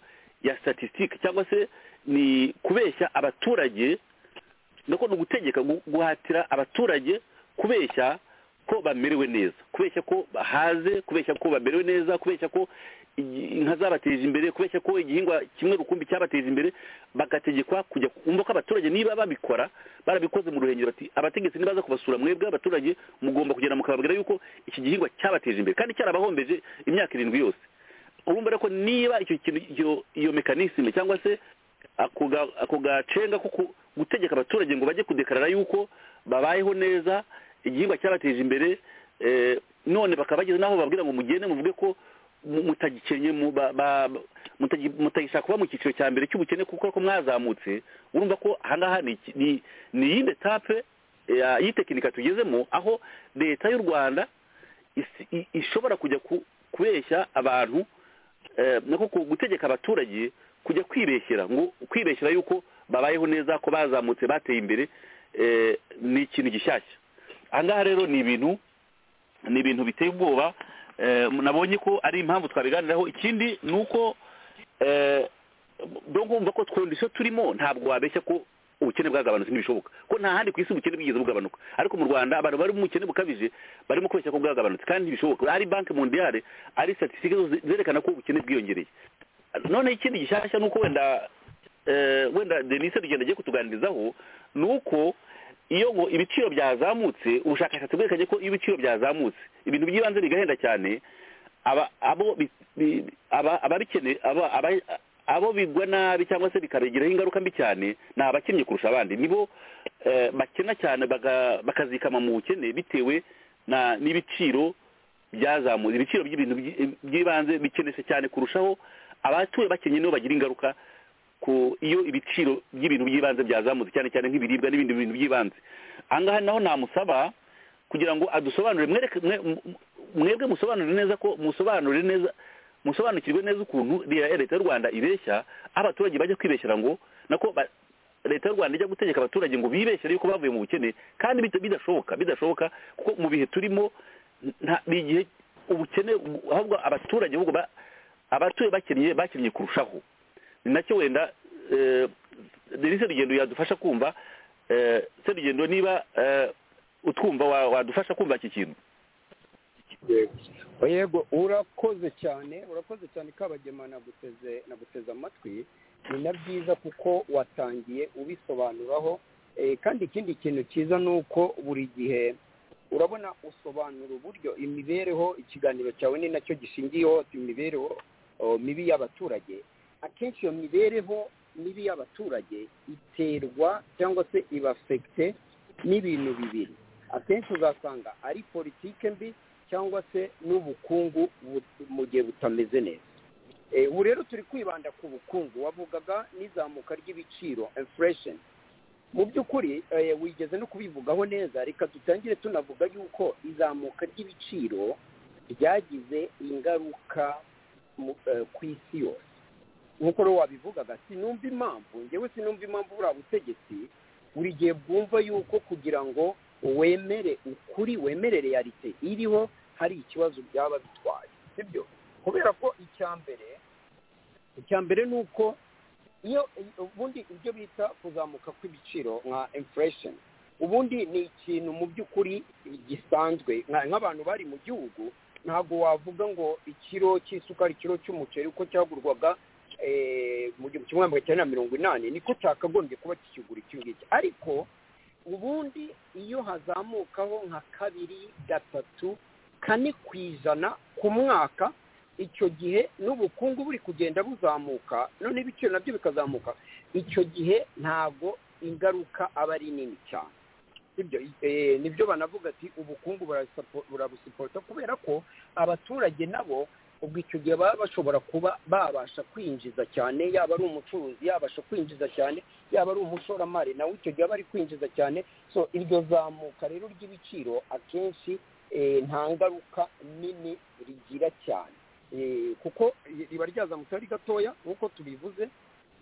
ya statistique cyangwa se ni kubeshya abaturage nako ni ugutegeka gu- guhatira abaturage kubeshya ko bamerewe neza kubeshya ko bahaze kubeshya ko bamerewe neza kubeshya ko igi- inka zabateje imbere kubeshya ko igihingwa kimwe rukumbi cyabateje imbere bagategekwa kujya kumva ko abaturage niba babikora barabikoze mu ruhengeri bati abategetsi nibaza kubasura mwebwe abaturage mugomba kugenda mukababwira yuko iki gihingwa cyabateje imbere kandi cyarabahombeje imyaka irindwi yose urumva rero ko niba icyo kintu iyo- iyo mekanisme cyangwa se ako ga- ako gacenga ko ku- gutegeka abaturage ngo bajye kudekarara yuko babayeho neza igihingwa cyabateje imbere eh, none bakaba bageze n'aho bababwira ngo mugende muvuge ko mu- mutagikenye mu- ba- ba- mutagi- mutagishaka kuba mu cyiciro cya mbere cy'ubukene kuko ariko mwazamutse urumva ko ahangaha ni iki- ni- ni iyindi etape eh, y'itekinika tugezemo aho leta y'u rwanda isi- i- ishobora kujya ku- kubeshya abantu eh, nako ku- gutegeka abaturage kujya kwibeshyera ngo kwibeshyera yuko babayeho neza ko bazamutse bateye imbere eh, ni ikintu gishyashya ahangaha rero ni ibintu ni ibintu biteye ubwoba eh, nabonye ko ari impamvu twabiganiraho ikindi ni uko eh, do kumva ko twondisho turimo ntabwo wabeshya ko ubukene bwagabanutse ntibishoboka ko nta handi ku isi ubukene bwigeze bugabanuka ariko mu rwanda abantu bari mu bukene bukabije barimo kubeshya ko bwagabanutse kandi ntibishoboka ari banki mondiale ari statistique zose zerekana ko ubukene bwiyongereye noneho ikindi gishyashya ni uko wenda eh, wenda denise rugenda agiye kutuganirizaho ni uko iyo ngo ibiciro byazamutse ubushakashatsi bwerekanye ko iyo ibiciro byazamutse ibintu by'ibanze bigahenda cyane aba abo bi- bi- aba- ababikene aba- aba- abo bigwa nabi cyangwa se bikabigiraho ingaruka mbi cyane ni abakennye kurusha abandi nibo eh, bakena cyane baga- bakazikama mu bukene bitewe na n'ibiciro byazamutse ibiciro by'ibintu by'i- by'ibanze bikenesha cyane kurushaho abatuye bakenye nibo bagira ingaruka ku iyo ibiciro by'ibintu by'ibanze byazamutse cyane cyane nk'ibiribwa n'ibindi bintu by'ibanze ahangaha naho namusaba kugira ngo adusobanurire mwereke mwe- mu- mwebwe musobanurire neza ko musobanurire neza musobanukirwe neza ukuntu le- leta y'u rwanda ibeshya aho abaturage bajya kwibeshyira ngo nako ba- leta y'u rwanda ijya gutegeka abaturage ngo bibeshyere yuko bavuye mu bukene kandi bita- bidashoboka bidashoboka kuko mu bihe turimo nta- ni igihe ubukene ahubwo abaturage ahubwo ba- abatuye bakennye bakennye kurushaho ni nacyo wenda eh, denise rugendo yadufasha kumva eh, se rugendo niba eh, utwumva wa- wadufasha kumva iki kintu yego urakoze cyane urakoze cyane kabagema naguteze naguteze amatwi ni na byiza kuko watangiye ubisobanuraho Eh, kandi ikindi kintu cyiza ni uko buri gihe urabona usobanura uburyo imibereho ikiganiro cyawe ni nacyo gishingiyeho imibereho oh, mibi y'abaturage akenshi iyo mibereho mibi y'abaturage iterwa cyangwa se ibafekite n'ibintu bibiri akenshi uzasanga ari politike mbi cyangwa se n'ubukungu bu- mu gihe butameze neza Eh, ubu rero turi kwibanda ku bukungu wavugaga n'izamuka ry'ibiciro inflation mu by'ukuri eh, wigeze no kubivugaho neza reka dutangire tunavuga yuko izamuka ry'ibiciro ryagize ingaruka mu- eh, ku isi yose nk'uko rero wabivugaga sinumva impamvu njyewe sinumva impamvu buriya butegetsi buri gihe bwumva yuko kugira ngo wemere ukuri wemere realite iriho hari ikibazo byaba bitwaye sibyo kubera ko icya mbere icya mbere ni uko iyo ubundi ibyo bita kuzamuka kw'ibiciro nka inflation ubundi ni ikintu mu by'ukuri gisanzwe nka- nk'abantu bari mu gihugu ntabwo wavuga ngo ikiro cy'isukari ikiro cy'umuceri uko cyagurwaga eh, mu gihumbi kimwe magana cyenda na mirongo inani niko cyakagombye kuba kikigura iki ngiki ariko ubundi iyo hazamukaho nka kabiri gatatu kane ku ijana ku mwaka icyo gihe n'ubukungu buri kugenda buzamuka none ibiciro nabyo bikazamuka icyo gihe ntabwo ingaruka aba ari nini cyane ibyo nibyo banavuga ati ubukungu burasapo- burabusipota kubera ko abaturage nabo ubwo icyo gihe baba bashobora kuba babasha kwinjiza cyane yaba ari umucuruzi yabasha kwinjiza cyane yaba ari umushoramari nawe icyo gihe aba ari kwinjiza cyane so iryo zamuka rero ry'ibiciro akenshi eh, nta ngaruka nini rigira cyane Eh, kuko riba ryazamutse ari gatoya nk'uko tubivuze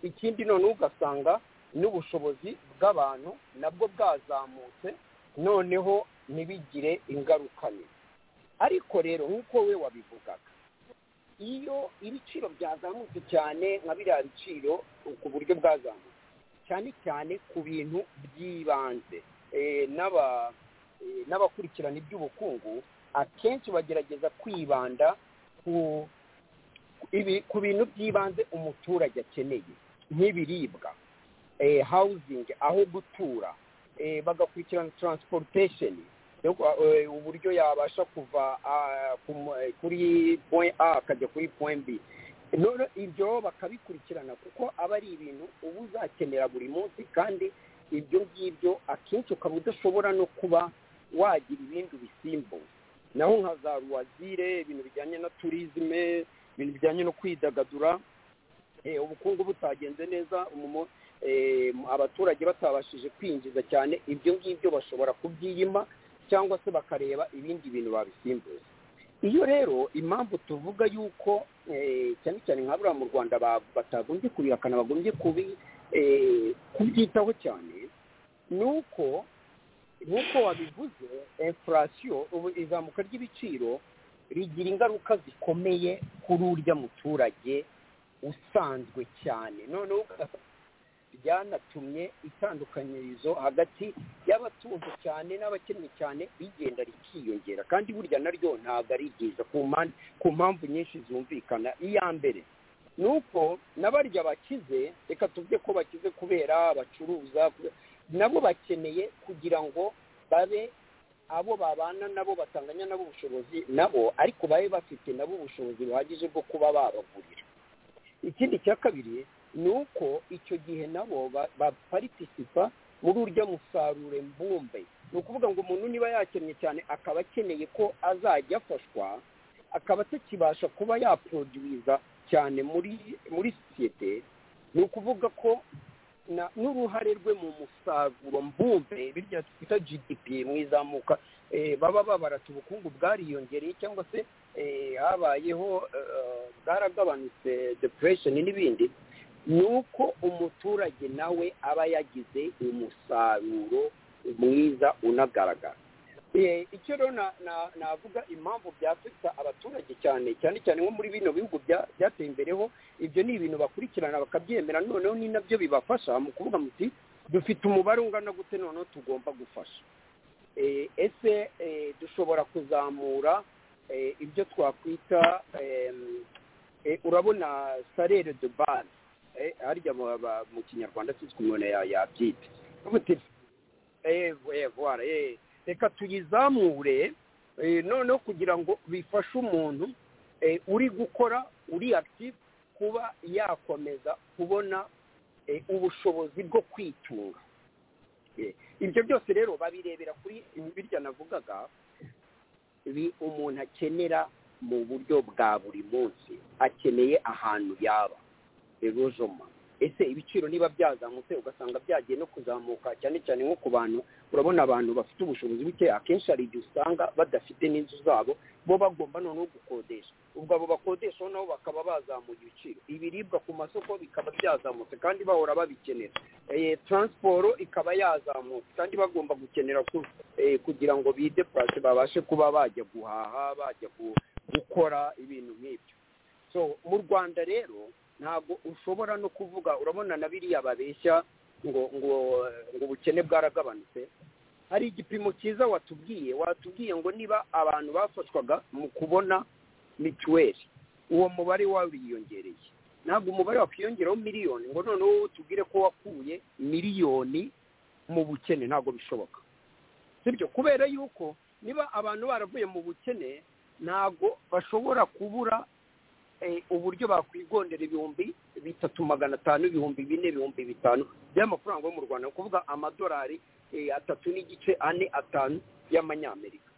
ikindi noneho ugasanga n'ubushobozi bw'abantu nabwo bwazamutse noneho ntibigire ingaruka nini ariko rero nk'uko we wabivugaga iyo ibiciro byazamutse cyane nka biriya biciro ku buryo bwazamutse cyane cyane ku bintu by'ibanze Eh, n'aba- eh, n'abakurikirana iby'ubukungu akenshi bagerageza kwibanda ku ibi- ku bintu by'ibanze umuturage akeneye nk'ibiribwa eh, housing aho gutura eh, bagakurikirana transportation yo kwa- eh, uburyo yabasha kuva ah, ku- eh, kuri point a akajya kuri point b none ibyo bakabikurikirana kuko aba ari ibintu uba uzakenera buri munsi kandi ibyo ngibyo akenshi ukaba udashobora no kuba wagira ibindi bisimbuza naho nka za ruwazire ibintu bijyanye na turizime ibintu bijyanye no kwidagadura eh, ubukungu butagenze neza umumo eh, abaturage batabashije kwinjiza cyane ibyo ngibyo bashobora kubyiyima cyangwa se bakareba ibindi bintu babisimbuza iyo rero impamvu tuvuga yuko eh, cyane cyane nka buriya mu rwanda ba- batagombye kubihakana bagombye kubi eh, kubyitaho cyane ni uko nk'uko wabivuze infurasiyo ubu izamuka ry'ibiciro rigira ingaruka zikomeye kuri urya muturage usanzwe cyane noneho ugasanga byanatumye itandukanyirizo hagati y'abatunze cyane n'abakennye cyane rigenda rikiyongera kandi burya naryo ntabwo ari ryiza ku mpan- ku mpamvu nyinshi zumvikana iya mbere ni uko n'abarya bakize reka tuvuge ko bakize kubera bacuruza kube- nabo bakeneye kugira ngo babe abo babana nabo batanganya nabo ubushobozi nabo ariko babe bafite nabo ubushobozi buhagije bwo kuba babagurira ikindi cya kabiri ni uko icyo gihe nabo ba- baparitisipa muri urya musarure mbumbe ni ukuvuga ngo umuntu niba yakennye cyane akaba akeneye ko azajya afashwa akaba atakibasha kuba yaporoduwiza cyane muri muri sosiyete ni ukuvuga ko na- n'uruhare rwe mu musaruro mbumbe birya twita gdp mu izamuka eh, baba babarata ubukungu bwariyongereye cyangwa se eh, habayeho eh, bwaragabanutse depression n'ibindi ni uko umuturage nawe aba yagize umusaruro mwiza unagaragara Eh, icyo rero na- na- navuga impamvu byafita abaturage cyane cyane cyane nko muri bino bihugu bya- byateye imbereho ibyo ni ibintu bakurikirana bakabyemera noneho ni nabyo bibafasha mu kuvuga muti dufite umubare ungana gute noneho tugomba gufasha Eh, ese eh, dushobora kuzamura eh, ibyo twakwita em, eh, urabona salere de base Eh, harya ba- ba- mu kinyarwanda sinzi ukuntu umuntu ya- yabyita Ubu ti- eh, eh, voilà, eh, reka tuyizamure eh, noneho kugira ngo bifashe umuntu eh, uri gukora uri active kuba yakomeza kubona eh, ubushobozi bwo kwitunga Eh, ibyo byose rero babirebera kuri birya navugaga bi- umuntu akenera mu buryo bwa buri munsi akeneye ahantu yaba erozoma ese ibiciro niba byazamutse ugasanga byagiye no kuzamuka cyane cyane nko ku bantu urabona abantu bafite ubushobozi buke akenshi hari igihe usanga badafite n'inzu zabo bo bagomba noneho gukodesha ubwo abo bakodeshaho nabo bakaba bazamuye ibiciro ibiribwa ku masoko bikaba byazamutse kandi bahora babikenera Eh, taransiporo ikaba yazamutse kandi bagomba gukenera ku- eh, kugira ngo bide purasi babashe kuba bajya guhaha bajya gu- gukora ibintu nk'ibyo so mu rwanda rero ntabwo ushobora no kuvuga urabona na biriya babeshya ngo ngo ngo ubukene bwaragabanutse hari igipimo cyiza watubwiye watubwiye ngo niba abantu bafashwaga mu kubona mituweli uwo mubare wariyongereye ntabwo umubare wakwiyongeraho miliyoni ngo noneho tubwire ko wakuye miliyoni mu bukene ntabwo bishoboka sibyo kubera yuko niba abantu baravuye mu bukene ntabwo bashobora kubura eh, uburyo bakwigondera ibihumbi bitatu magana atanu ibihumbi bine ibihumbi bitanu by'amafaranga yo mu rwanda ni ukuvuga amadolari eh, atatu n'igice ane atanu y'amanyamerika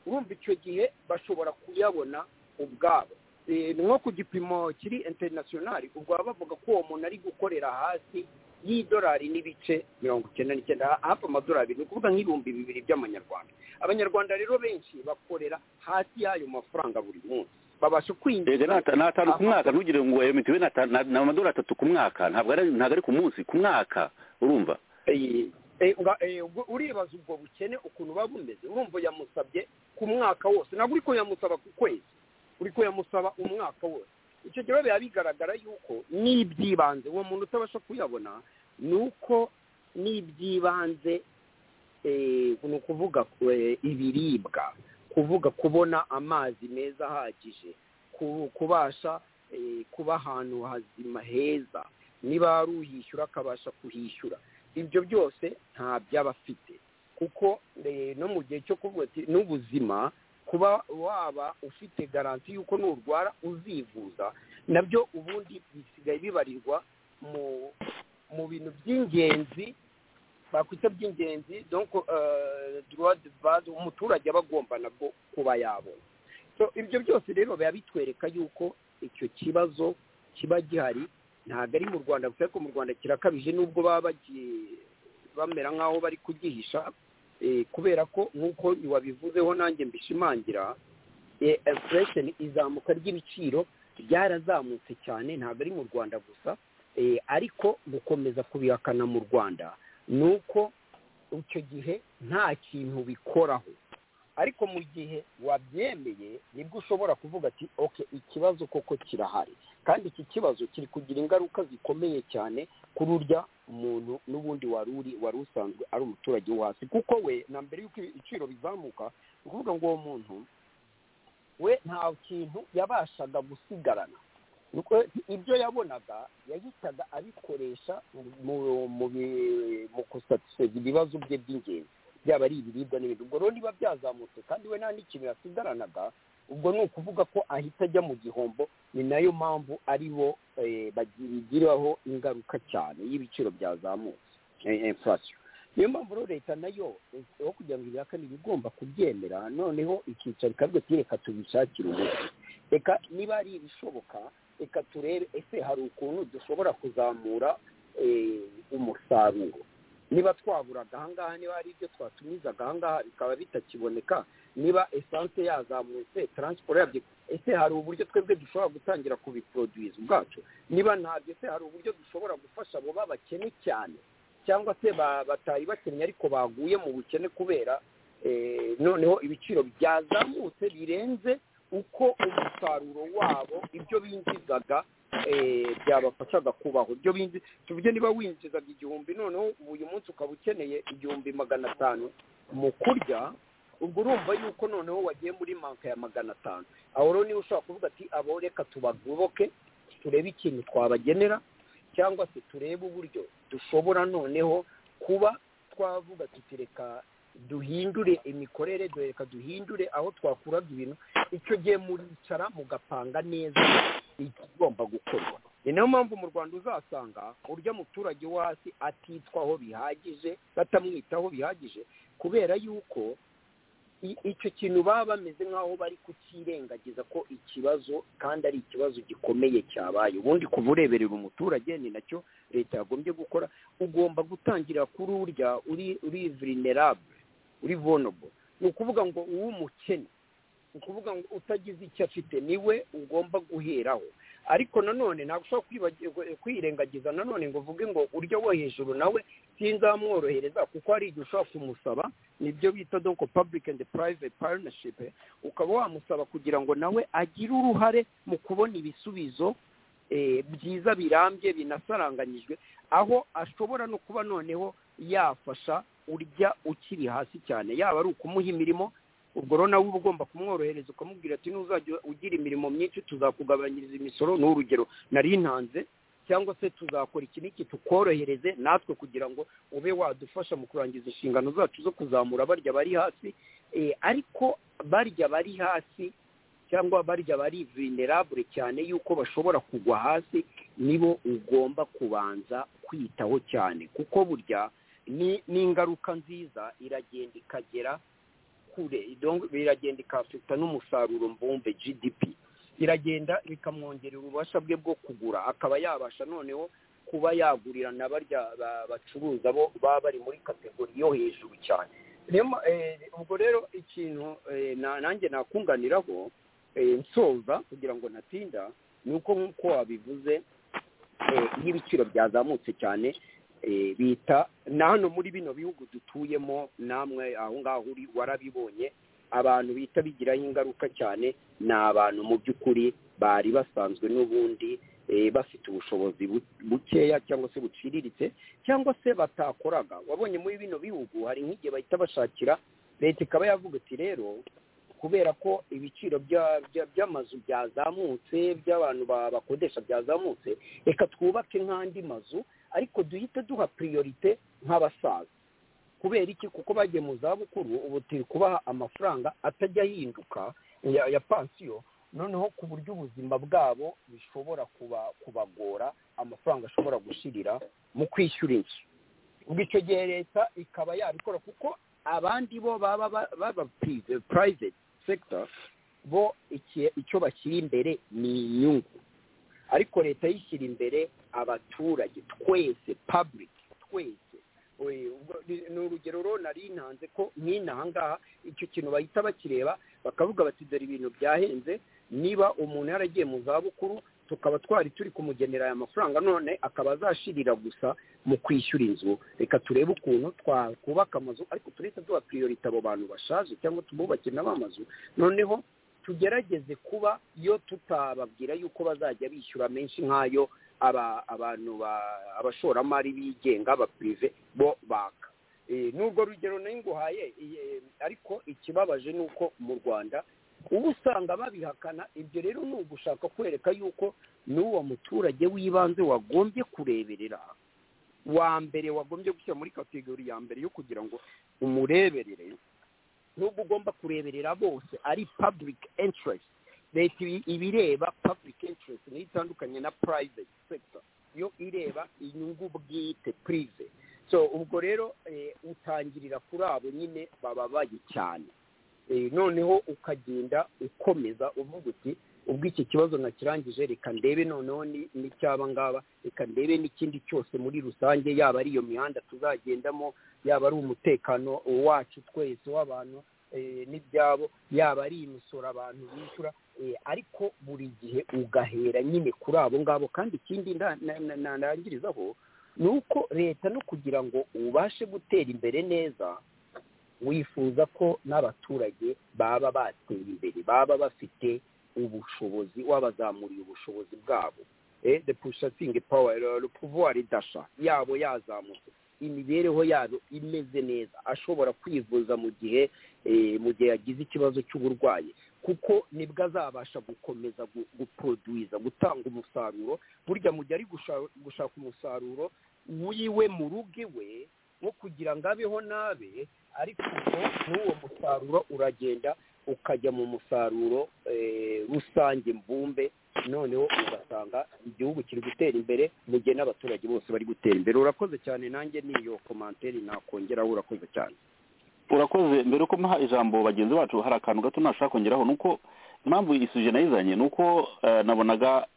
urumva icyo gihe bashobora kuyabona ubwabo Eh, ni nko ku gipimo kiri interinasiyonari ubwo baba bavuga ko uwo muntu ari gukorera hasi y'idolari n'ibice mirongo icyenda n'icyenda hafi amadolari abiri ni ukuvuga nk'ibihumbi bibiri by'amanyarwanda abanyarwanda rero benshi bakorera hasi y'ayo mafaranga buri munsi babasha Ego, kwinjiza ni ata- ni atanu ku ama- mwaka ntugire ngo ya mitiweli ni ata- ni ni amadolari atatu ku mwaka ntabwo ari ntabwo ari ku munsi ku mwaka urumva Eh, eh, nga- eh, ubwo uribaza ubwo bukene ukuntu buba bumeze urumva yamusabye ku mwaka wose ntabwo uri ko yamusaba ku kwezi uri ko yamusaba umwaka wose icyo gihe biba bigaragara yuko n'iby'ibanze uwo muntu utabasha kuyabona ni uko n'iby'ibanze eh, ni ukuvuga eh, ibiribwa kuvuga kubona amazi meza ahagije ku- kubasha eh, kuba ahantu hazima heza niba ari uyishyura akabasha kuhishyura ibyo byose nta byaba afite kuko eh, no mu gihe cyo kuvuga ati n'ubuzima kuba waba ufite garanti y'uko nurwara uzivuza nabyo ubundi bisigaye bibarirwa mu mu bintu by'ingenzi bakwita by'ingenzi donc euh, droit de base umuturage aba agomba nabwo kuba yabona so ibyo byose rero biba bitwereka yuko icyo kibazo kiba gihari ntabwo ari mu rwanda gusa ariko mu rwanda kirakabije n'ubwo baba bagiye bamera nk'aho bari kugihisha eh, kubera ko nk'uko wabivuzeho nanjye mbishimangira inflation izamuka ry'ibiciro ryarazamutse cyane ntabwo ari mu rwanda gusa eh, ariko gukomeza kubihakana mu rwanda ni uko icyo gihe nta kintu bikoraho ariko mu gihe wabyemeye nibwo ushobora kuvuga ati oke ikibazo koko kirahari kandi iki kibazo kiri kugira ingaruka zikomeye cyane kuri urya muntu n'ubundi wari uri wari usanzwe ari umuturage wo hasi kuko we na mbere y'uko ibiciro bizamuka ni ukuvuga ngo uwo muntu we nta kintu yabashaga gusigarana Nuko ibyo yabonaga yahitaga abikoresha mu- mu bi- mu kusatisfeza ibibazo bye by'ingenzi byaba ari ibiribwa n'ibindi ubwo rero niba byazamutse kandi we nta n'ikintu yasigaranaga ubwo ni ukuvuga ko ahita ajya mu gihombo ni nayo mpamvu ari bo eh, bagiraho ingaruka cyane y'ibiciro byazamutse eh, inflation niyo mpamvu rero leta nayo eh, aho kugira ngo ibihakane iba igomba kubyemera noneho ikicara ikavuga ati reka tubishakire umuti reka niba ari ibishoboka reka turebe ese hari ukuntu dushobora kuzamura eh, umusaruro niba twaburaga ahangaha niba hari ibyo twatumizaga ahangaha bikaba bitakiboneka niba esanse yazamutse taransiporo yabyo ese hari uburyo twebwe dushobora gutangira kubiporoduwiza ubwacu niba ntabyo se hari uburyo dushobora gufasha abo babakene cyane cyangwa se ba- batari bakennye ariko baguye mu bukene kubera eh, noneho ibiciro byazamutse birenze uko umusaruro wabo ibyo binjizaga eh, byabafashaga kubaho ibyo binjiza tuvuge niba winjizaga igihumbi noneho uyu munsi ukaba ukeneye igihumbi magana atanu mu kurya ubwo urumva yuko noneho wagiye muri manka ya magana atanu aho rero niba ushobora kuvuga ati abo reka tubagoboke turebe ikintu twabagenera cyangwa se turebe uburyo dushobora noneho kuba twavuga tuti reka duhindure imikorere reka duhindure aho twakuraga ibintu icyo gihe muricara mugapanga neza igomba gukorwa ni nayo mpamvu mu rwanda uzasanga uburyo umuturage wo hasi atitwaho bihagije batamwitaho bihagije kubera yuko i- icyo kintu baba bameze nk'aho bari kukirengagiza ko ikibazo kandi ari ikibazo gikomeye cyabaye ubundi kuva ureberera umuturage ni nacyo leta yagombye gukora ugomba gutangira kuri urya uri uri vulnerable uri vulnerable ni ukuvuga ngo uw'umukene ni ukuvuga ngo utagize icyo afite niwe ugomba guheraho ariko nanone ntabwo ushobora kwibagirwa- kwirengagiza nanone ngo uvuge ngo uryo wo hejuru nawe sinzamworohereza kuko hari igihe ushobora kumusaba nibyo bita donko public and private partnership ukaba wamusaba kugira ngo nawe agire uruhare mu kubona ibisubizo eh, byiza birambye binasaranganyijwe aho ashobora no kuba noneho yafasha urya ukiri hasi cyane yaba ari ukumuha imirimo ubwo rero nawe uba ugomba kumworohereza ukamubwira ati ntuzajya ugira imirimo myinshi tuzakugabanyiriza imisoro ni urugero nari ntanze cyangwa se tuzakora iki n'iki tukorohereze natwe kugira ngo ube wadufasha mu kurangiza inshingano zacu zo kuzamura barya bari hasi Eh, ariko barya bari hasi cyangwa barya bari vulnerable cyane yuko bashobora kugwa hasi nibo ugomba kubanza kwitaho cyane kuko burya ni- ni ingaruka nziza iragenda ikagera kure donc biragenda ikafita n'umusaruro mbumbe gdp biragenda bikamwongerera ububasha bwe bwo kugura akaba yabasha noneho kuba yagurira na barya ba- bacuruza bo baba bari muri kategori yo hejuru cyane Rema- eh, ubwo rero ikintu eh, na- nanjye nakunganiraho eh, nsoza kugira ngo natinda ni uko nk'uko wabivuze eh, iyo ibiciro byazamutse cyane eh, bita na hano muri bino bihugu dutuyemo namwe aho ngaho uri warabibonye abantu bita bigiraho ingaruka cyane ni abantu mu by'ukuri bari basanzwe n'ubundi eh, bafite ubushobozi bu- bukeya cyangwa se buciriritse cyangwa se batakoraga wabonye muri bino bihugu hari nk'igihe bahita bashakira leta ikaba yavuga iti rero kubera ko ibiciro bya- bya- by'amazu byazamutse by'abantu ba- bakodesha byazamutse reka twubake nk'andi mazu ariko duhite duha priorite nk'abasaza kubera iki kuko bagiye mu zabukuru ubu turi kubaha amafaranga atajya ahinduka ya, ya pansiyo noneho ku buryo ubuzima bwabo bishobora kuba kubagora amafaranga ashobora gushirira mu kwishyura inzu ubwo icyo gihe leta ikaba yabikora kuko abandi bo baba ba- baba pri- private sector bo iki- icyo bashyira imbere ni inyungu ariko leta yishyira imbere abaturage twese public twese We- ubwo- ni ni urugero rero nari ntanze ko nk'inaha ngaha icyo kintu bahita bakireba bakavuga bati dore ibintu byahenze niba umuntu yaragiye mu zabukuru tukaba twari turi kumugenera aya mafaranga none akaba azashirira gusa mu kwishyura inzu reka turebe ukuntu twakubaka amazu ariko turahita duha priorite abo bantu bashaje cyangwa tububakire nabo amazu noneho tugerageze kuba iyo tutababwira yuko bazajya bishyura menshi nk'ayo aba- abantu ba- abashoramari bigenga abapirive bo baka Eh, n'urwo rugero nayo nguhaye eh, ariko ikibabaje ni uko mu rwanda uba usanga babihakana ibyo rero ni ugushaka kwereka yuko n'uwo muturage w'ibanze wagombye kureberera wa mbere wagombye gushyira muri kategori ya mbere yo kugira ngo umureberere nubwo ugomba kureberera bose ari public interest leta ibi- ibireba public interest niyo itandukanye na private sector yo ireba inyungu bwite prive so ubwo rero eh, utangirira kuri abo nyine bababaye cyane Eh, noneho ukagenda ukomeza uvuga uti ubwo iki kibazo nakirangije reka ndebe noneho ni- n'icyaba ngaba reka ndebe n'ikindi cyose muri rusange yaba ari iyo mihanda tuzagendamo yaba ari umutekano wacu twese w'abantu eh, n'ibyabo yaba ari imisoro abantu bishyura eh, ariko buri gihe ugahera nyine kuri abo ngabo kandi ikindi nda- na- na- na- narangirizaho ni uko leta no kugira ngo ubashe gutera imbere neza wifuza ko n'abaturage baba bateye imbere baba bafite ubushobozi wabazamuriye ubushobozi bwabo Eh, the purchasing power le pouvoir d'achat yabo yazamutse imibereho yabo imeze neza ashobora kwivuza mu gihe eh, mu gihe yagize ikibazo cy'uburwayi kuko nibwo azabasha gukomeza gu- guproduiza gutanga umusaruro burya mu gihe ari gusha- gushaka umusaruro wiwe mu rugo iwe nko kugira ngo abeho nabe ariko ubwo n'uwo musaruro uragenda ukajya mu musaruro eh, rusange mbumbe noneho ugasanga igihugu kiri gutera imbere mu gihe n'abaturage bose bari gutera imbere urakoze cyane nanjye niyo komantere nakongeraho urakoze cyane urakoze mbere uko muha ijambo bagenzi bacu hari akantu gato nashaka kongeraho ni uko impamvu isuje nayizanye ni uko eh, nabonaga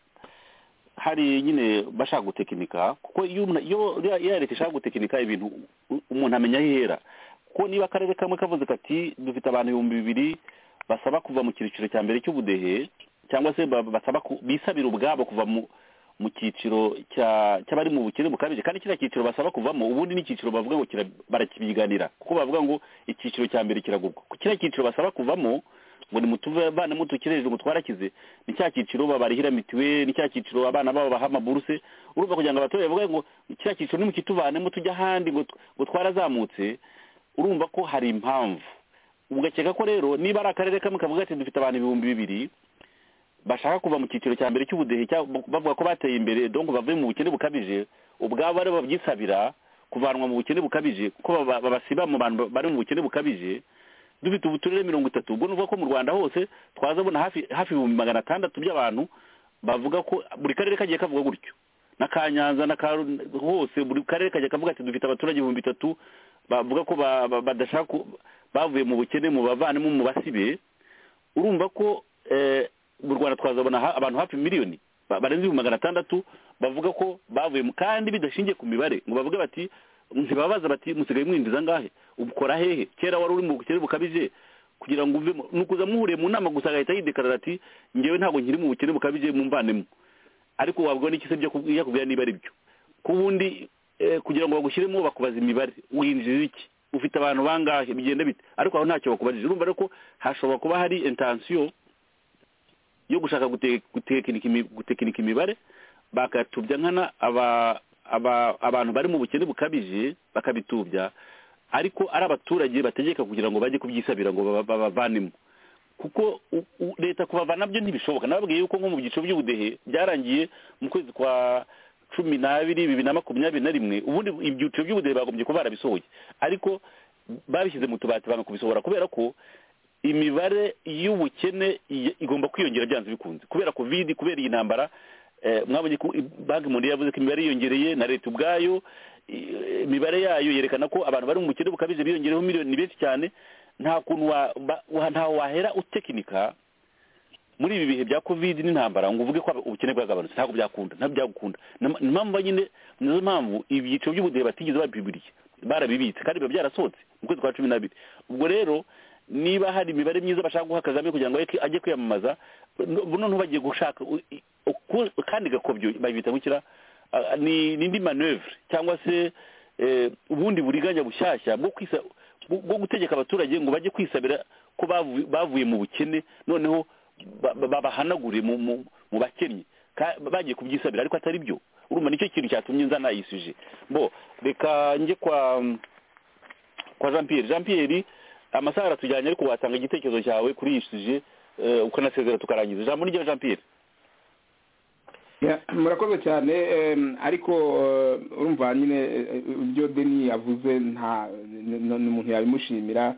hari nyine bashaka gutekinika kuko iyo umuntu- iyo iyo- iyo leta ishaka gutekinika ibintu u- umuntu amenya aho ihera kuko niba akarere kamwe kavuze kati dufite abantu ibihumbi bibiri basaba kuva mu cyiciro cya mbere cy'ubudehe cyangwa se ba- basaba ku- bisabira ubwabo kuva mu mu cyiciro cya cy'abari mu bukene bukabije kandi kiriya cyiciro basaba kuvamo ubundi n'icyiciro bavuga ngo kira- barakibyiganira kuko bavuga ngo icyiciro cya mbere kiragurwa kiriya cyiciro basaba kuvamo ngo nimutuvane mutukire hejuru ngo twarakize ni cya cyiciro babarihira mituweli ni cya cyiciro abana babo baha amaburuse urumva kugira ngo abaturage bavuge ngo kiriya cyiciro nimukituvanemo tujye ahandi ngo t- ngo twarazamutse urumva ko hari impamvu ugakeka ko rero niba ari akarere kamwe kavuga ati dufite abantu ibihumbi bibiri bashaka kuva mu cyiciro cya mbere cy'ubudehe cya- bavuga ko bateye imbere donc bavuye mu bukene bukabije ubwabo ari bo babyisabira kuvanwa mu bukene bukabije kuko baba- babasiba mu bantu bari mu bukene bukabije dufite ubuturere mirongo itatu ubwo nuvuga ko mu rwanda hose twazabona hafi hafi ibihumbi magana atandatu by'abantu bavuga ko buri karere kagiye kavuga gutyo na ka nyanza na ka Ru- hose buri karere kagiye kavuga ati dufite abaturage ibihumbi bitatu bavuga ko ba- ba- badashaka ku- bavuye mu bukene mu bavanemo mu basibe urumva ko eh, mu rwanda twazabona ha- abantu hafi miliyoni ba- barenze ibihumbi magana atandatu bavuga ko bavuye mu- kandi bidashingiye ku mibare ngo bavuge bati ntibabaza bati musigaye mwinjiza angahe ubukora hehe kera wari uri mu bukene bukabije kugira ngo uvemo ni ukuza muhuriye mu nama gusa agahita yidekarara ati ngewe ntabwo nkiri mu bukene bukabije mumvanemo ariko wabwira n'iki se byo kubu- yakubwira niba ari byo ko ubundi eh, kugira ngo bagushyiremo bakubaza imibare winjira iki ufite abantu bangahe bigenda bite ariko aho ntacyo bakubarije urumva rero ko hashobora kuba hari intensiyo yo gushaka gute- gutekinika imi- gutekinika imibare bakatubya nkana aba- aba- abantu bari mu bukene bukabije bakabitubya ariko ari abaturage bategeka kugira ngo bajye kubyisabira ngo baba- babavanemo kuko u- u- leta kubava nabyo ntibishoboka nababwiye yuko nko mu byiciro by'ubudehe byarangiye mu kwezi kwa cumi n'abiri bibiri na makumyabiri na rimwe ubundi ibyiciro by'ubudehe bagombye kuba barabisohoye ariko babishyize mu tubati banga kubisohora kubera ko imibare y'ubukene i- igomba kwiyongera byanze bikunze kubera covid kubera iyi ntambara eh, mwabonye ko i- banki mundial yavuze ko imibare yiyongereye na leta ubwayo i- imibare yayo yerekana ko abantu bari mu bukene bukabije biyongereho miliyoni benshi cyane nta kuntu wa- ba- wa- ntaho wahera utekinika muri ibi bihe bya covid n'intambara ngo uvuge ko aba- ubukene bwagabanutse ntabwo byakunda ntabwo byagukunda Ni- ni impamvu nyine nizo mpamvu ibyiciro by'ubudehe batigeze babibiriye barabibitse kandi biba byarasohotse mu kwezi kwa cumi n'abiri ubwo rero niba hari imibare myiza bashaka guha kagame kugira ngo ajye- ajye kwiyamamaza bu- noneho bagiye gushaka u- i- uku- akandi gakobyo babita gukira ah, ni ni indi manevure cyangwa se eh, ubundi buriganya bushyashya bwo kwisa- bwo bwo gutegeka abaturage ngo bajye kwisabira ko bavu- bavuye mu bukene noneho ba- ba- babahanagure mu mu- mu bakennye Ka- bagiye kubyisabira ariko atari byo urumva nicyo kintu cyatumye nzana iyi suje bo reka njye kwa kwa jean pierre jean pierre amasaha aratujyanye ariko watanga igitekerezo cyawe kuri iyi suje eh, ukanasezera tukarangiza ijambo ni ryawe jean pierre Ya, murakoze cyane em, ariko eh, urumva nyine eh, ibyo deni yavuze nta n- n- umuntu yabimushimira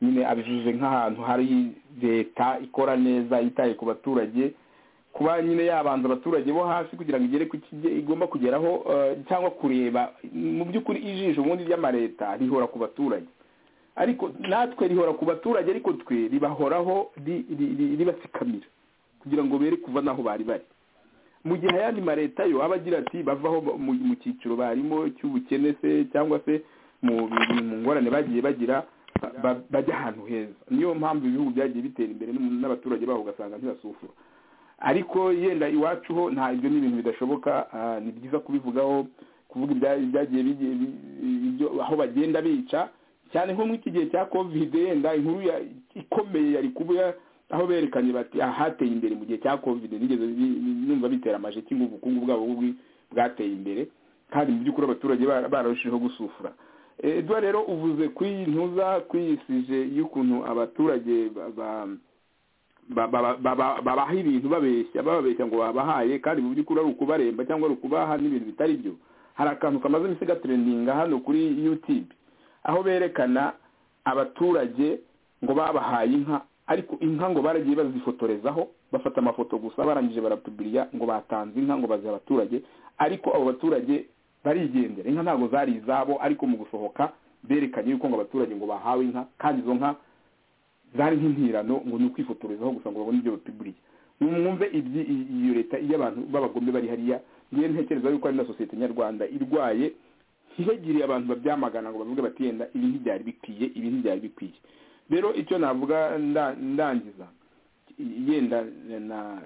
nyine abivuze nk'ahantu hari leta ikora neza yitaye ku baturage kuba nyine yabanza abaturage bo hasi kugira ngo igere ku kijye igomba kugeraho eh, cyangwa kureba mu by'ukuri ijisho ubundi ry'amareta rihora ku baturage ariko natwe rihora ku baturage ariko twe ribahoraho ri- ri- ri- ribatsikamira kugira ngo bere kuva n'aho bari bari mu gihe ayandi mareta yo aba agira ati bavaho mu mu cyiciro barimo cy'ubukene se cyangwa se mu mu ngorane bagiye bagira ba- ba- bajya ahantu heza niyo mpamvu ibihugu byagiye bitera imbere n'umu- n'abaturage baho ugasanga ntibasufura ariko yenda iwacu ho nta ibyo ni ibintu bidashoboka ah, ni byiza kubivugaho kuvuga ibya- ibyagiye bigiye bi- ibyo aho bagenda bica cyane nko muri iki gihe cya kovide yenda inkuru ya- ikomeye yari kuba aho berekanye bati ahateye imbere mu gihe cya kovide nigeze bi- bi- numva bitera amaje ngo ubukungu bwabo bwi- bwateye imbere kandi mu by'ukuri abaturage bara- bararushijeho gusufura Eh, edouard rero uvuze kuri iyi ntuza kuri iyi sije y'ukuntu abaturage ba- ba- ba- ba- ba- ba- babaha ibintu babeshya bababeshya ngo babahaye kandi mu by'ukuri ari ukubaremba cyangwa ari ukubaha n'ibintu bitari byo hari akantu kamaze iminsi gatrendinga hano kuri youtube aho berekana abaturage ngo babahaye inka ariko inka ngo baragiye bazifotorezaho bafata amafoto gusa barangije baratubirira ngo batanze inka ngo baziha abaturage ariko abo baturage barigendera inka ntabwo zari izabo ariko mu gusohoka berekanye yuko ngo abaturage ngo bahawe inka kandi izo nka zari nk'intirano ngo ni ukwifotorezaho gusa ngo babone ibyo bapiburiye mwumve ibyi- i- iyo leta iyo abantu b'abagome bari hariya ngewe ntekereza yuko ari na sosiyete nyarwanda irwaye ntihegiriye abantu babyamagana ngo bavuge bati yenda ibi ntibyari bikwiye ibi ntibyari bikwiye rero icyo navuga nda- ndangiza yenda na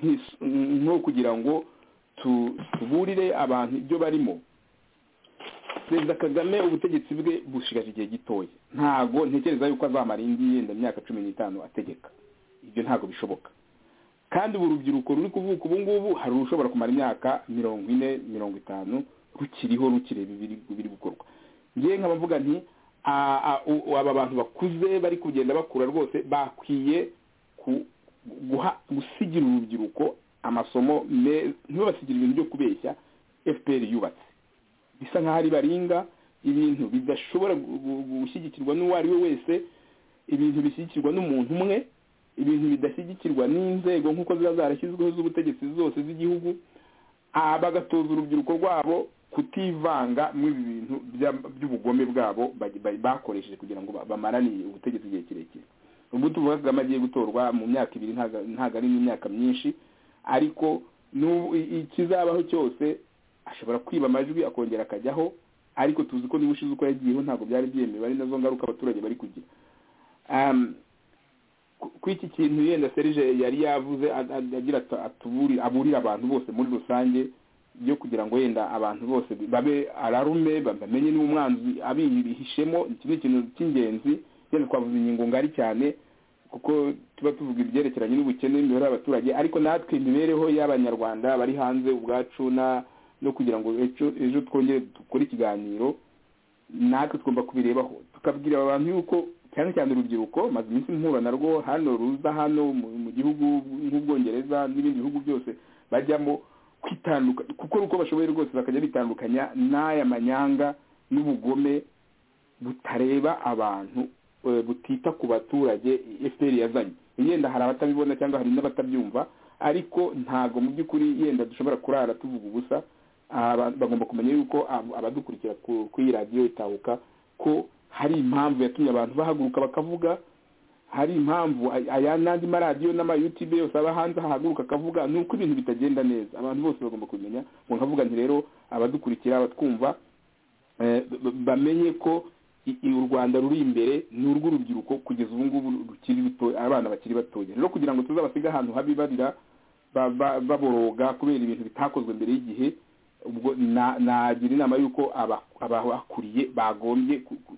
nk'is- nko kugira ngo tu- tuburire abantu ibyo barimo perezida kagame ubutegetsi bwe bushigaje igihe gitoya ntago ntekereza yuko azamara indi yenda imyaka cumi n'itanu ategeka ibyo ntabwo bishoboka kandi ubu urubyiruko ruri kuvuka ubu ngubu hari urushobora kumara imyaka mirongo ine mirongo itanu rukiriho rukireba ibiri biri gukorwa ngewe nkaba mvuga nti a- a- u- aba bantu bakuze bari kugenda bakura rwose bakwiye ku- guha- gusigira urubyiruko amasomo meza ntibabasigire ibintu byo kubeshya fpr yubatse bisa nk'aho ari baringa ibintu bidashobora gu- gu- gushyigikirwa n'uwo ari we wese ibintu bishyigikirwa n'umuntu umwe ibintu bidashyigikirwa n'inzego nk'uko ziba zarashyizweho z'ubutegetsi zose z'igihugu ah, bagatoza urubyiruko rwabo kutivanga muri ibi bintu bya- by'ubugome bwabo bagi- bari- bakoresheje kugira ngo ba- bamarane ubutegetsi igihe kirekire ubu tuvuga kagame agiye gutorwa mu myaka ibiri ntago ntago ari n'imyaka myinshi ariko n'ubu i- ikizabaho cyose ashobora kwiba amajwi akongera akajyaho ariko tuzi ko niba ushize uko yagiyeho ntabwo byari byemewe ari nazo ngaruka abaturage bari kugira um, ku iki kintu yenda serije yari yavuze a- a- agira ati atuburi- aburira abantu bose muri rusange yo kugira ngo yenda abantu bose babe ararume bamenye niba umwanzi abihishemo iki ni ikintu cy'ingenzi yenda twavuze ingingo ngari cyane kuko tuba tuvuga ibyerekeranye n'ubukene n'imibare y'abaturage ariko natwe imibereho y'abanyarwanda bari hanze ubwacu na no kugira ngo ejo ejo twongere dukore ikiganiro natwe tugomba kubirebaho tukabwira abantu yuko cyane cyane urubyiruko maze iminsi mpura narwo hano ruza hano mu mu gihugu nk'ubwongereza n'ibindi bihugu byose bajyamo kwitandukanya gukora uko bashoboye rwose bakajya bitandukanya n'aya manyanga n'ubugome butareba abantu eh, butita ku baturage fpr yazanye yenda hari abatabibona cyangwa hari n'abatabyumva ariko ntago mu by'ukuri yenda dushobora kurara tuvuga ubusa aba- bagomba kumenya yuko ab- abadukurikira ku- kuri iyi radiyo itahuka ko hari impamvu yatumye abantu bahaguruka bakavuga hari impamvu ay- aya n'andi maradiyo n'amayutube yose aba hanze ahaguruka akavuga ni uko ibintu bitagenda neza abantu bose bagomba kubimenya ngo nkavuga nti rero abadukurikira abatwumva eh, b- b- bamenye ko i- i- u rwanda ruri imbere ni urw'urubyiruko kugeza ubu ngubu rukiri ruto abana bakiri batoya rero kugira ngo tuzabasige ahantu habi barira ba- ba- baboroga kubera ibintu bitakozwe mbere y'igihe ubwo na- nagira inama y'uko aba- abahakuriye bagombye ku- ku-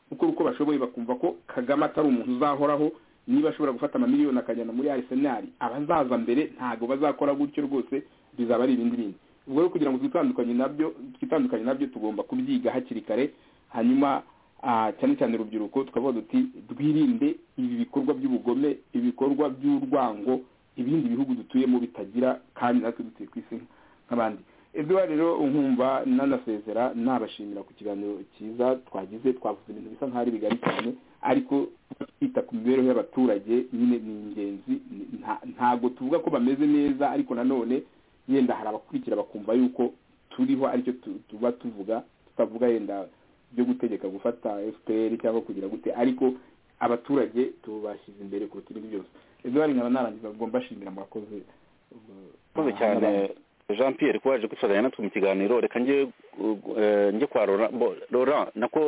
gukora uko bashoboye bakumva ko kagame atari umuntu uzahoraho niba ashobora gufata amamiliyoni akajyana muri arisenali abazaza mbere ntabwo bazakora gutyo rwose bizaba ari ibindi bindi ubwo rero kugira ngo twitandukanye nabyo twitandukanye nabyo tugomba kubyiga hakiri kare hanyuma ah, cyane cyane urubyiruko tukavuga duti twirinde ibi bikorwa by'ubugome ibikorwa by'urwango ibindi bihugu dutuyemo bitagira kandi natwe dutuye ku isi nk'abandi Edouard rero nkumva nanasezera nabashimira ku kiganiro cyiza twagize twavuze ibintu bisa nk'aho ari bigari cyane ariko kwita ku mibereho y'abaturage nyine ni ingenzi ni- nta- ntago tuvuga ko bameze neza ariko nanone yenda hari abakurikira bakumva yuko turiho aricyo tu- tuba tuvuga tutavuga yenda byo gutegeka gufata fpr cyangwa kugira gute ariko abaturage tubashyize imbere kuruta ibindi byose Edouard nkaba narangiza ubwo mbashimira mwakoze murakoze cyane jean pierre kuba waje kwifatanya natwe mu kiganiro reka njye uh, eh, njye kwa Laurent- bo- laurent nako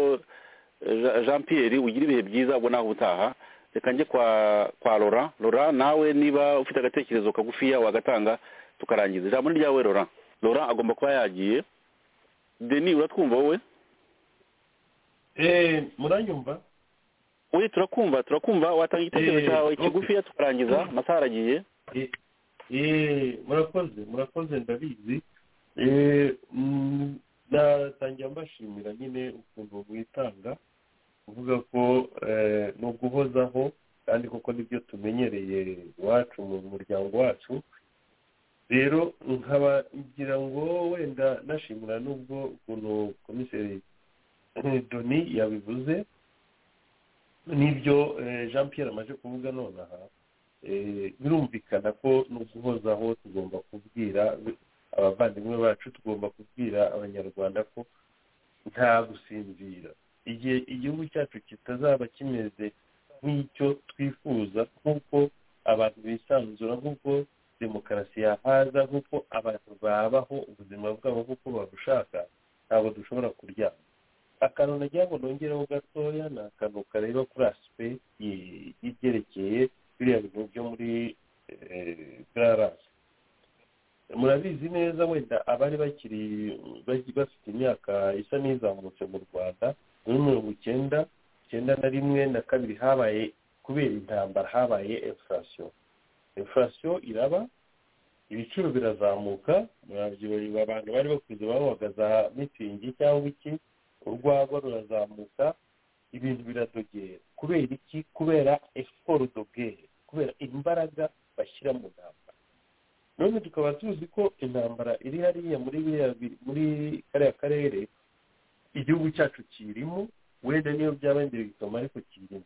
eh, Jean- jean pierre ugira ibihe byiza ubwo nawe ubutaha reka njye kwa kwa laurent laurent nawe niba ufite agatekerezo kagufiya wagatanga tukarangiza ijambo ni ryawe laurent laurent agomba kuba yagiye deni uratwumva wowe muranyumva we turakumva turakumva watanga igitekerezo Eh, cyawe okay. kigufiya tukarangiza amasaha aragiye Eh, murakoze murakoze ndabizi Eh, mm, natangira mbashimira nyine ukuntu mwitanga uvuga ko eh, ni uguhozaho kandi koko nibyo tumenyereye iwacu mu muryango wacu rero nkaba ngira ngo wenda nashimira n'ubwo ukuntu komiseri doni yabivuze n'ibyo eh, jean pierre amaze kuvuga nonaha birumvikana ko no guhozaho tugomba kubwira abavandimwe bacu tugomba kubwira abanyarwanda ko nta gusinzira igihe igihugu cyacu kitazaba kimeze nk'icyo twifuza nk'uko abantu bisanzura nk'uko demokarasi yahaza nk'uko abantu babaho ubuzima bwabo nk'uko babushaka ntabwo dushobora kuryama akantu nagira ngo nongereho gatoya ni akantu kareba kuri asipegiti y'ibyerekeye biriya bintu byo muri garasi murabizi neza wenda abari bakiri bafite imyaka isa n'izamutse mu rwanda muri mirongo icyenda icyenda na rimwe na kabiri habaye kubera intambara habaye infurasiyo infurasiyo iraba ibiciro birazamuka murabyibuha abantu bari bakuze bahagaze mitingi cyangwa iki urwagwa rurazamuka ibintu biradogera kubera iki kubera efuporo dogere kubera imbaraga bashyira mu ntambara none tukaba tuzi ko intambara iri hariya muri muri kariya karere igihugu cyacu kirimo wenda niyo byaba indiregitoma ariko kirimo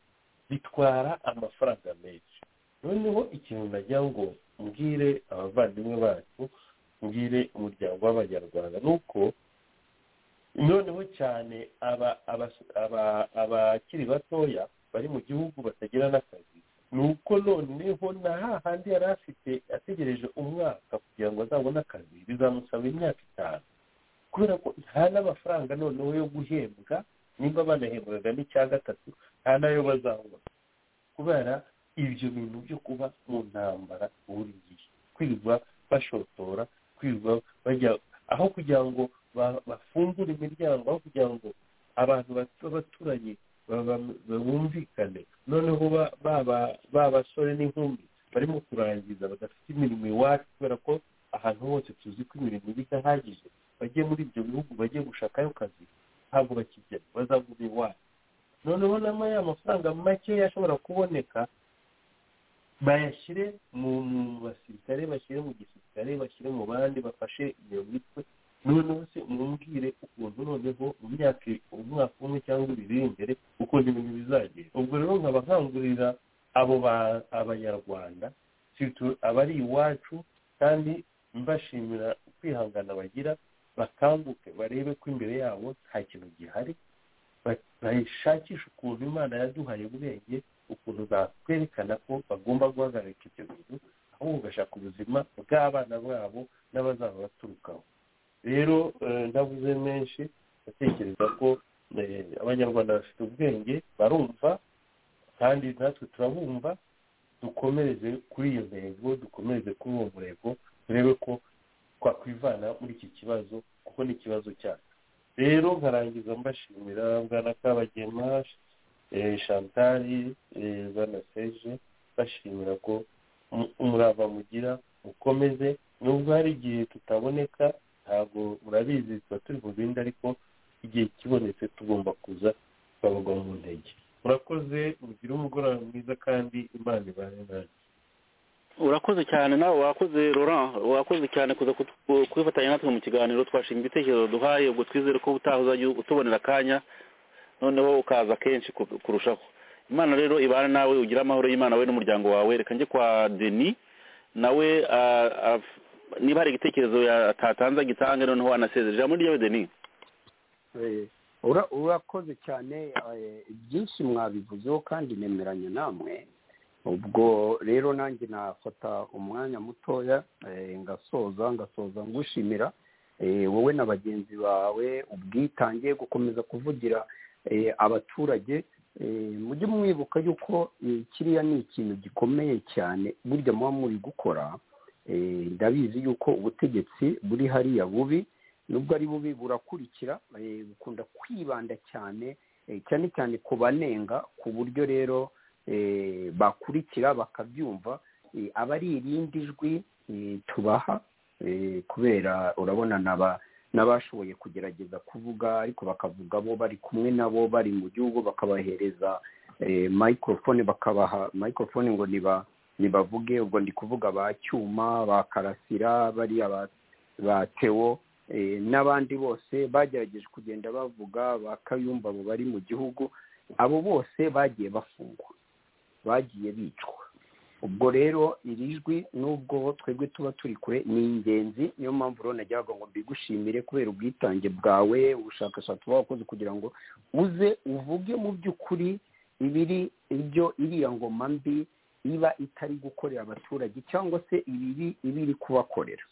bitwara amafaranga menshi noneho ikintu nagira ngo mbwire abavandimwe bacu mbwire umuryango w'abanyarwanda ni uko noneho cyane abakiri batoya bari mu gihugu batagira n'akazi ni uko noneho na hahandi yari afite ategereje umwaka kugira ngo azabone akazi bizamusaba imyaka itanu kubera ko nta n'amafaranga noneho yo guhembwa nimba banahembwaga n'icya gatatu nta nayo bazabona kubera ibyo bintu byo kuba mu ntambara buri gihe kwirirwa bashotora kwirirwa bajya aho kugira ngo bafungure imiryango aho kugira ngo abantu b'abaturanyi bumvikane noneho ba basore n'inkumi barimo kurangiza badafite imirimo iwacu kubera ko ahantu hose tuzi ko imirimo iba idahagije bajye muri ibyo bihugu bajye gushakayo akazi ntabwo bakijyamo bazagura iwacu noneho nama ya mafaranga makeya ashobora kuboneka bayashyire mu basirikare bashyire mu gisirikare bashyire mu bandi bafashe iyo mitwe noneho se mumbwire ukuntu noneho mu myaka umwaka umwe cyangwa ibiri imbere ukuntu ibintu bizagera ubwo rero nkaba nkangurira abo abanyarwanda abari iwacu kandi mbashimira kwihangana bagira bakanguke barebe ko imbere yabo nta kintu gihari bashakisha ukuntu imana yaduhaye ubwenge ukuntu bakwerekana ko bagomba guhagarika icyo bintu ahubwo bagashaka ubuzima bw'abana babo n'abazaba baturukaho rero ndavuze menshi ndatekereza ko abanyarwanda bafite ubwenge barumva kandi natwe turabumva dukomereze kuri iyo ntego dukomereze kuri uwo murego turebe ko twakwivana muri iki kibazo kuko ni ikibazo cyacu rero nkarangiza mbashimira bwana kabagema shantari bwana seje bashimira ko umurava mugira mukomeze nubwo hari igihe tutaboneka ntabwo murabizi tuba turi mu bindi ariko igihe kibonetse tugomba kuza tukabagwa mu ntege murakoze mugire umugoroba mwiza kandi imana ibane nanjye urakoze cyane nawe wakoze Laurent wakoze cyane kuza kwifatanya natwe mu kiganiro twashinga ibitekerezo duhaye ubwo twizere ko utaha uzajya utubonera akanya noneho ukaza kenshi kurushaho imana rero ibana nawe ugire amahoro y'imana we n'umuryango wawe reka njye kwa deni nawe niba hari igitekerezo atatanze agitange noneho wanasezeje ijambo ryawe deni urakoze cyane byinshi mwabivuzeho kandi nemeranya namwe ubwo rero nanjye nafata umwanya mutoya ngasoza ngasoza ngushimira wowe na bagenzi bawe ubwitange gukomeza kuvugira abaturage mujye mwibuka yuko kiriya ni ikintu gikomeye cyane burya muba muri gukora ndabizi yuko ubutegetsi buri hariya bubi nubwo ari bubi burakurikira bukunda kwibanda cyane cyane cyane ku banenga ku buryo rero bakurikira bakabyumva aba ari irindi jwi tubaha kubera urabona n'abashoboye kugerageza kuvuga ariko bakavuga bo bari kumwe nabo bari mu gihugu bakabahereza mayikorofone bakabaha mayikorofone ngo niba nibavuge ubwo ndi kuvuga ba cyuma ba karasira bariya ba tewo n'abandi bose bagerageje kugenda bavuga ba kayumba abo bari mu gihugu abo bose bagiye bafungwa bagiye bicwa ubwo rero iri jwi nubwo twebwe tuba turi kure ni ingenzi niyo mpamvu rero najyaga ngo mbigushimire kubera ubwitange bwawe ubushakashatsi buba wakoze kugira ngo uze uvuge mu by'ukuri ibiri ibyo iriya ngoma mbi iba itari gukorera abaturage cyangwa se ibibi iba iri kubakorera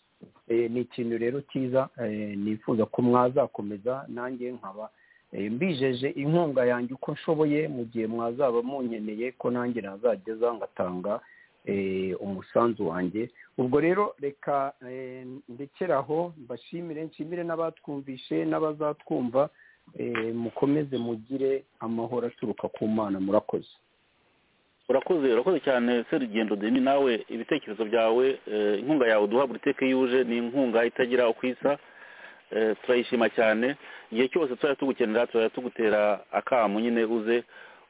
Eh, ni ikintu rero cyiza eh, nifuza ko mwazakomeza nanjye nkaba Eh, mbijeje inkunga yanjye uko nshoboye mu gihe mwazaba munyeneye ko nanjye nazageza ngatanga eh, umusanzu wanjye ubwo rero reka eh, ndekere aho mbashimire nshimire n'abatwumvishe n'abazatwumva eh, mukomeze mugire amahoro aturuka ku mana murakoze urakoze urakoze cyane serugendo deni nawe ibitekerezo byawe eh, inkunga yawe duha buri teke yuje ni inkunga itagira uko isa Eh, turayishima cyane igihe cyose tuzajya tugukenera tuzajya tugutera akamu nyine uze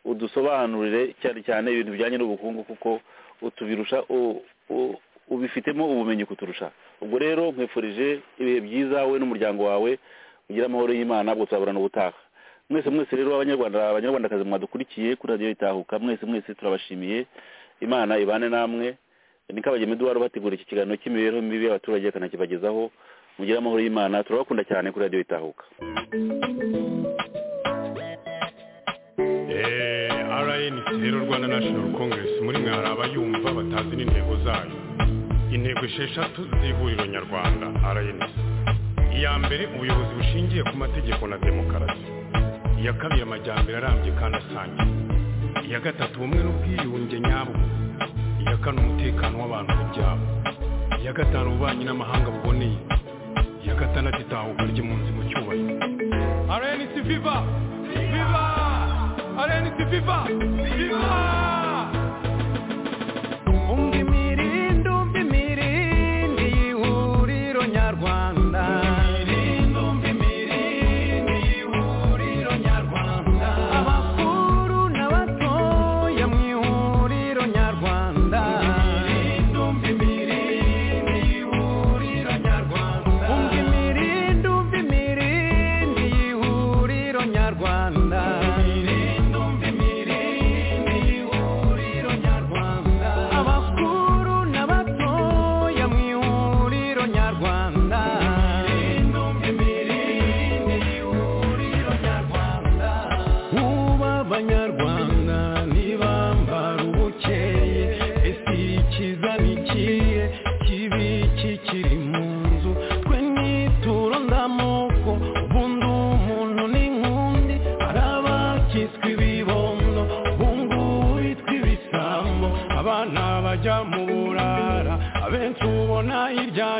udusobanurire cyane cyane ibintu bijyanye n'ubukungu kuko utubirusha u- u- ubifitemo ubumenyi kuturusha ubwo rero nkwifurije ibihe byiza we n'umuryango wawe ugira amahoro y'imana ubwo tuzaburana ubutaha mwese mwese rero abanyarwanda abanyarwandakazi mwadukurikiye kuri radiyo itahuka mwese mwese turabashimiye imana ibane namwe ni kabagema eduwari ubategura iki kiganiro cy'imibereho mibi y'abaturage akanakibagezaho mugire amahoro y'imana turabakunda cyane kuri radiyo itahuka rnc rero rwanda national congress muri mwe hari abayumva batazi n'intego zayo intego esheshatu z'ihuriro nyarwanda rnc iya mbere ubuyobozi bushingiye ku mategeko na demokarasi iya kabiri amajyambere arambye kandi asangiye iya gatatu ubumwe n'ubwiyunge nyabwo iya kane umutekano w'abantu ku byabo iya gatanu ububanyi n'amahanga buboneye iya gatandatu itahuka ry'impunzi mu cyubahiro rnc viva viva rnc viva viva umva imirindi umva imirindi y'ihuriro nyarwanda abakuru n'abatoya mu ihuriro nyarwanda umva imirindi y'ihuriro nyarwanda umva imirindi umva imirindi y'ihuriro nyarwanda umva imirindi y'ihuriro nyarwanda abakuru n'abatoya mu ihuriro nyarwanda umva imirindi y'ihuriro nyarwanda ubu abanyarwanda ntibambara ubukeye ese ikiza ni ikihe kibi kikiri mu nzu twe nituro ndamoko ubundi umuntu n'inkundi hari abakitswe ibibondo ubungubu bitwa ibisambo abana bajya mu burara abenshi ubona hirya